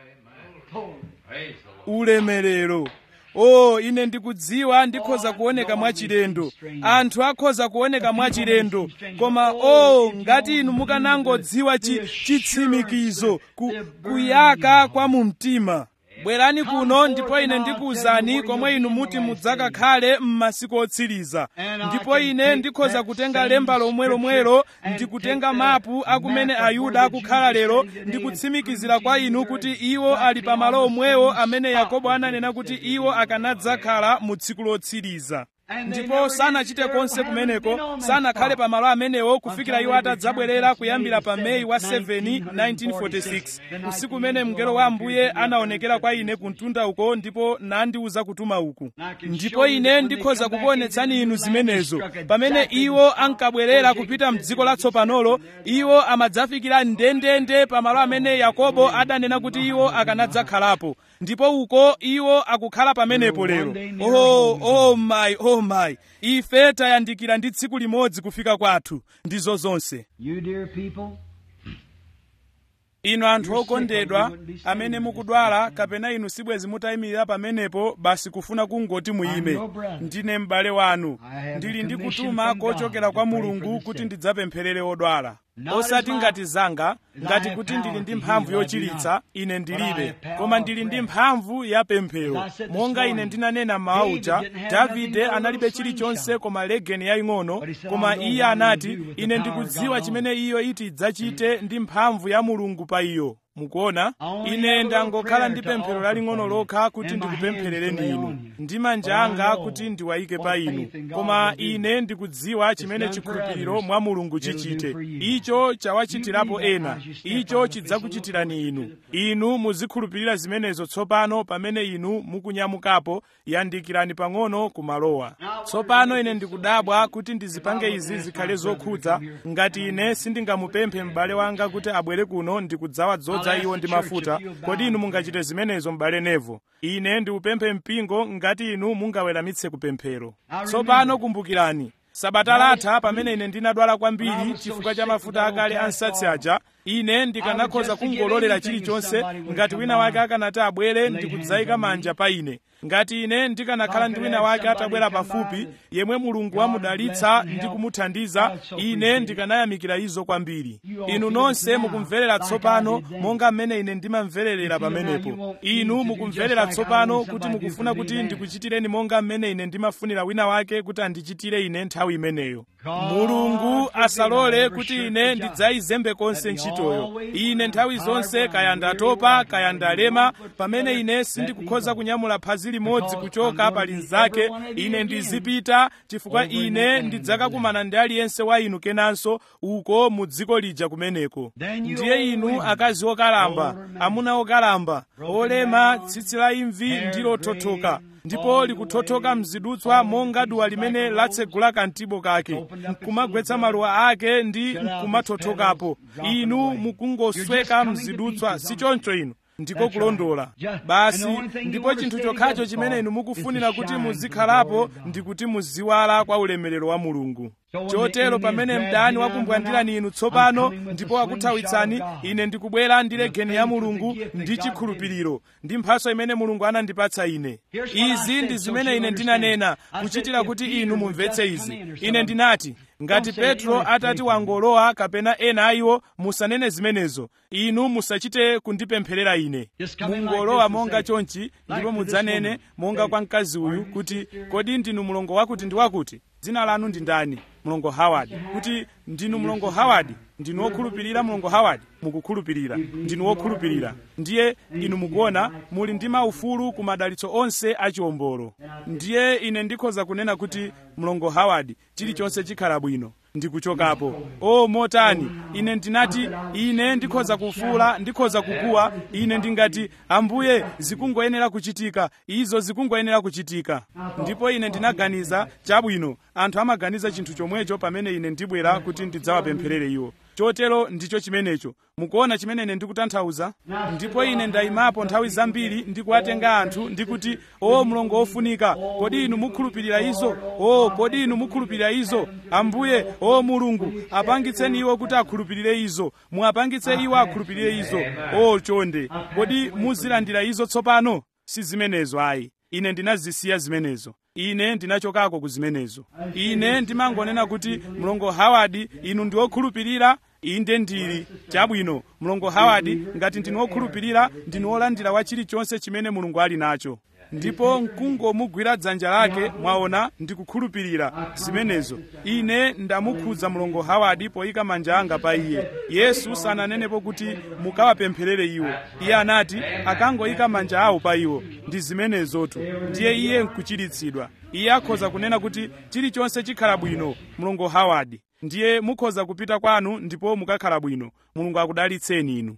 Speaker 1: ulemerero o ine ndikudziwa ndikhoza kuoneka mwachilendo anthu akhoza kuoneka mwachilendo koma o ngati inu mukanangodziwa chi, chitsimikizo ku, kuyaka kwa mu mtima bwerani kuno ndipo ine ndikuwuzani komwe inu muti mudzakakhale m'masiku otsiriza ndipo ine ndikhoza kutenga lemba lomwe lomwelo ndikutenga mapu akumene ayuda akukhala lero ndikutsimikizira kwa inu kuti iwo ali pamalo omwewo amene yakobo ananena kuti iwo akanadzakhala mu tsiku lotsiriza ndipo sanachite konse kumeneko sanakhale pamalo amenewo kufikira iwo atadzabwerera kuyambira pa meyi wa 7 1946 usiku umene mngelo wa ambuye anaonekera kwa ine kumtunda uko ndipo nandiuza kutuma uku ndipo ine ndikhoza kukuonetsani inu zimenezo pamene iwo ankabwerera kupita mdziko latsopanolo iwo amadzafikira ndendende pamalo amene yakobo adanena kuti iwo akanadzakhalapo ndipo uko iwo akukhala pamenepo lero oh, oh my oh my ife tayandikira ndi tsiku limodzi kufika kwathu ndizo zonse
Speaker 2: You dear people,
Speaker 1: inu anthu okondedwa amene mukudwala kapena inu sibwezi mutayimirira pamenepo basi kufuna kungoti muyime ndine m'bale wanu ndili ndi kutuma kochokera kwa mulungu kuti ndidzapempherere odwala osati ngati zanga ngati kuti ndili ndi mphamvu yochiritsa ine ndilibe koma ndili ndi mphamvu ya pemphero monga ine ndinanena mmawa uja davide analibe chilichonse koma legeni yaying'ono koma iye anati ine ndikudziwa chimene iyo iti idzachite ndi mphamvu ya mulungu pa iyo mukuona ine ndangokhala ndi pemphero laling'ono lokha kuti ndikupempherereni inu ndi manja anga kuti ndiwayike pa inu koma ine ndikudziwa chimene chikhulupiriro mwa mulungu chichite icho chawachitirapo ena icho chidzakuchitirani inu inu muzikhulupirira zimenezo tsopano pamene inu mukunyamukapo yandikirani pang'ono kumalowa tsopano ine ndikudabwa kuti ndizipange izi zikhale zokhudza ngati ine sindingamupemphe m'bale wanga kuti abwere kuno ndikudzawa za iwo ndi mafuta kodi inu mungachite zimenezo m'bale nevo ine ndiupemphe mpingo ngati inu mungaweramitse kupemphero tsopano kumbukirani sabata latha pamene ine ndinadwala kwambiri chifukwa cha mafuta akale ansatsi aja ine ndikanakhoza kungololera chilichonse ngati wina wake akanati abwere ndikudzayika manja pa ine ngati ine ndikanakhala ndi wina wake atabwera pafupi yemwe mulungu wamudalitsa ndi kumuthandiza ine ndikanayamikira izo kwambiri inu nonse mukumverera tsopano monga mmene ine ndimamvererera pamenepo inu mukumverera tsopano kuti mukufuna kuti ndikuchitireni monga mmene ine ndimafunira wina wake kuti andichitire ine nthawi imeneyo mulungu asalole kuti ine ndidzayizembe konse ntchitoyo ine nthawi zonse kaya ndatopa kaya ndalema pamene ine sindikukhoza kunyamula phazi limodzi kuchoka pa linzake ine ndizipita chifukwa ine ndidzakakumana ndi aliyense wa inu kenanso uko mu dziko lija kumeneko ndiye inu akazi okalamba amuna okalamba olema tsitsi la imvi ndi lothothoka ndipo likuthothoka mzidutswa monga duwa limene latsegula kantibo kake nkumagwetsa maluwa ake ndi nkumathothokapo inu mukungosweka mzidutswa si choncho inu ndiko kulondola basi ndipo chinthu chokhacho chimene inu mukufunira kuti muzikhalapo ndi kuti muziwala kwa ulemerero wa mulungu chotero pamene mdani wakumbwandirani inu tsopano ndipo wakuthawitsani ine ndikubwera ndi legeni ya mulungu ndi chikhulupiriro ndi mphaso imene mulungu anandipatsa ine izi ndi zimene ine ndinanena kuchitira kuti inu mumvetse izi ine ndinati ngati petro atati wangolowa kapena ena a iwo musanene zimenezo inu musachite kundipempherera ine mungolowa monga chonchi ndipo mudzanene monga kwa mkazi uyu kuti kodi ndinu mlongo wakuti ndi wakuti dzina lanu ndi ndani mlongo howard kuti ndinu mlongo howard ndinu wokhulupirira mlongo howard mukukhulupirira ndinu wokhulupirira ndiye inu mukuona muli ndi maufulu ku madalitso onse achiwombolo ndiye ine ndikhoza kunena kuti mlongo howard chilichonse chikhala bwino ndikuchokapo o motani ine ndinati ine ndikhoza kufuula ndikhoza kukuwa ine ndingati ambuye zikungoyenera kuchitika izo zikungoyenera kuchitika ndipo ine ndinaganiza chabwino anthu amaganiza chinthu chomwecho pamene ine ndibwera kuti ndidzawapempherere iwo chotero ndicho chimenecho mukuona chimene ine ndikutanthauza ndipo ine ndayimapo nthawi zambiri ndikuwatenga anthu ndikuti o mlongo wofunika kodi inu mukhulupirira izo o kodi inu mukhulupirira izo ambuye o mulungu apangitseni iwo kuti akhulupirire izo muapangitse iwo akhulupirire izo o chonde kodi muzilandira izo tsopano si zimenezo ayi ine ndinazisiya zimenezo ine ndinachokako ku zimenezo ine ndimangonena kuti mlongo howard inu ndi wokhulupirira inde ndili chabwino mlongo howard ngati ndinu wokhulupirira ndinu wolandira wa chilichonse chimene mulungu ali nacho ndipo mkungomugwira dzanja lake mwaona ndikukhulupirira zimenezo ine ndamukhudza mlongo howard poyika manja anga pa iye yesu sananenepo kuti mukawapempherere iwo iye anati akangoyika manja awo pa iwo ndi zimenezotu ndiye iye nkuchiritsidwa iye akhoza kunena kuti chilichonse chikhala bwino mlongo howard ndiye mukhoza kupita kwanu ndipo mukakhala bwino mulungu akudalitseni inu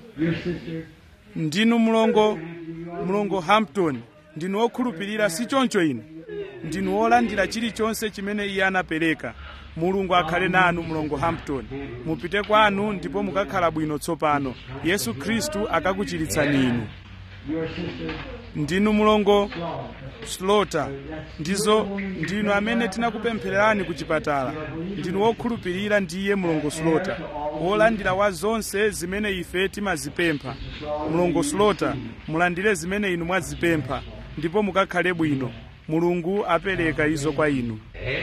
Speaker 1: ndinu mlongo mlongo hampton ndinu wokhulupirira si choncho inu ndinu wolandira chilichonse chimene iye anapereka mulungu akhale nanu mlongo hampton mupite kwanu ndipo mukakhala bwino tsopano yesu khristu akakuchiritsani inu ndinu mlongo slota ndizo ndinu amene tinakupemphererani ku chipatala ndinu wokhulupirira ndiye mlongo slota wolandira wa zonse zimene ife timazipempha mlongo slota mulandire zimene inu mwazipempha ndipo mukakhale bwino mulungu apereka izo kwa inu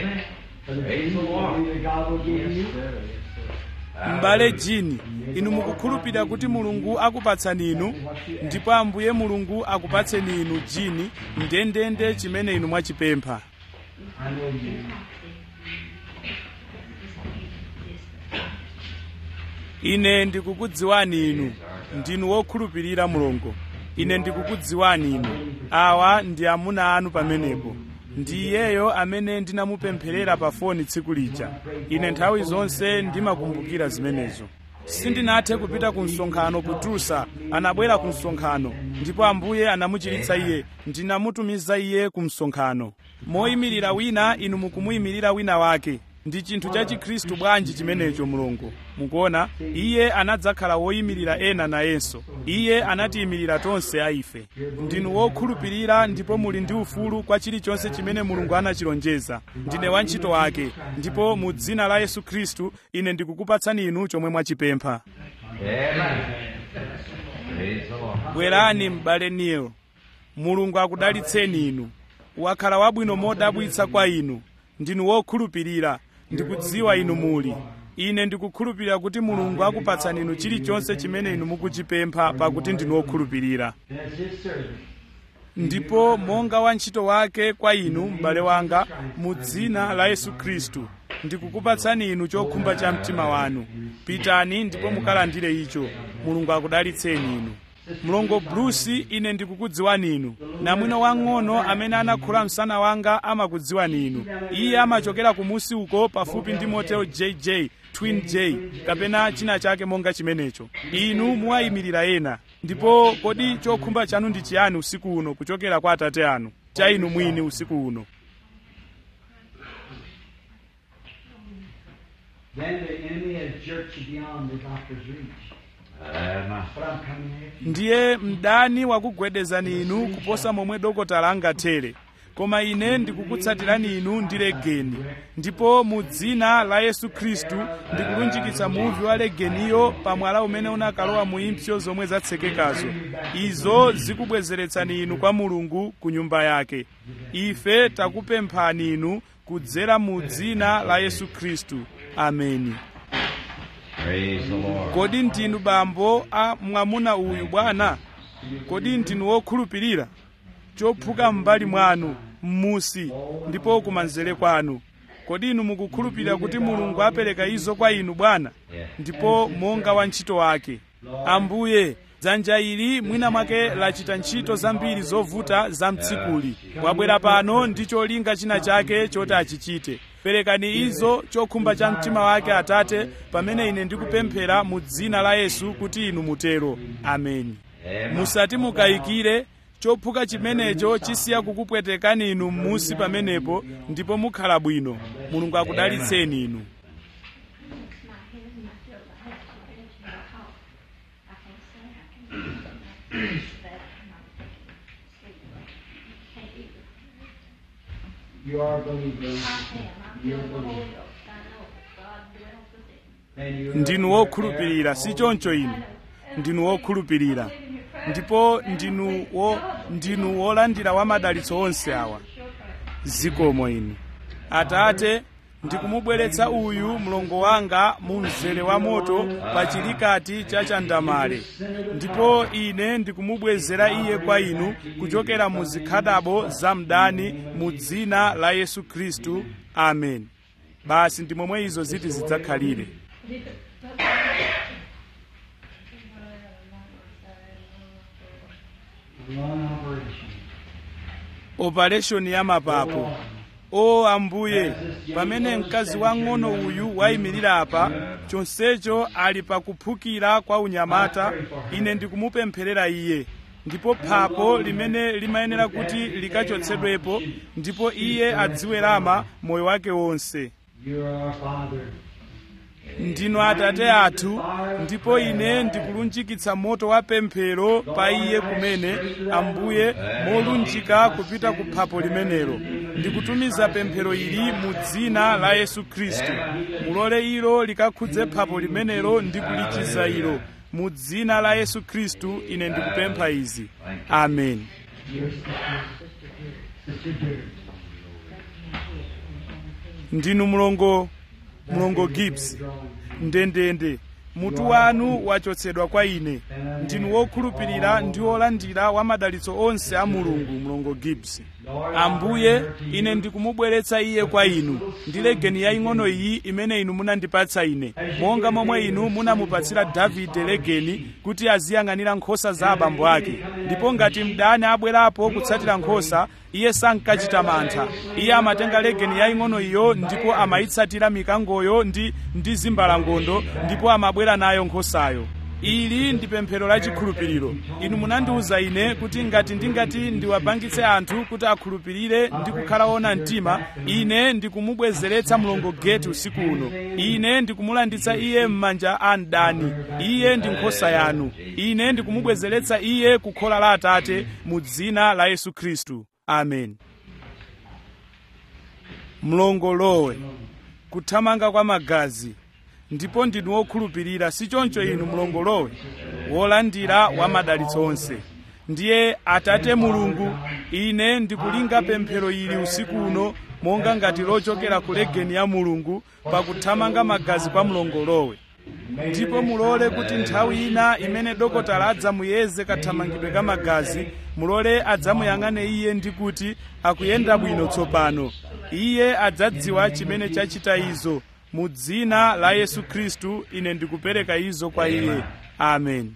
Speaker 1: m'bale jini inu mukukhulupirira kuti mulungu akupatsani inu ndipo ambuye mulungu akupatseni inu jini ndendende chimene inu mwachipempha ine ndikukudziwani inu ndinu wokhulupirira mulungu ine ndikukudziwani inu awa ndi amuna anu pamenepo ndi iyeyo amene ndinamupempherera pa foni tsiku lija ine nthawi zonse ndimakumbukira zimenezo sindinathe kupita ku msonkhano ku tulsa anabwera ku msonkhano ndipo ambuye anamuchiritsa iye ndinamutumiza iye ku msonkhano moyimirira wina inu mukumuyimirira wina wake ndi chinthu cha chikhristu bwanji chimenecho mulungu mukuona iye anadzakhala woyimirira ena nayenso iye anatiyimirira tonse aife ndinu wokhulupirira ndipo muli ndi ufulu kwa chilichonse chimene mulungu anachilonjeza ndine wantchito wake ndipo mu dzina la yesu khristu ine ndikukupatsani inu chomwe mwachipempha bwerani m'bale neil mulungu akudalitseni inu wakhala wabwino modabwitsa kwa inu ndinu wokhulupirira ndikudziwa inu muli ine ndikukhulupirira kuti mulungu akupatsani inu chilichonse chimene inu mukuchipempha pakuti ndinu wokhulupirira ndipo monga wantchito wake kwa inu m'bale wanga mu dzina la yesu khristu ndikukupatsani inu chokhumba cha mtima wanu pitani ndipo mukalandire icho mulungu akudalitseni inu mlongo bruce ine ndikukudziwani inu namwino wang'ono amene anakhula msana wanga amakudziwani inu iye amachokera kumusi uko pafupi ndi motel jj twin j kapena china chake monga chimenecho inu muwayimirira ena ndipo kodi chokhumba chanu ndi chiyani usiku uno kuchokera kwa atate anu cha inu mwini usiku uno
Speaker 2: Then the enemy has jerked you beyond the doctor's reach. But I'm coming after you.
Speaker 1: ndiye mdani wakugwedezani inu kuposa momwe dokotala angathere koma ine ndikukutsatirani inu ndi legeni ndipo mu dzina la yesu khristu ndikulunjikitsa muvi wa legeniyo pa mwala umene unakalowa mu impsyo zomwe zatsekekazo izo zikubwezeretsani inu kwa mulungu ku nyumba yake ife takupemphani inu kudzera mu dzina la yesu khristu ameni
Speaker 2: Praise the Lord.
Speaker 1: kodi ndinu bambo a mwamuna uyu bwana kodi ndinu wokhulupirira chophuka m'mbali mwanu m'musi ndipo kumanzere kwanu kodi inu mukukhulupirira kuti mulungu apereka izo kwa inu bwana ndipo monga wa ntchito wake ambuye dzanja ili mwina mwake lachita ntchito zambiri zovuta za mtsikuli wabwera pano ndi cholinga china chake choti achichite perekani izo chokhumba cha mtima wake atate pamene ine ndikupemphera mu dzina la yesu kuti inu mutero ameni musati mukayikire chophuka chimenecho chisiya kukupwetekani inu m'musi pamenepo ndipo mukhala bwino mulungu akudalitseni inu
Speaker 3: You are a believer. You're a believer. And you're
Speaker 1: ndinu wokhulupirira si choncho inu ndinu wokhulupirira ndipo ndinu wo ndinu wolandira wa madalitso onse awa zikomo inu atate ndikumubweretsa uyu mlongo wanga mu mzere wa moto pa chilikati cha chandamale ndipo ine ndikumubwezera iye kwa inu kuchokera mu zikhadabo za mdani mu dzina la yesu khristu amen basi ndi momwe izo ziti zidzakhalire
Speaker 3: one operation.
Speaker 1: operation ya mapapo o ambuye pamene mkazi wang'ono uyu wayimirira apa chonsecho ali pakuphukira kwa unyamata ine ndikumupempherera iye ndipo phapo limene limayenera kuti likachotsedwepo ndipo iye adziwerama moyo wake wonse
Speaker 3: You're our Father.
Speaker 1: ndinu atate athu ndipo ine ndikulunjikitsa moto wa pemphero pa iye kumene ambuye molunjika kupita ku phapo limenelo ndikutumiza pemphero ili mu dzina la yesu khristu mulole ilo likakhudze phapo limenelo ndi kulichiza ilo mu dzina la yesu khristu ine ndikupempha izi amen
Speaker 3: Your sister, Sister Dear.
Speaker 1: ndinu mlongo mlongo gibbs ndendende mutu wanu wachotsedwa kwa ine ndinu wokhulupirira ndi wolandira wa madalitso onse a mulungu mlongo gibbs ambuye ine ndikumubweretsa iye kwa inu ndi legeni yaying'ono iyi imene inu munandipatsa ine monga momwe inu munamupatsira davide legeni kuti aziyang'anira nkhosa za abambo ake ndipo ngati mdani abwerapo kutsatira nkhosa iye sankachita mantha iye amatenga legeni yaying'ono iyo ndipo amayitsatira mikangoyo ndi ndi zimbalangondo ndipo amabwera nayo nkhosayo ili ndi pemphero la chikhulupiriro inu munandiwuza ine kuti ngati ndingati ndiwapangitse anthu kuti akhulupirire ndi kukhala ona mtima ine ndikumubwezeretsa mlongo geti usiku uno ine ndikumulanditsa iye m'manja a mdani iye ndi nkhosa yanu ine ndikumubwezeretsa iye ku khola la atate mu dzina la yesu khristu amen mlongolowe kuthamanga kwa magazi ndipo ndinu wokhulupirira si choncho inu mlongolowe wolandira wa madalitso onse ndiye atate mulungu ine ndikulinga pemphero ili usiku uno monga ngati lochokera ku legeni ya mulungu pakuthamanga magazi kwa mlongolowe ndipo mulole kuti nthawi ina imene dokotala adzamuyeze kathamangidwe ka magazi mulole adzamuyang'ane iye ndi kuti akuyenda bwino tsopano iye adzadziwa chimene chachita izo mu dzina la yesu khristu ine ndikupereka izo kwa iye amen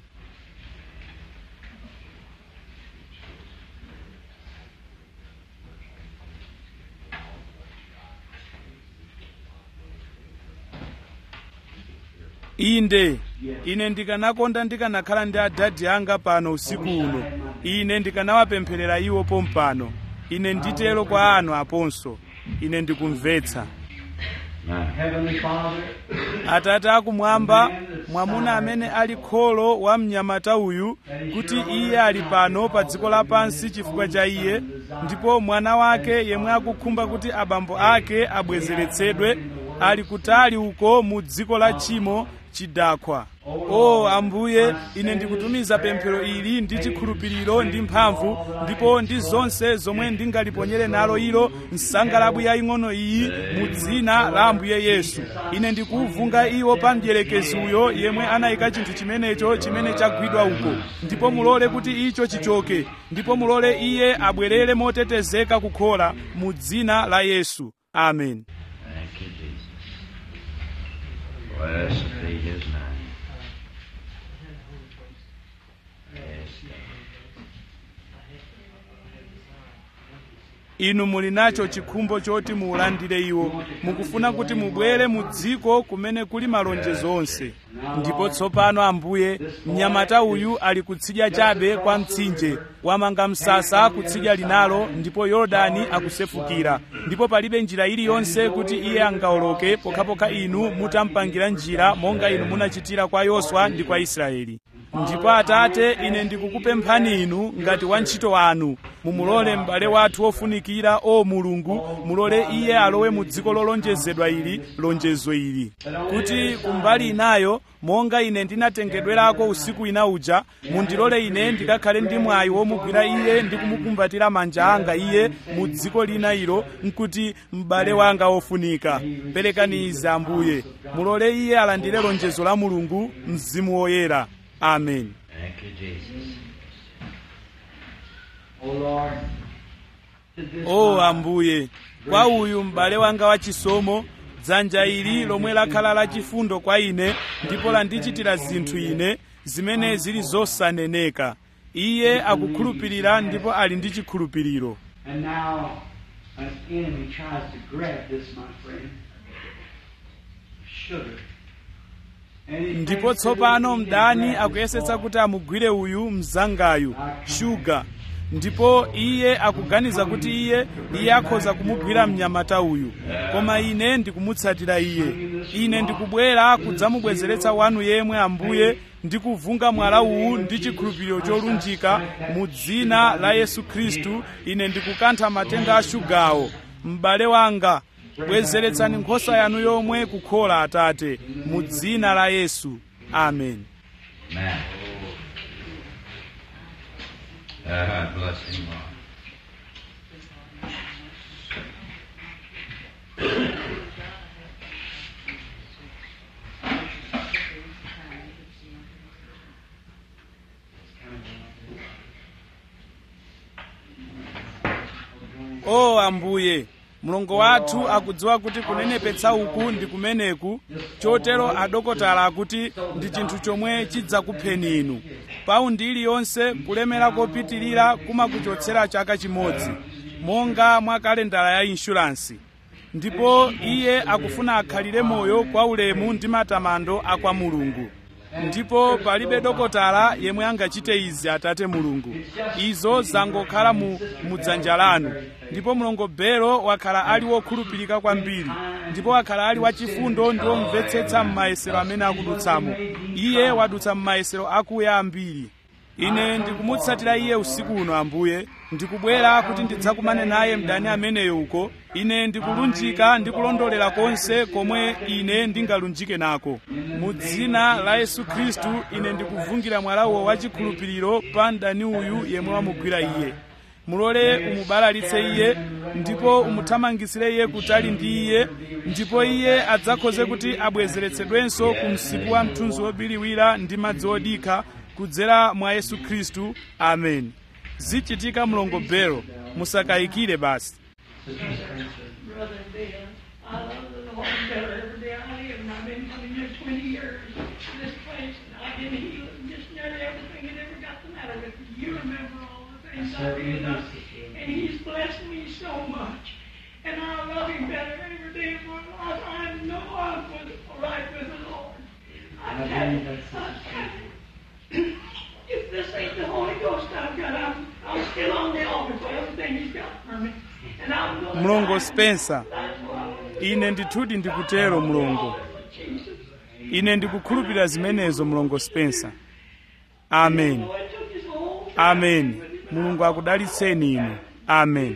Speaker 1: inde ine ndikanakonda ndikanakhala ndi adadi anga pano usiku uno ine ndikanawapempherera iwo pompano ine nditero kwa anu aponso ine ndikumvetsa
Speaker 3: Heavenly Father,
Speaker 1: atate akumwamba mwamuna amene ali kholo wa mnyamata uyu kuti iye ali pano pa dziko lapansi chifukwa cha iye ndipo mwana wake yemwe akukhumba kuti abambo ake abwezeretsedwe ali kutali uko mu dziko la tchimo chidakhwa o ambuye ine ndikutumiza pemphero ili ndi chikhulupiriro ndi mphamvu ndipo ndi zonse zomwe ndingaliponyere nalo ilo nsangalabwi yaying'ono iyi mu dzina la ambuye yesu ine ndikuvunga iwo pa mdierekezi uyo yemwe anayika chinthu chimenecho chimene chagwidwa uko ndipo mulole kuti icho chichoke ndipo mulole iye abwerere motetezeka kukhola mu dzina la yesu amen
Speaker 4: Thank you, Jesus. Blessed be his name. Yes, God.
Speaker 1: inu muli nacho chikhumbo choti muulandire iwo mukufuna kuti mubwere mu dziko kumene kuli malonjezo onse ndipo tsopano ambuye mnyamata uyu ali kutsidya chabe kwa mtsinje wamanga msasa kutsidya linalo ndipo yorodani akusefukira ndipo palibe njira iliyonse kuti iye angawoloke pokhapokha inu mutampangira njira monga inu munachitira kwa yoswa ndi kwa israeli ndipo atate ine ndikukupemphani inu ngati wantchito wanu mumulole m'bale wathu wofunikira o mulungu mulole iye alowe mu dziko lolonjezedwa ili lonjezo ili kuti kumbali inayo monga ine ndinatengedwerako usiku ina uja mundilole ine ndikakhale ndi mwayi womugwira iye ndi kumukumbatira manja anga iye mu dziko lina ilo nkuti m'bale wanga wofunika perekani izi ambuye mulole iye alandire lonjezo la mulungu mzimu woyera amen
Speaker 4: Thank you, Jesus.
Speaker 3: O Lord, to this
Speaker 1: o
Speaker 3: man,
Speaker 1: ambuye kwa uyu m'bale wanga wachisomo dzanja ili lomwe lakhala lachifundo kwa ine ndipo landichitira zinthu ine zimene zili zosaneneka iye akukhulupirira ndipo ali ndi chikhulupiriro
Speaker 3: and now an enemy tries to grab this, my friend. Sugar. And he
Speaker 1: ndipo
Speaker 3: thinks that
Speaker 1: tsopano
Speaker 3: he can
Speaker 1: mdani
Speaker 3: grab this
Speaker 1: akuyesetsa
Speaker 3: ball.
Speaker 1: kuti amugwire uyu mzangayu shuga ndipo iye akuganiza kuti iye iye akhoza kumugwira mnyamata uyu koma ine ndikumutsatira iye ine ndikubwera kudzamubwezeretsa wanu yemwe ambuye ndikuvunga mwala uwu ndi chikhulupiriro cholunjika mu dzina la yesu khristu ine ndikukantha matenda a shugawo m'bale wanga bwezeretsani nkhosa yanu yomwe kukhola atate mu dzina la yesu amen
Speaker 4: Man. Ah, bless him, Lord.
Speaker 1: o ambuye mlongo wathu akudziwa kuti kunenepetsa uku ndi kumeneku chotero adokotala akuti ndi chinthu chomwe chidzakupheni inu paundi iliyonse kulemera kopitirira kumakuchotsera chaka chimodzi monga mwa kalendala ya inshuransi ndipo iye akufuna akhalire moyo kwa ulemu ndi matamando a kwa mulungu ndipo palibe dokotala yemwe angachite izi atate mulungu izo zangokhala mu, mu dzanja lanu ndipo mlongo belo wakhala ali wokhulupirika kwambiri ndipo wakhala ali wachifundo ndi womvetsetsa m'mayesero amene akudutsamo iye wadutsa m'mayesero akuya ambiri ine ndikumutsatira iye usiku uno ambuye ndikubwera kuti ndidzakumane naye mdani ameneyo uko ine ndikulunjika ndi kulondolera konse komwe ine ndingalunjike nako mu dzina la yesu khristu ine ndikuvungira mwalawo wachikhulupiriro pa mdani uyu yemwe wamugwira iye mulole umubalalitse iye ndipo umuthamangisire iye kutali ndi iye ndipo iye adzakhoze kuti abwezeretsedwenso ku msipu wa mthunzi wobiriwira ndi madzi odikha kudzera mwa yesu khristu amen zichitika mlongo belo musakayikire basi
Speaker 5: Brother Bill, I love the Lord better every day I live, and I've been coming here 20 years to this place, and I've been healed of just nearly everything that ever got the matter with me. You remember all the things I did, and I- and He's blessed me so much. And I love Him better every day of my life. I know I'm with, right with the Lord. I tell you, I tell you, if this ain't the Holy Ghost I've got, I'm, I'm still on the altar for everything He's got for me. And I'm gonna
Speaker 1: mlongo
Speaker 5: die.
Speaker 1: spencer
Speaker 5: That's why.
Speaker 1: ine ndithudi ndikutero mlongo ine ndikukhulupirira zimenezo mlongo spencer amen
Speaker 5: Boy took his whole
Speaker 1: amen mulungu akudalitseni inu amen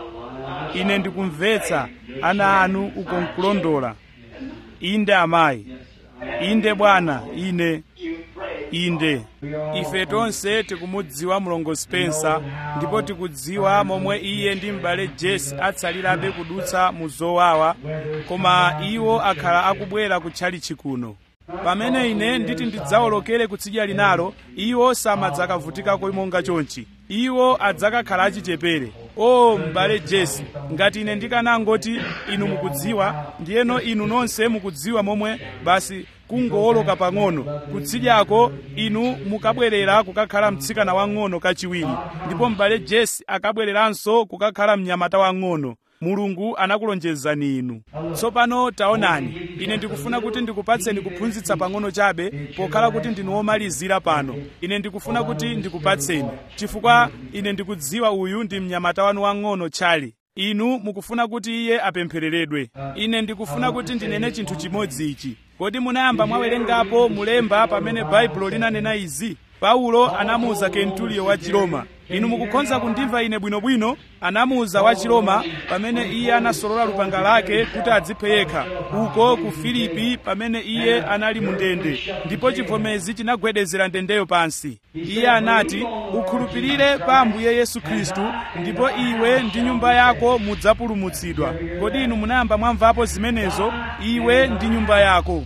Speaker 1: ine ndikumvetsa ana anu uko nkulondola inde amayi inde bwana ine inde ife tonse tikumudziwa mlongo spencer ndipo tikudziwa momwe iye ndi m'bale jesse atsalirabe kudutsa mu zowawa koma iwo akhala akubwera kutchalichi kuno pamene ine nditi ndidzawolokere kutsidya linalo iwo samadzakavutikako monga chonchi iwo adzakakhala achichepere o m'bale jesse ngati ine ndikanangoti inu mukudziwa ndiyeno inu nonse mukudziwa momwe basi kungowoloka pang'ono kutsidyako inu mukabwerera kukakhala mtsikana wang'ono kachiwiri ndipo m'bale jesse akabwereranso kukakhala mnyamata wang'ono mulungu anakulonjezani inu tsopano taonani ine ndikufuna kuti ndikupatseni kuphunzitsa pang'ono chabe pokhala kuti ndinu womalizira pano ine ndikufuna kuti ndikupatseni chifukwa ine ndikudziwa uyu ndi mnyamata wanu wang'ono tchali inu mukufuna kuti iye apemphereredwe ine ndikufuna kuti ndinene chinthu chimodzi ichi kodi munayamba mwawerengapo mulemba pamene baibulo linanena izi paulo anamuwuza kentulio wa chiroma inu mukukhonza kundimva ine bwinobwino anamuwuza wa chiroma pamene iye anasolola lupanga lake kuti adziphe yekha uko ku filipi pamene iye anali mu ndende ndipo chivomezi chinagwedezera ndendeyo pansi iye anati ukhulupirire pa ambuye yesu khristu ndipo iwe ndi nyumba yako mudzapulumutsidwa kodi inu munayamba mwamvapo zimenezo iwe ndi nyumba yako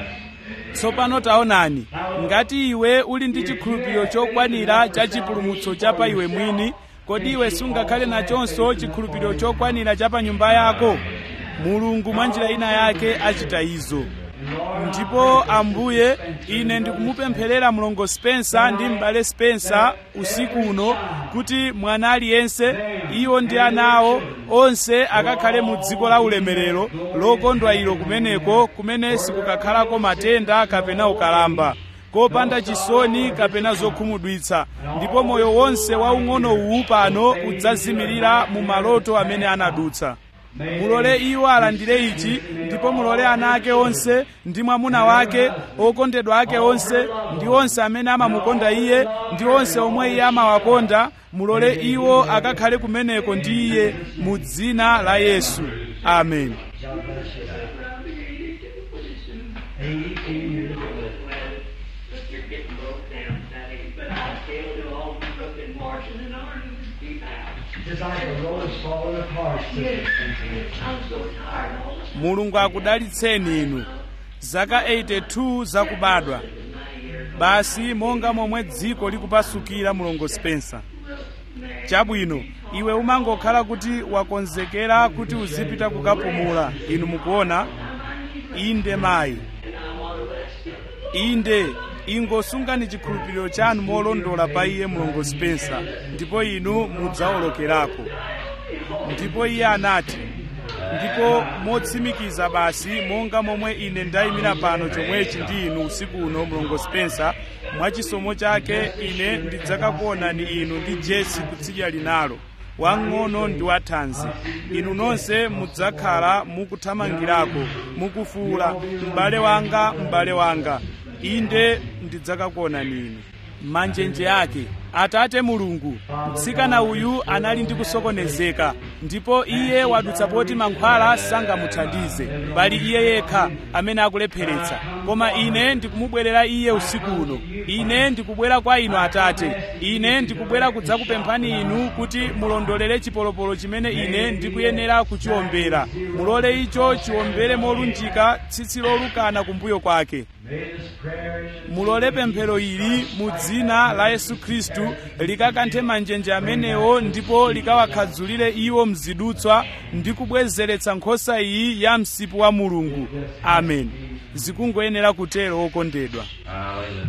Speaker 1: tsopano taonani ngati iwe uli ndi chikhulupiriro chokwanira cha chipulumutso cha pa iwe mwini kodi iwe sungakhale nachonso chikhulupiriro chokwanira cha pa nyumba yako mulungu mwa njira ina yake achita izo ndipo ambuye ine ndikumupempherera mlongo spencer ndi m'bale spencer usiku uno kuti mwana aliyense iwo ndi ana awo onse akakhale mu dziko la ulemerero lokondwa ilo kumeneko kumene sikukakhalako matenda kapena ukalamba kopanda chisoni kapena zokhumudwitsa ndipo moyo wonse waung'ono uwu pano udzazimirira mu maloto amene anadutsa mulole iwo alandire ichi ndipo mulole ana ake onse ndi mwamuna wake okondedwa ake onse ndi onse amene amamukonda iye ndi onse omwe iye amawakonda mulole iwo akakhale kumeneko ndi iye mu dzina la yesu amen
Speaker 5: But you're getting broke down, Daddy. But I still do all the cooking, washing, and ironing to keep out.
Speaker 3: Just like the road's falling apart.
Speaker 5: Yes, I'm so tired all the time.
Speaker 1: mulungu akudalitseni inu zaka 82 zakubadwa basi monga momwe dziko likupasukira mulongo spencer chabwino iwe umangokhala kuti wakonzekera kuti uzipita kukapumula inu mukuona inde mayi inde ingosungani chikhulupiriro chanu molondola pa iye mulongo spencer ndipo inu mudzawolokerako ndipo iye anati ndipo motsimikiza basi monga momwe ine ndayimira pano chomwechi ndi inu usiku uno mlongo spencer mwachisomo chake ine ndidzakakuonani inu ndi jesi kutsidya linalo wang'ono ndi wathanzi inu nonse mudzakhala mukuthamangirako mukufuula m'bale wanga m'bale wanga inde ndidzakakuonani inu manjenje ake atate mulungu mtsikana uyu anali ndi kusokonezeka ndipo iye wadutsa poti mankhwala sangamuthandize pali iye yekha amene akulepheretsa koma ine ndikumubwerera iye usiku uno ine ndikubwera kwa inu atate ine ndikubwera kudzakupemphani inu kuti mulondolere chipolopolo chimene ine ndikuyenera kuchiombera mulole icho chiombere molunjika tsitsi lolukana kumbuyo kwake mulole pemphero ili mu dzina la yesu khristu likakanthe manjenje amenewo ndipo likawakhadzulire iwo mzidutswa ndi kubwezeretsa nkhosa iyi ya msipu wa mulungu amen zikungoyenera kutero okondedwa
Speaker 4: Hallelujah.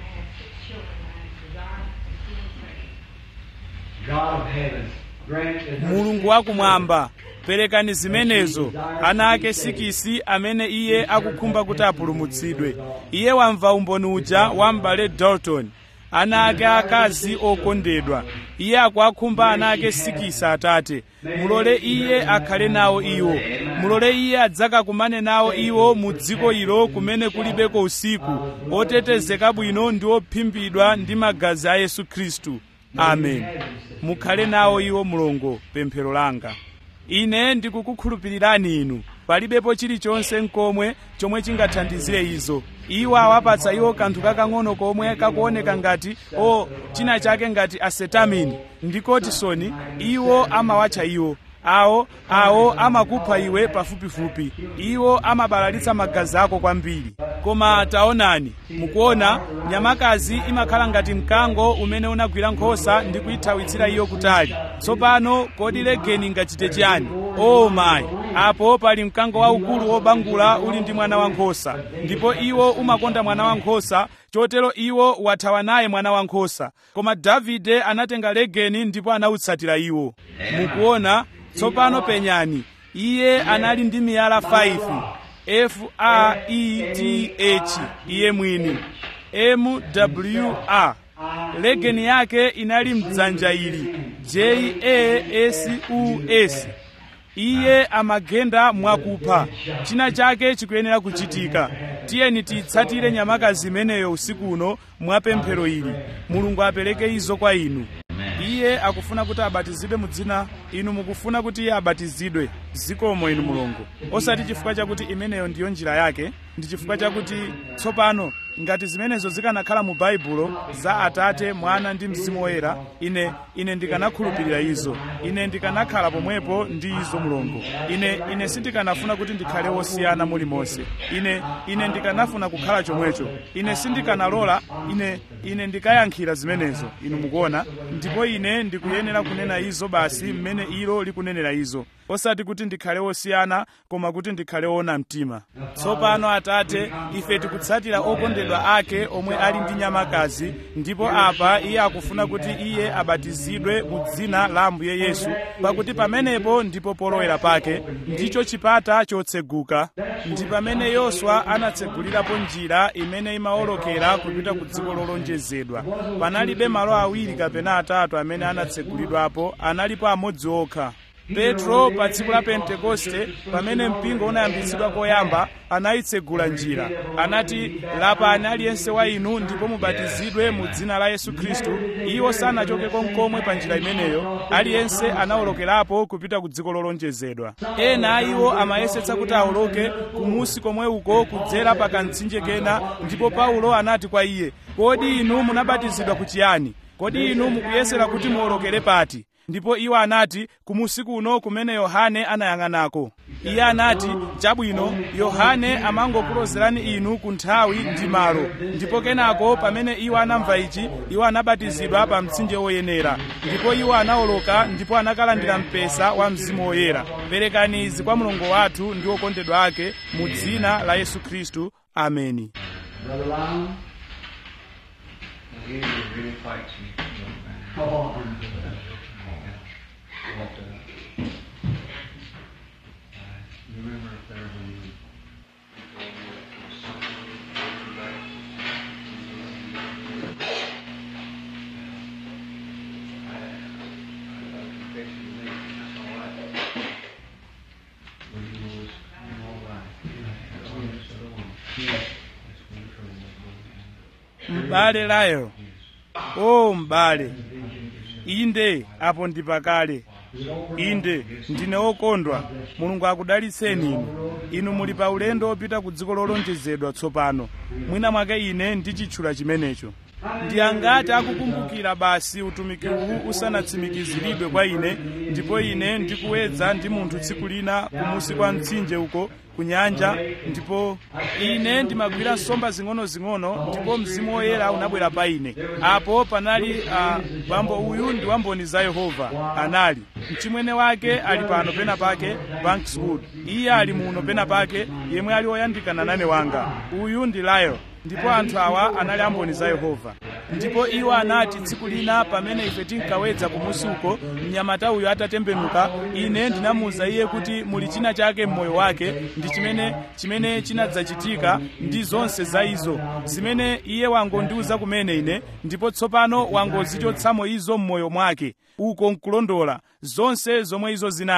Speaker 3: God of heaven, grant that her
Speaker 1: mulungu wakumwamba perekani zimenezo ana ake sikisi amene iye akukhumba kuti apulumutsidwe iye wamva umboni uja wa m'bale dalton ana ake akazi okondedwa iye akuwakhumba ana ake sikisi atate mulole iye akhale nawo iwo mulole iye adzakakumane nawo iwo mu dziko ilo kumene kulibeko usiku otetezeka bwino ndi ophimbidwa ndi magazi a yesu khristu amen mukhale nawo iwo mulongo pemphero langa ine ndikukukhulupirirani inu palibepo chilichonse nkomwe chomwe chingathandizire izo iwo awapatsa iwo kanthu kakang'ono komwe kakuoneka ngati o china chake ngati asetamini ndi kotisoni iwo amawatcha iwo awo awo amakupha iwe pafupifupi iwo amabalalitsa magazi ako kwambiri koma taonani mukuona nyamakazi imakhala ngati mkango umene unagwira nkhosa ndi kuyithawitsira iyo kutali tsopano kodi legeni ingachite chiyani o mayi apo pali mkango waukulu wobangula uli ndi mwana wankhosa ndipo iwo umakonda mwana wankhosa chotero iwo wathawa naye mwana wankhosa koma davide anatenga legeni ndipo anawutsatira iwo mukuona tsopano penyani iye anali ndi miyala 5 f a e t h iye mwini m w a legeni yake inali mdzanja ili j a s u s iye amagenda mwakupha china chake chikuyenera kuchitika tiyeni tiyitsatire nyamakazi imeneyo usiku uno mwapemphero ili mulungu apereke izo kwa inu iye akufuna kuti abatizidwe mu dzina inu mukufuna kuti iye abatizidwe zikomo inu mulungu osati chifukwa chakuti imeneyo ndiyo njira yake ndi chifukwa chakuti tsopano ngati zimenezo zikanakhala mu baibulo za atate mwana ndi mzimu woyera ine ine ndikanakhulupirira izo ine ndikanakhala pomwepo ndi izo mulungu ine ine sindikanafuna kuti ndikhale wosiyana mulimonse ine ine ndikanafuna kukhala chomwecho ine sindikanalola ine ine ndikayankhira zimenezo inu mukuona ndipo ine ndikuyenera kunena izo basi mmene ilo likunenera izo osati kuti ndikhale wosiyana koma kuti ndikhale wona mtima tsopano atate ife tikutsatira okondedwa ake omwe ali ndi nyamakazi ndipo apa iye akufuna kuti iye abatizidwe mu dzina la ambuye yesu pakuti pamenepo ndipo polowera pake ndicho chipata chotseguka ndi pamene yoswa anatsegulirapo njira imene imawolokera kupita ku dziko lolonjezedwa panalibe malo awiri kapena atatu amene anatsegulidwapo analipo amodzi okha petro pa tsiku la pentekoste pamene mpingo unayambitsidwa koyamba anayitsegula njira anati lapani aliyense wa inu ndipo mubatizidwe mu dzina la yesu khristu iwo sanachokeko nkomwe pa njira imeneyo aliyense anawolokerapo kupita ku dziko lolonjezedwa ena a iwo amayesetsa kuti awoloke kumusi komwe uko kudzera pa kamtsinje kena ndipo paulo anati kwa iye kodi inu munabatizidwa kuchiyani kodi inu mukuyesera kuti muwolokere pati ndipo iwo anati kumusi kuno kumene yohane anayang'anako iye anati chabwino yohane amangokulozerani inu ku nthawi ndi malo ndipo kenako pamene iwo anamva ichi iwo anabatizidwa pa mtsinje woyenera ndipo iwo anawoloka ndipo anakalandira mpesa wa mzimu woyera perekani izi kwa mulungu wathu ndi okondedwa ake mu dzina la yesu khristu ameni
Speaker 3: Brother Lyon?
Speaker 4: He really fights me.
Speaker 3: Oh,
Speaker 4: But, uh, I remember if there when you
Speaker 1: m'bale layo o m'bale inde apo ndi pakale inde ndine wokondwa mulungu akudalitseni inu inu muli pa ulendo wopita ku dziko lolonjezedwa tsopano mwina mwake ine ndichitchula chimenecho ndi angati akukumbukira basi utumiki uwu usanatsimikiziridwe kwa ine ndipo ine ndikuwedza ndi munthu tsiku lina kumusi kwa mtsinje uko ku nyanja ndipo ine ndimagwira nsomba zing'ono-zing'ono ndipo mzimu woyera unabwera pa ine apo panali uh, bambo uyu ndi wamboni za yehova anali mchimwene wake ali pano pena pake bankswood iye ali muno pena pake yemwe ali woyandikana nane wanga uyu ndi layo ndipo anthu awa anali amboni za yehova ndipo iwo anati tsiku lina pamene ife tinkawedza kumusi uko mnyamata uyo atatembenuka ine ndinamuwuza iye kuti muli china chake mmoyo wake ndi chimene chimene chinadzachitika ndi zonse za izo zimene iye wangondiwuza kumene ine ndipo tsopano wangozichotsamo izo mmoyo mwake uko nkulondola zonse zomwe izo zinali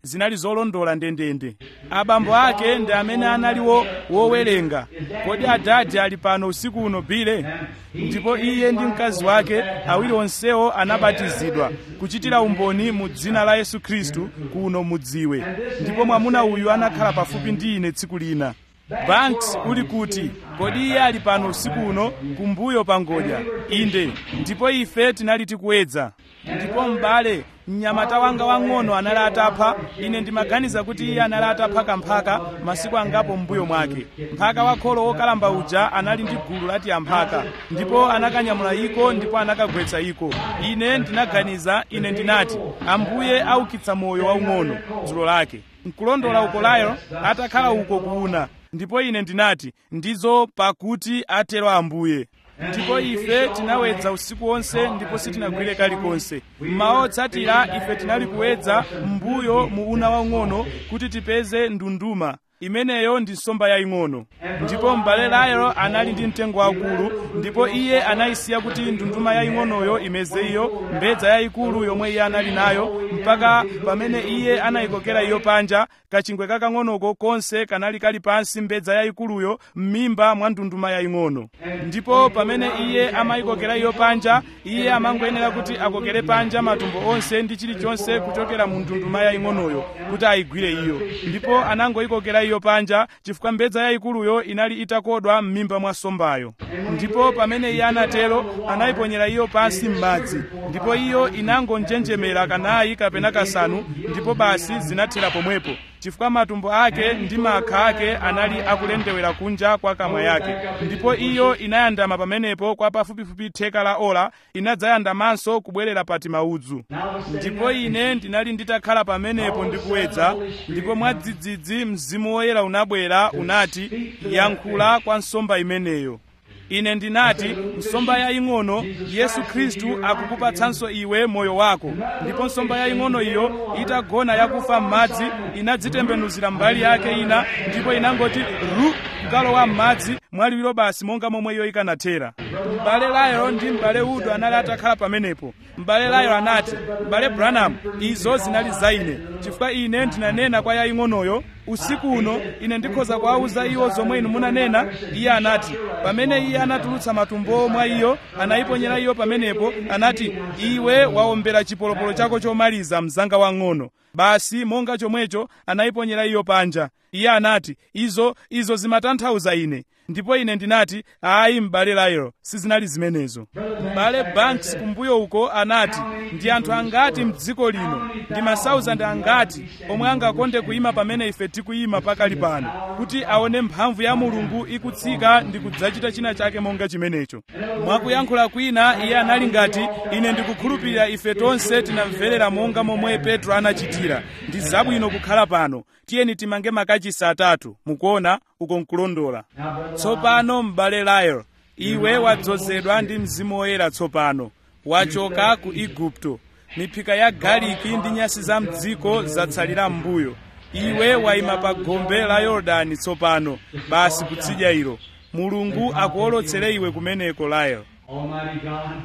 Speaker 1: zinali zolondola ndendende abambo ake ndi amene analiwo wowerenga kodi adadi ali pano usiku uno bile ndipo iye ndi mkazi wake awiri onsewo anabatizidwa kuchitira umboni mu dzina la yesu khristu kuno mudziwe ndipo mwamuna uyu anakhala pafupi ndi ine tsiku lina banks uli kuti kodi iye ali pano usiku uno kumbuyo pa ngodya inde ndipo ife tinali tikuwedza ndipo m'bale mnyamata wanga wang'ono anali atapha ine ndimaganiza kuti iye anali atapha kamphaka masiku angapo m'mbuyo mwake mphaka wakholo wokalamba uja anali ndi gulu lati amphaka ndipo anakanyamula iko ndipo anakagwetsa iko ine ndinaganiza ine ndinati ambuye aukitsa moyo waung'ono dzulo lake nkulondola uko layo atakhala uko kuuna ndipo ine ndinati ndizo pakuti atero ambuye ndipo ife tinawedza usiku wonse ndipo sitinagwire kalikonse mmawa otsatira ife tinali kuwedza mbuyo mu una waung'ono kuti tipeze ndunduma imeneyo ndi nsomba yaying'ono ndipo m'bale layo anali ndi mtengo wakulu ndipo iye anayisiya kuti ndunduma yaying'onoyo imeze iyo mbedza yayikulu yomwe iye anali nayo mpaka pamene iye anayikokera iyo panja kachingwe kakang'onoko konse kanali kali pansi mbedza yayikuluyo m'mimba mwa ndunduma yaying'ono ndipo pamene iye amayikokera iyo panja iye amangoyenera kuti akokere panja matumbo onse ndi chilichonse kuchokera mu ndunduma yaying'onoyo kuti ayigwire iyo ndipo anangoyikokera iyo panja chifukwa mbedza yayikuluyo inali itakodwa m'mimba mwa nsombayo ndipo pamene iye anatero anayiponyera iyo pansi m'madzi ndipo iyo inangonjenjemera kanayi kapena kasanu ndipo basi zinathera pomwepo chifukwa matumbo ake ndi makha ake anali akulendewera kunja kwa kamwa yake ndipo iyo inayandama pamenepo kwa pafupifupi theka la ola inadzayandamanso kubwerera pati maudzu ndipo ine ndinali nditakhala pamenepo ndikuwedza ndipo mwadzidzidzi mzimu woyera unabwera unati yankhula kwa nsomba imeneyo ine ndinati nsomba yaying'ono yesu khristu akukupatsanso iwe moyo wako ndipo nsomba yaying'ono iyo itagona yakufa m'madzi inadzitembenuzira mbali yake ina ndipo inangoti ru kukalowa m'madzi mwaliwiro basi monga momwe iyo ikanathera m'bale layo ndi m'bale udo anali atakhala pamenepo m'bale layo anati m'bale branham izo zinali za ine chifukwa ine ndinanena kwa yaying'onoyo usiku uno ine ndikhoza kuwawuza iwo zomwe inu munanena iye anati pamene iye anatulutsa matumbo mwa iyo anayiponyera iyo pamenepo anati iwe wawombera chipolopolo chako chomaliza mzanga wang'ono basi monga chomwecho anayiponyera iyo panja iye anati izo izo zimatanthauza ine ndipo ine ndinati ayi m'bale lairo sizinali zimenezo m'bale banks kumbuyo uko anati ndi anthu angati mdziko lino ndi masauzandi angati omwe angakonde kuyima pamene ife tikuyima pakali pano kuti aone mphamvu ya mulungu ikutsika ndi kudzachita china chake monga chimenecho mwakuyankhula kwina iye anali ngati ine ndikukhulupirira ife tonse tinamverera monga momwe petro anachitira ndi zabwino kukhala pano tiyeni timange makachisi atatu mukuona uko nkulondola tsopano m'bale layo iwe wadzozedwa ndi mzimu woyera tsopano wachoka ku igupto miphika ya galiki ndi nyasi za mdziko zatsalira m'mbuyo iwe wayima pa gombe la yorodani tsopano basi kutsidya ilo mulungu akuwolotsere iwe kumeneko layo
Speaker 2: Almighty God,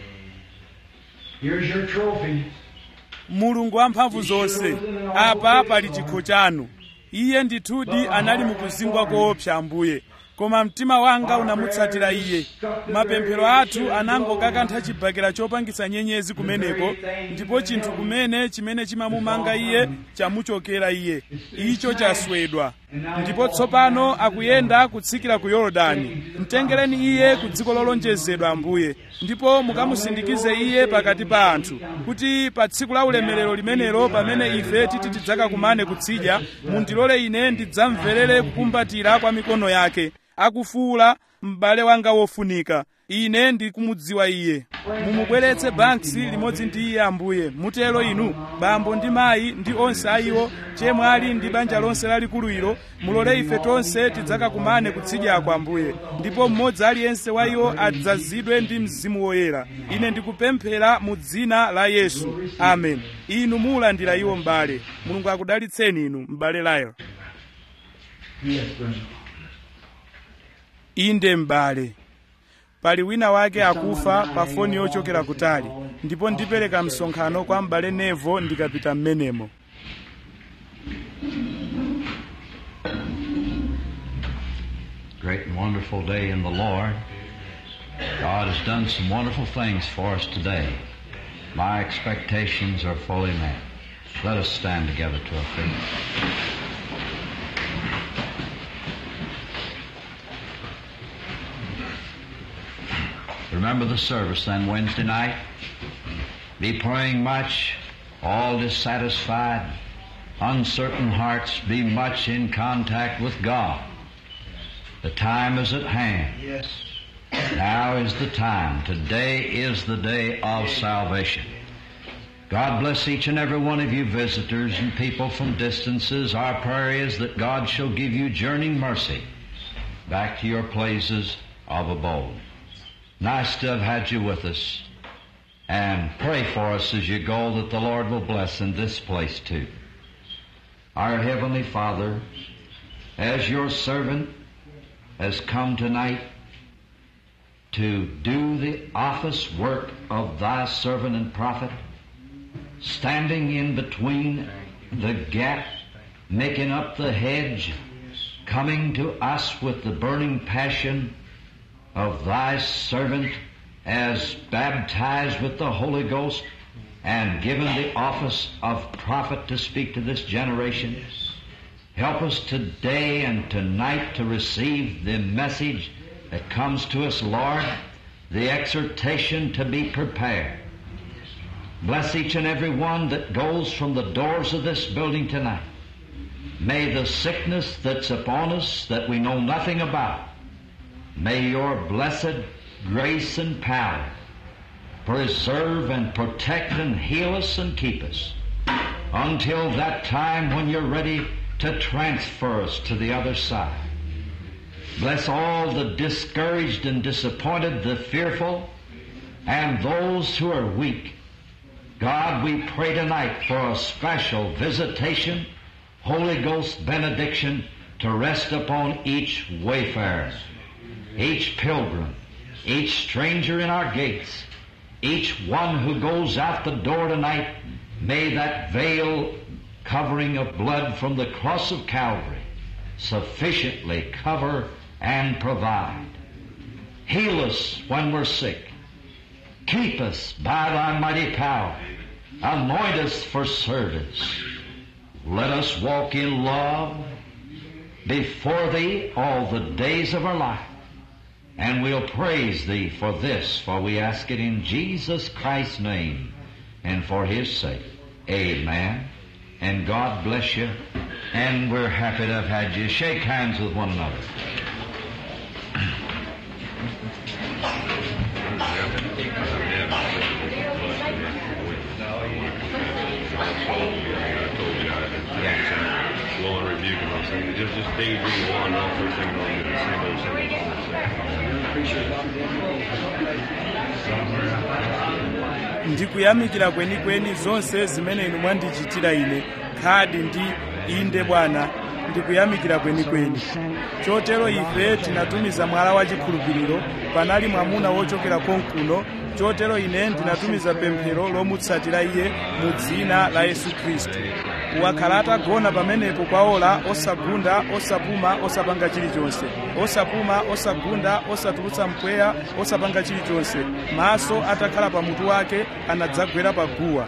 Speaker 2: here's your trophy.
Speaker 1: mulungu wamphamvu zonse apa pali chikho chanu iye ndithudi anali mukuzingwa koopsa ambuye koma mtima wanga unamutsatira iye mapemphero athu anangokakantha chibakera chopangitsa nyenyezi kumeneko ndipo chinthu kumene chimene chimamumanga iye chamuchokera iye icho chaswedwa ndipo tsopano akuyenda kutsikira ku yorodani mtengereni iye ku dziko lolonjezedwa ambuye ndipo mukamusindikize iye pakati pa anthu kuti pa tsiku la ulemerero limenelo pamene ife titi tidzakakumane kutsidya mundilole ine ndidzamverere kukumbatira kwa mikono yake akufuula m'bale wanga wofunika ine ndikumudziwa iye mumubweretse banks limodzi ndi iye ambuye mutero inu bambo ndi mayi ndi onse ayiwo chemwali ndi banja lonse lalikulu ilo mulole ife tonse tidzakakumane kutsidyako ambuye ndipo mmodzi aliyense wa iwo adzazidwe ndi mzimu woyera ine ndikupemphera mu dzina la yesu amen inu muulandira iwo m'bale mulungu akudalitseni inu m'bale layo
Speaker 2: Yes, brother.
Speaker 1: inde m'bale pali wina wake akufa pa foni yochokera kutali ndipo ndipereka msonkhano kwa m'bale nevo ndikapita m'menemo
Speaker 6: great and wonderful day in the Lord. God has done some wonderful things for us today. My expectations are fully met. Let us stand together to our feet. Remember the service then Wednesday night. Be praying much, all dissatisfied, uncertain hearts, be much in contact with God. The time is at hand.
Speaker 2: Yes.
Speaker 6: Now is the time. Today is the day of salvation. God bless each and every one of you visitors and people from distances. Our prayer is that God shall give you journeying mercy back to your places of abode. Nice to have had you with us. And pray for us as you go that the Lord will bless in this place too. Our Heavenly Father, as your servant has come tonight to do the office work of thy servant and prophet, standing in between the gap, making up the hedge, coming to us with the burning passion of thy servant as baptized with the Holy Ghost and given the office of prophet to speak to this generation. Help us today and tonight to receive the message that comes to us, Lord, the exhortation to be prepared. Bless each and every one that goes from the doors of this building tonight. May the sickness that's upon us that we know nothing about, may your blessed grace and power preserve and protect and heal us and keep us until that time when you're ready to transfer us to the other side. Bless all the discouraged and disappointed, the fearful, and those who are weak. God, we pray tonight for a special visitation, Holy Ghost benediction to rest upon each wayfarer, each pilgrim, each stranger in our gates, each one who goes out the door tonight. May that veil covering of blood from the cross of Calvary sufficiently cover and provide. Heal us when we're sick. Keep us by thy mighty power. Anoint us for service. Let us walk in love before thee all the days of our life. And we'll praise thee for this, for we ask it in Jesus Christ's name and for his sake. Amen. And God bless you. And we're happy to have had you. Shake hands with one another.
Speaker 7: Lord, rebuke him. I'm saying, just, just daydream one off her singing on the same old, same old, same
Speaker 1: ndikuyamikira kwenikweni zonse zimene inu mwandichitira ine khadi ndi inde bwana ndikuyamikira kwenikweni chotero ife tinatumiza mwala wa chikhulupiriro panali mwamuna wochokera konkuno chotero ine ndinatumiza pemphero lomutsatira iye mu dzina la yesu khristu wakhala atagona pamenepo kwa ola osagunda osapuma osapanga chilichonse osapuma osagunda osatulutsa mpweya osapanga chilichonse maso atakhala pa mutu wake anadzagwera pa guwa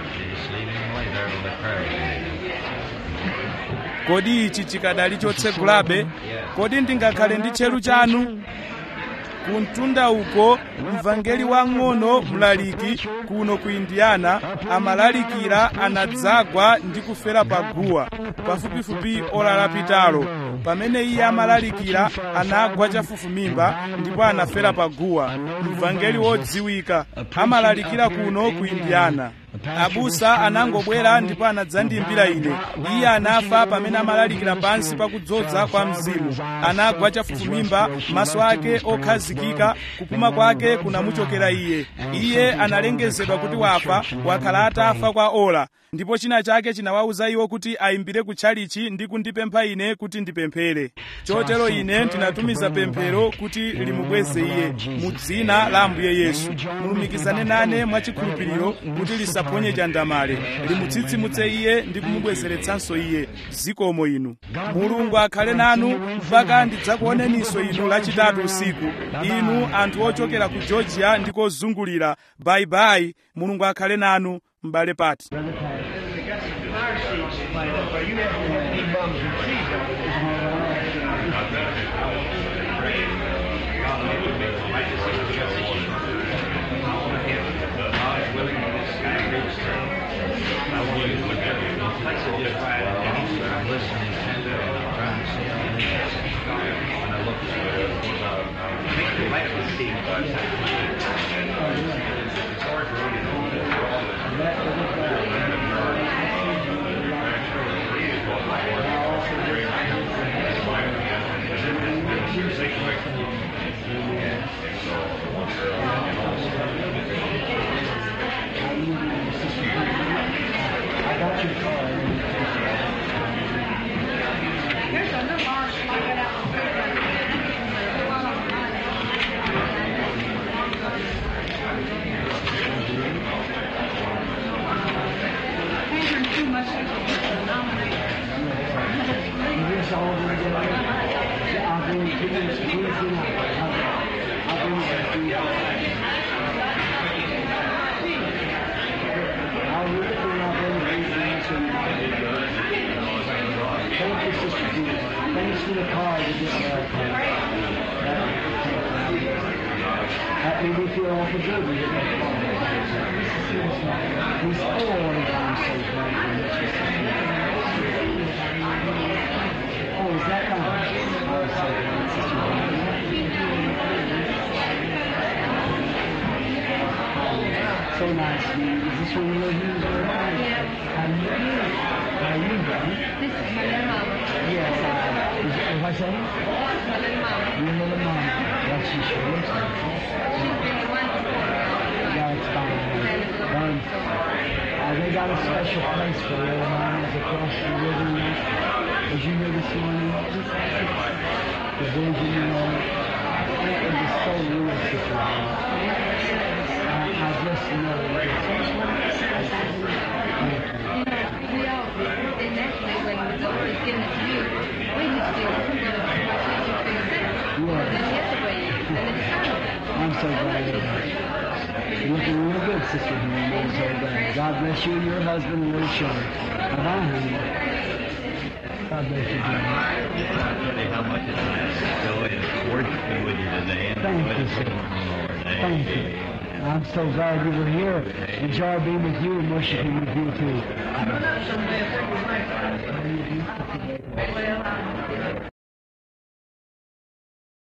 Speaker 1: kodi ichi chikadali chotsegulabe kodi ndingakhale ndi tcheru chanu kumtunda uko mvangeli wang'ono mlaliki kuno ku indiana amalalikira anadzagwa ndi kufera pa guwa pafupifupi ola lapitalo pamene iye amalalikira anagwa chafufumimba ndipo anafera pa guwa mvangeli wodziwika amalalikira kuno ku indiana abusa anangobwera ndipo anadzandiyimbira ine iye anafa pamene amalalikira pansi pakudzoza kwa mzimu anagwa chafufumimba maso ake okhazikika kupuma kwake kunamuchokera iye iye analengezedwa kuti wafa wakhala atafa kwa ola ndipo china chake chinawawuza iwo kuti ayimbire kutchalichi ndi kundipempha ine kuti ndipemphere chotero ine ndinatumiza pemphero kuti limukweze iye mu dzina la ambuye yesu mulumikizane nane mwachikhulupiriro kuti lisa aphonye chandamale limutsitsimutse iye ndi kumubwezeretsanso iye zikomo inu mulungu akhale nanu mpaka ndidzakuoneninso inu lachitatu usiku inu anthu ochokera ku georgia ndi kozungulira bayibayi mulungu akhale nanu m'bale pati
Speaker 3: That made me feel awful good. We didn't have fun. He's always on so glad. Oh, is that right? Oh, so glad, Sister Mary. So nice. Is this where you live? You was where I live? How do you do? How you doing?
Speaker 8: This is my little mama.
Speaker 3: Yes, I. Is, is I saying?
Speaker 8: That's my little mama.
Speaker 3: Your little mom. Well, she sure looks like it.
Speaker 8: She's been the one for
Speaker 3: Yeah, it's fine. Um, uh, they got a special place for little mamas across the river. you know. As you know this morning, the vision, you know, it was just so real, sister. I, I just know that it's Thank you.
Speaker 8: You know, we all, and actually when the Lord is giving it to you, we just feel good about what you can accept.
Speaker 3: Yeah.
Speaker 8: Then the other way, then it's not.
Speaker 3: I'm so glad you're You're looking real good, Sister Henry. I'm so glad. God bless you and your husband and little children. Bye-bye, honey. God bless you, dear.
Speaker 9: tell you how much it's nice to go and worship with you today. And
Speaker 3: Thank
Speaker 9: enjoy
Speaker 3: you,
Speaker 9: the
Speaker 3: sir.
Speaker 9: presence of the Lord.
Speaker 3: Thank you. I'm so glad you were here. Enjoy being with you and worshiping with you too.